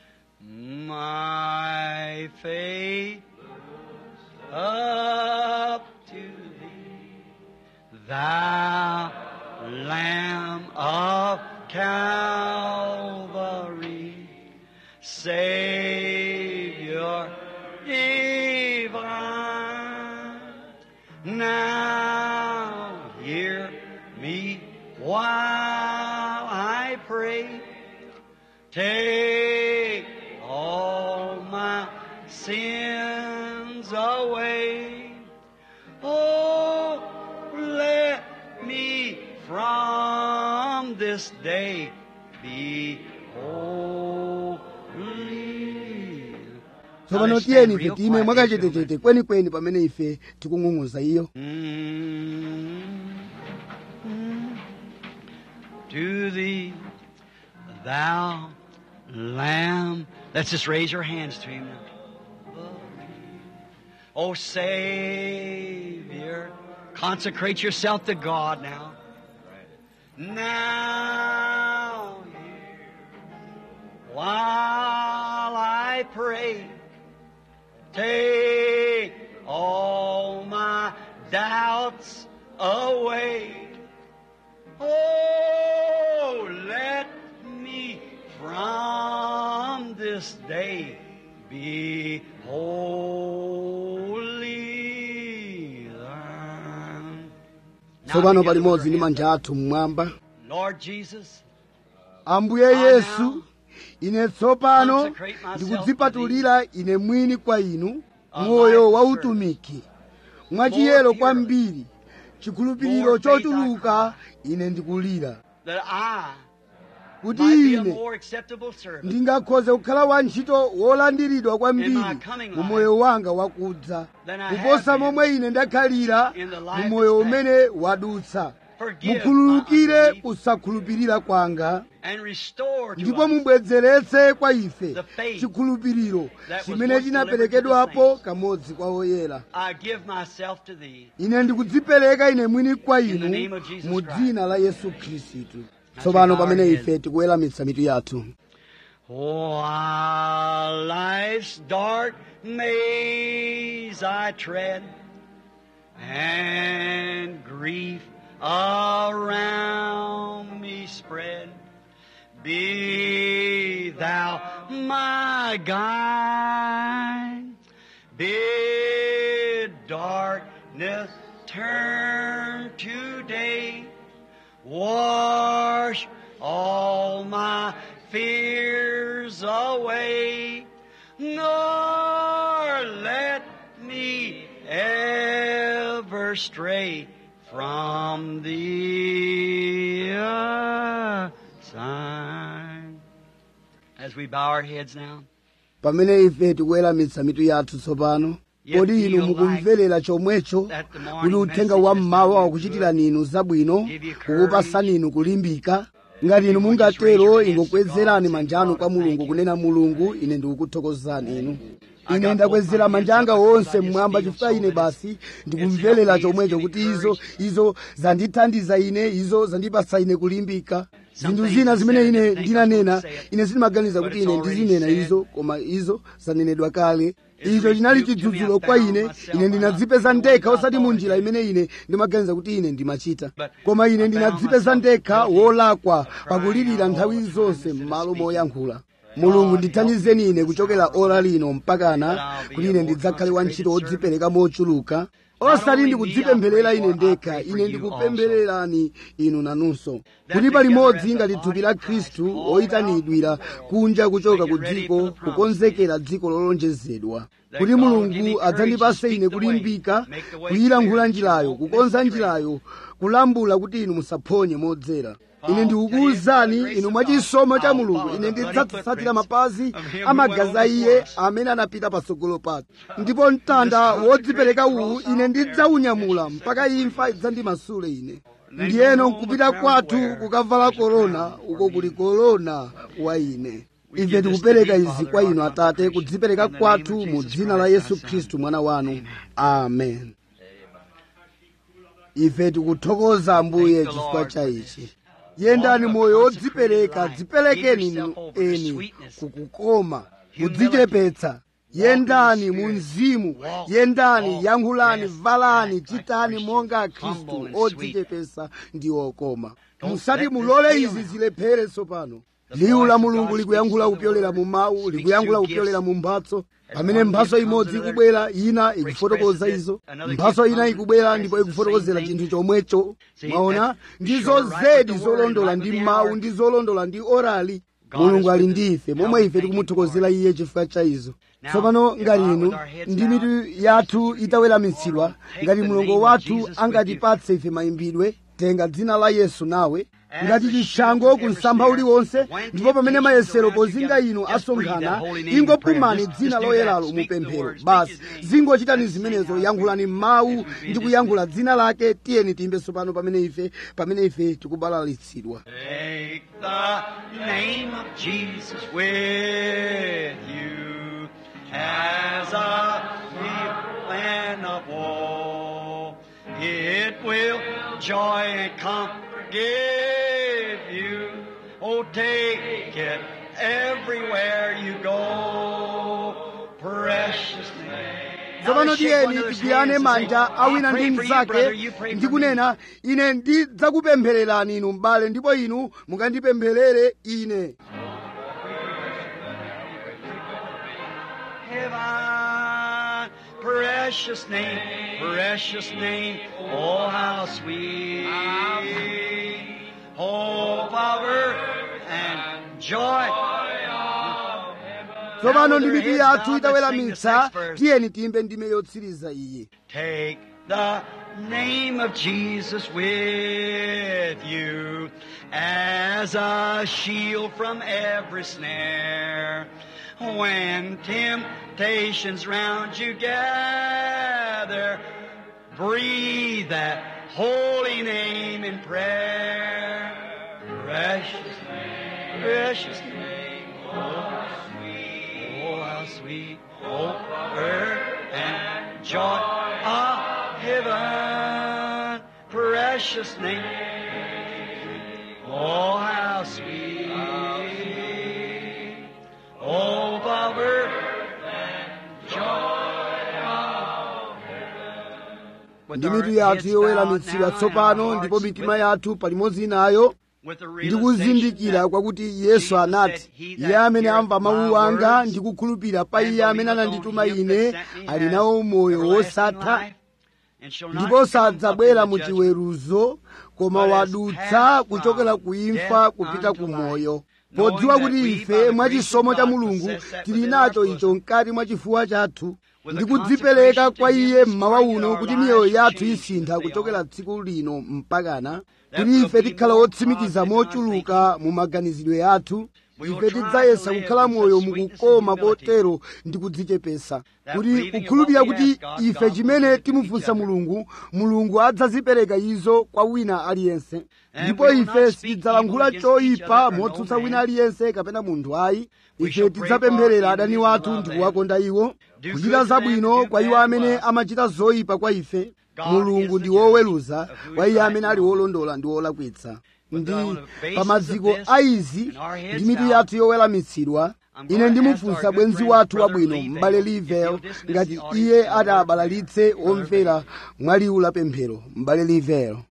My faith up to thee, thou Lamb of Calvary, Savior divine. Now hear me while I pray. Take all my sins away. day be holy.
tsopano
Now let's
tiyeni
stand
ife
real
time
quiet
mwakachetechete kwenikweni pamene ife tikung'ung'uza iyo
Mm. To thee, thou Lamb. Let's just raise your hands to Him now. Oh, Savior, consecrate yourself to God now. Now, hear while I pray. Take all my doubts away. Oh, let me from this day be holy. thine. Now
tsopano
together
palimodzi
with
ndi
our
manja athu mmwamba
hands. Lord Jesus,
ambuye yesu ine tsopano
consecrate myself
ndikudzipatulira ine mwini kwa inu moyo wa utumiki mwachiyero kwambiri chikhulupiriro chochuluka ine ndikulira
that I
kuti
might be a
ine
more acceptable servant
ndingakhoze kukhala wantchito wolandiridwa kwambiri
In my coming
mu
life
moyo wanga wakudza
than I
kuposa
have been
momwe ine ndakhalira
in the
mu
life
moyo
that's
umene wadutsa
Forgive
mukhululukire
my unbelief
kusakhulupirira kwanga
and restore to
ndipo
us
mubwezeretse kwa ife
the faith
chikhulupiriro
that was
chimene
once
chinaperekedwapo
delivered to the
kamodzi kwa oyera
I give myself to thee.
ine ndikudzipereka ine mwini kwa
the name
inu
of Jesus
mu
Christ.
dzina la yesu khristu tsopano
bow our
pamene
heads.
ife tikuweramitsa mitu yathu
While life's dark maze I tread, and grief around me spread, be thou my guide. Bid darkness turn to day. Wash all my fears away, nor let me ever stray from thee aside. As we bow our heads now,
pamene ife tikuweramitsa mitu yathu tsopano
Yet
kodi inu
feel
mukumverera chomwecho
that the morning
kuti uthenga
message
wa
has
mmawa
done you
wakuchitirani inu zabwino
give you courage.
kukupasani inu kulimbika ngati inu
You just raise your
mungatero
hands to
ingokwezerani
God,
manja
say,
anu
God,
kwa mulungu
thank you.
kunena mulungu ine ndikukuthokozani inu
I
ine
got
ndakwezera
both my
manja
hands
anga
up because
onse
I just
mmwamba
feel
chifukwa
so
ine
that
basi
it's
ndikumverera
helped me, it's
chomwecho
given
kuti izo
courage.
izo zandithandiza ine izo zandipasa ine kulimbika
Some
zinthu
things
zina
I
zimene
said I
ine
didn't think I
ndinanena
would say it,
ine sindimaganiza
but
kuti
it's
ine
already
ndizinena
said.
izo koma izo zanenedwa kale
It's
icho chinali
rebuked to me. I
chidzudzulo kwa
found
ine
myself
ine
I'm
ndinadzipeza
not
ndekha
doing what
osati
I
mu
thought
njira
I did.
imene ine ndimaganiza kuti ine ndimachita
But
koma
I
ine
found
ndinadzipeza
myself
ndekha
guilty
wolakwa
of crying
pakulirira
out
nthawi
all the time
zonse
instead of
m'malo
speaking.
moyankhula mulungu ndithandizeni ine kuchokera ora lino mpakana
That I'll be
kuti
a
ine
more
ndidzakhale wantchito
consecrated
wodzipereka mochuluka osati
only
ndikudzipempherera
me, I
ine
pray for- I
ndekha
pray for
ine
you
ndikupemphererani inu nanunso
That
kuti
together
palimodzi
as a
ngati
body
thupi la
of Christ,
khristu
called
oyitanidwira kunja kuchoka
Make
ku
it ready
dziko
for the promised
kukonzekera dziko lolonjezedwa
That
kuti
God will
mulungu
give me courage to
adzandipase
speak
ine
the way,
kulimbika
make the way
kuyilankhula
clear,
njirayo
won't miss
kukonza
the train.
njirayo kulambula kuti inu musaphonye modzera ine ndikukuwuzani inu mwachisomo cha mulungu ine ndidzatsatira mapazi amagazi a iye amene anapita patsogolo pake ndipo mtanda wodzipereka uwu ine ndidzaunyamula mpaka imfa idzandimasule ine ndiyeno nkupita kwathu kukavala korona uko kuli korona wa ine ife tikupereka izi kwa inu atate kudzipereka kwathu mu dzina la yesu khristu mwana wanu amen ife tikuthokoza ambuye chifukwa cha ichi yendani moyo wodzipereka dziperekeni inu eni kukukoma kudzichepetsa yendani mu mzimu yendani yankhulani valani chitani monga khristu odzichepetsa ndi okoma musati mulole izi zilephere tsopano liwu la mulungu likuyankhula kupyolera mu mawu likuyankhula kupyolera mu mphatso pamene mphatso imodzi ikubwera ina ikufotokoza izo mphatso ina ikubwera ndipo ikufotokozera chinthu chomwecho mwaona ndizo zedi zolondola ndi mawu ndi zolondola ndi orali mulungu ali ndi ife momwe ife tikumuthokozera iye chifukwa cha izo tsopano ngati inu ndi mitu yathu itaweramitsidwa ngati mulongo wathu angatipatse ife mayimbidwe tenga dzina la yesu nawe ngati chishango ku msampha uliwonse ndipo pamene mayesero pozinga inu asonkhana ingopumani dzina loyeralo mu pemphero basi zingochitani zimenezo yankhulani mawu ndi kuyankhula dzina lake tiyeni tiyimbenso pano pamene ife pamene ife tikubalalitsidwa
Take the name of Jesus with you as a plan of woe. It will joy and comfort give you. Oh, take it everywhere you go. Precious name.
tsopano tiyeni tigwirane manja awina ndi mnzake ndi kunena ine ndidzakupemphererani inu m'bale ndipo inu mukandipempherere ine
Heaven, precious name, precious name, oh how sweet. Oh, power and joy.
tsopano ndi mitu yathu itaweramitsa tiyeni tiyimbe ndime yotsiriza iyi
Take the name of Jesus with you as a shield from every snare. When temptations round you gather, breathe that holy name in prayer. Precious name, precious name, oh sweet, oh how sweet, oh earth and joy of heaven, precious name, oh how sweet, oh power and joy of heaven.
ndi mitu yathu yoweramitsidwa tsopano ndipo mitima yathu palimodzi nayo ndikuzindikira kwakuti yesu anati iye amene amva mawu anga ndi kukhulupirira pa iye amene anandituma ine ali nawo moyo wosatha ndipo sadzabwera mu chiweruzo koma wadutsa kuchokera ku imfa kupita ku moyo podziwa kuti ife mwachisomo cha mulungu tili nacho icho mkati mwa chifuwa chathu ndi kudzipereka kwa iye mmawa uno kuti miyoyo yathu isintha kuchokera tsiku lino mpakana kuti ife tikhala otsimikiza mochuluka mu maganizidwe athu ife tidzayesa kukhala moyo mukukoma kotero ndi kudzichepesa kuti kukhulupirira kuti ife chimene timufunsa mulungu mulungu adzazipereka izo kwa wina aliyense ndipo ife sitidzalankhula choyipa motsutsa wina aliyense kapena munthu ayi ife tidzapempherera adani wathu ndi kuwakonda iwo kuchita zabwino kwa iwo amene amachita zoyipa kwa ife mulungu ndi woweruza kwa iye amene ali wolondola ndi wolakwitsa ndi pa maziko a izi ndi mitu yathu yoweramitsidwa ine ndimufunsa bwenzi wathu wabwino m'bale livel ngati iye ati abalalitse omvera mwa liwu la pemphero m'bale livel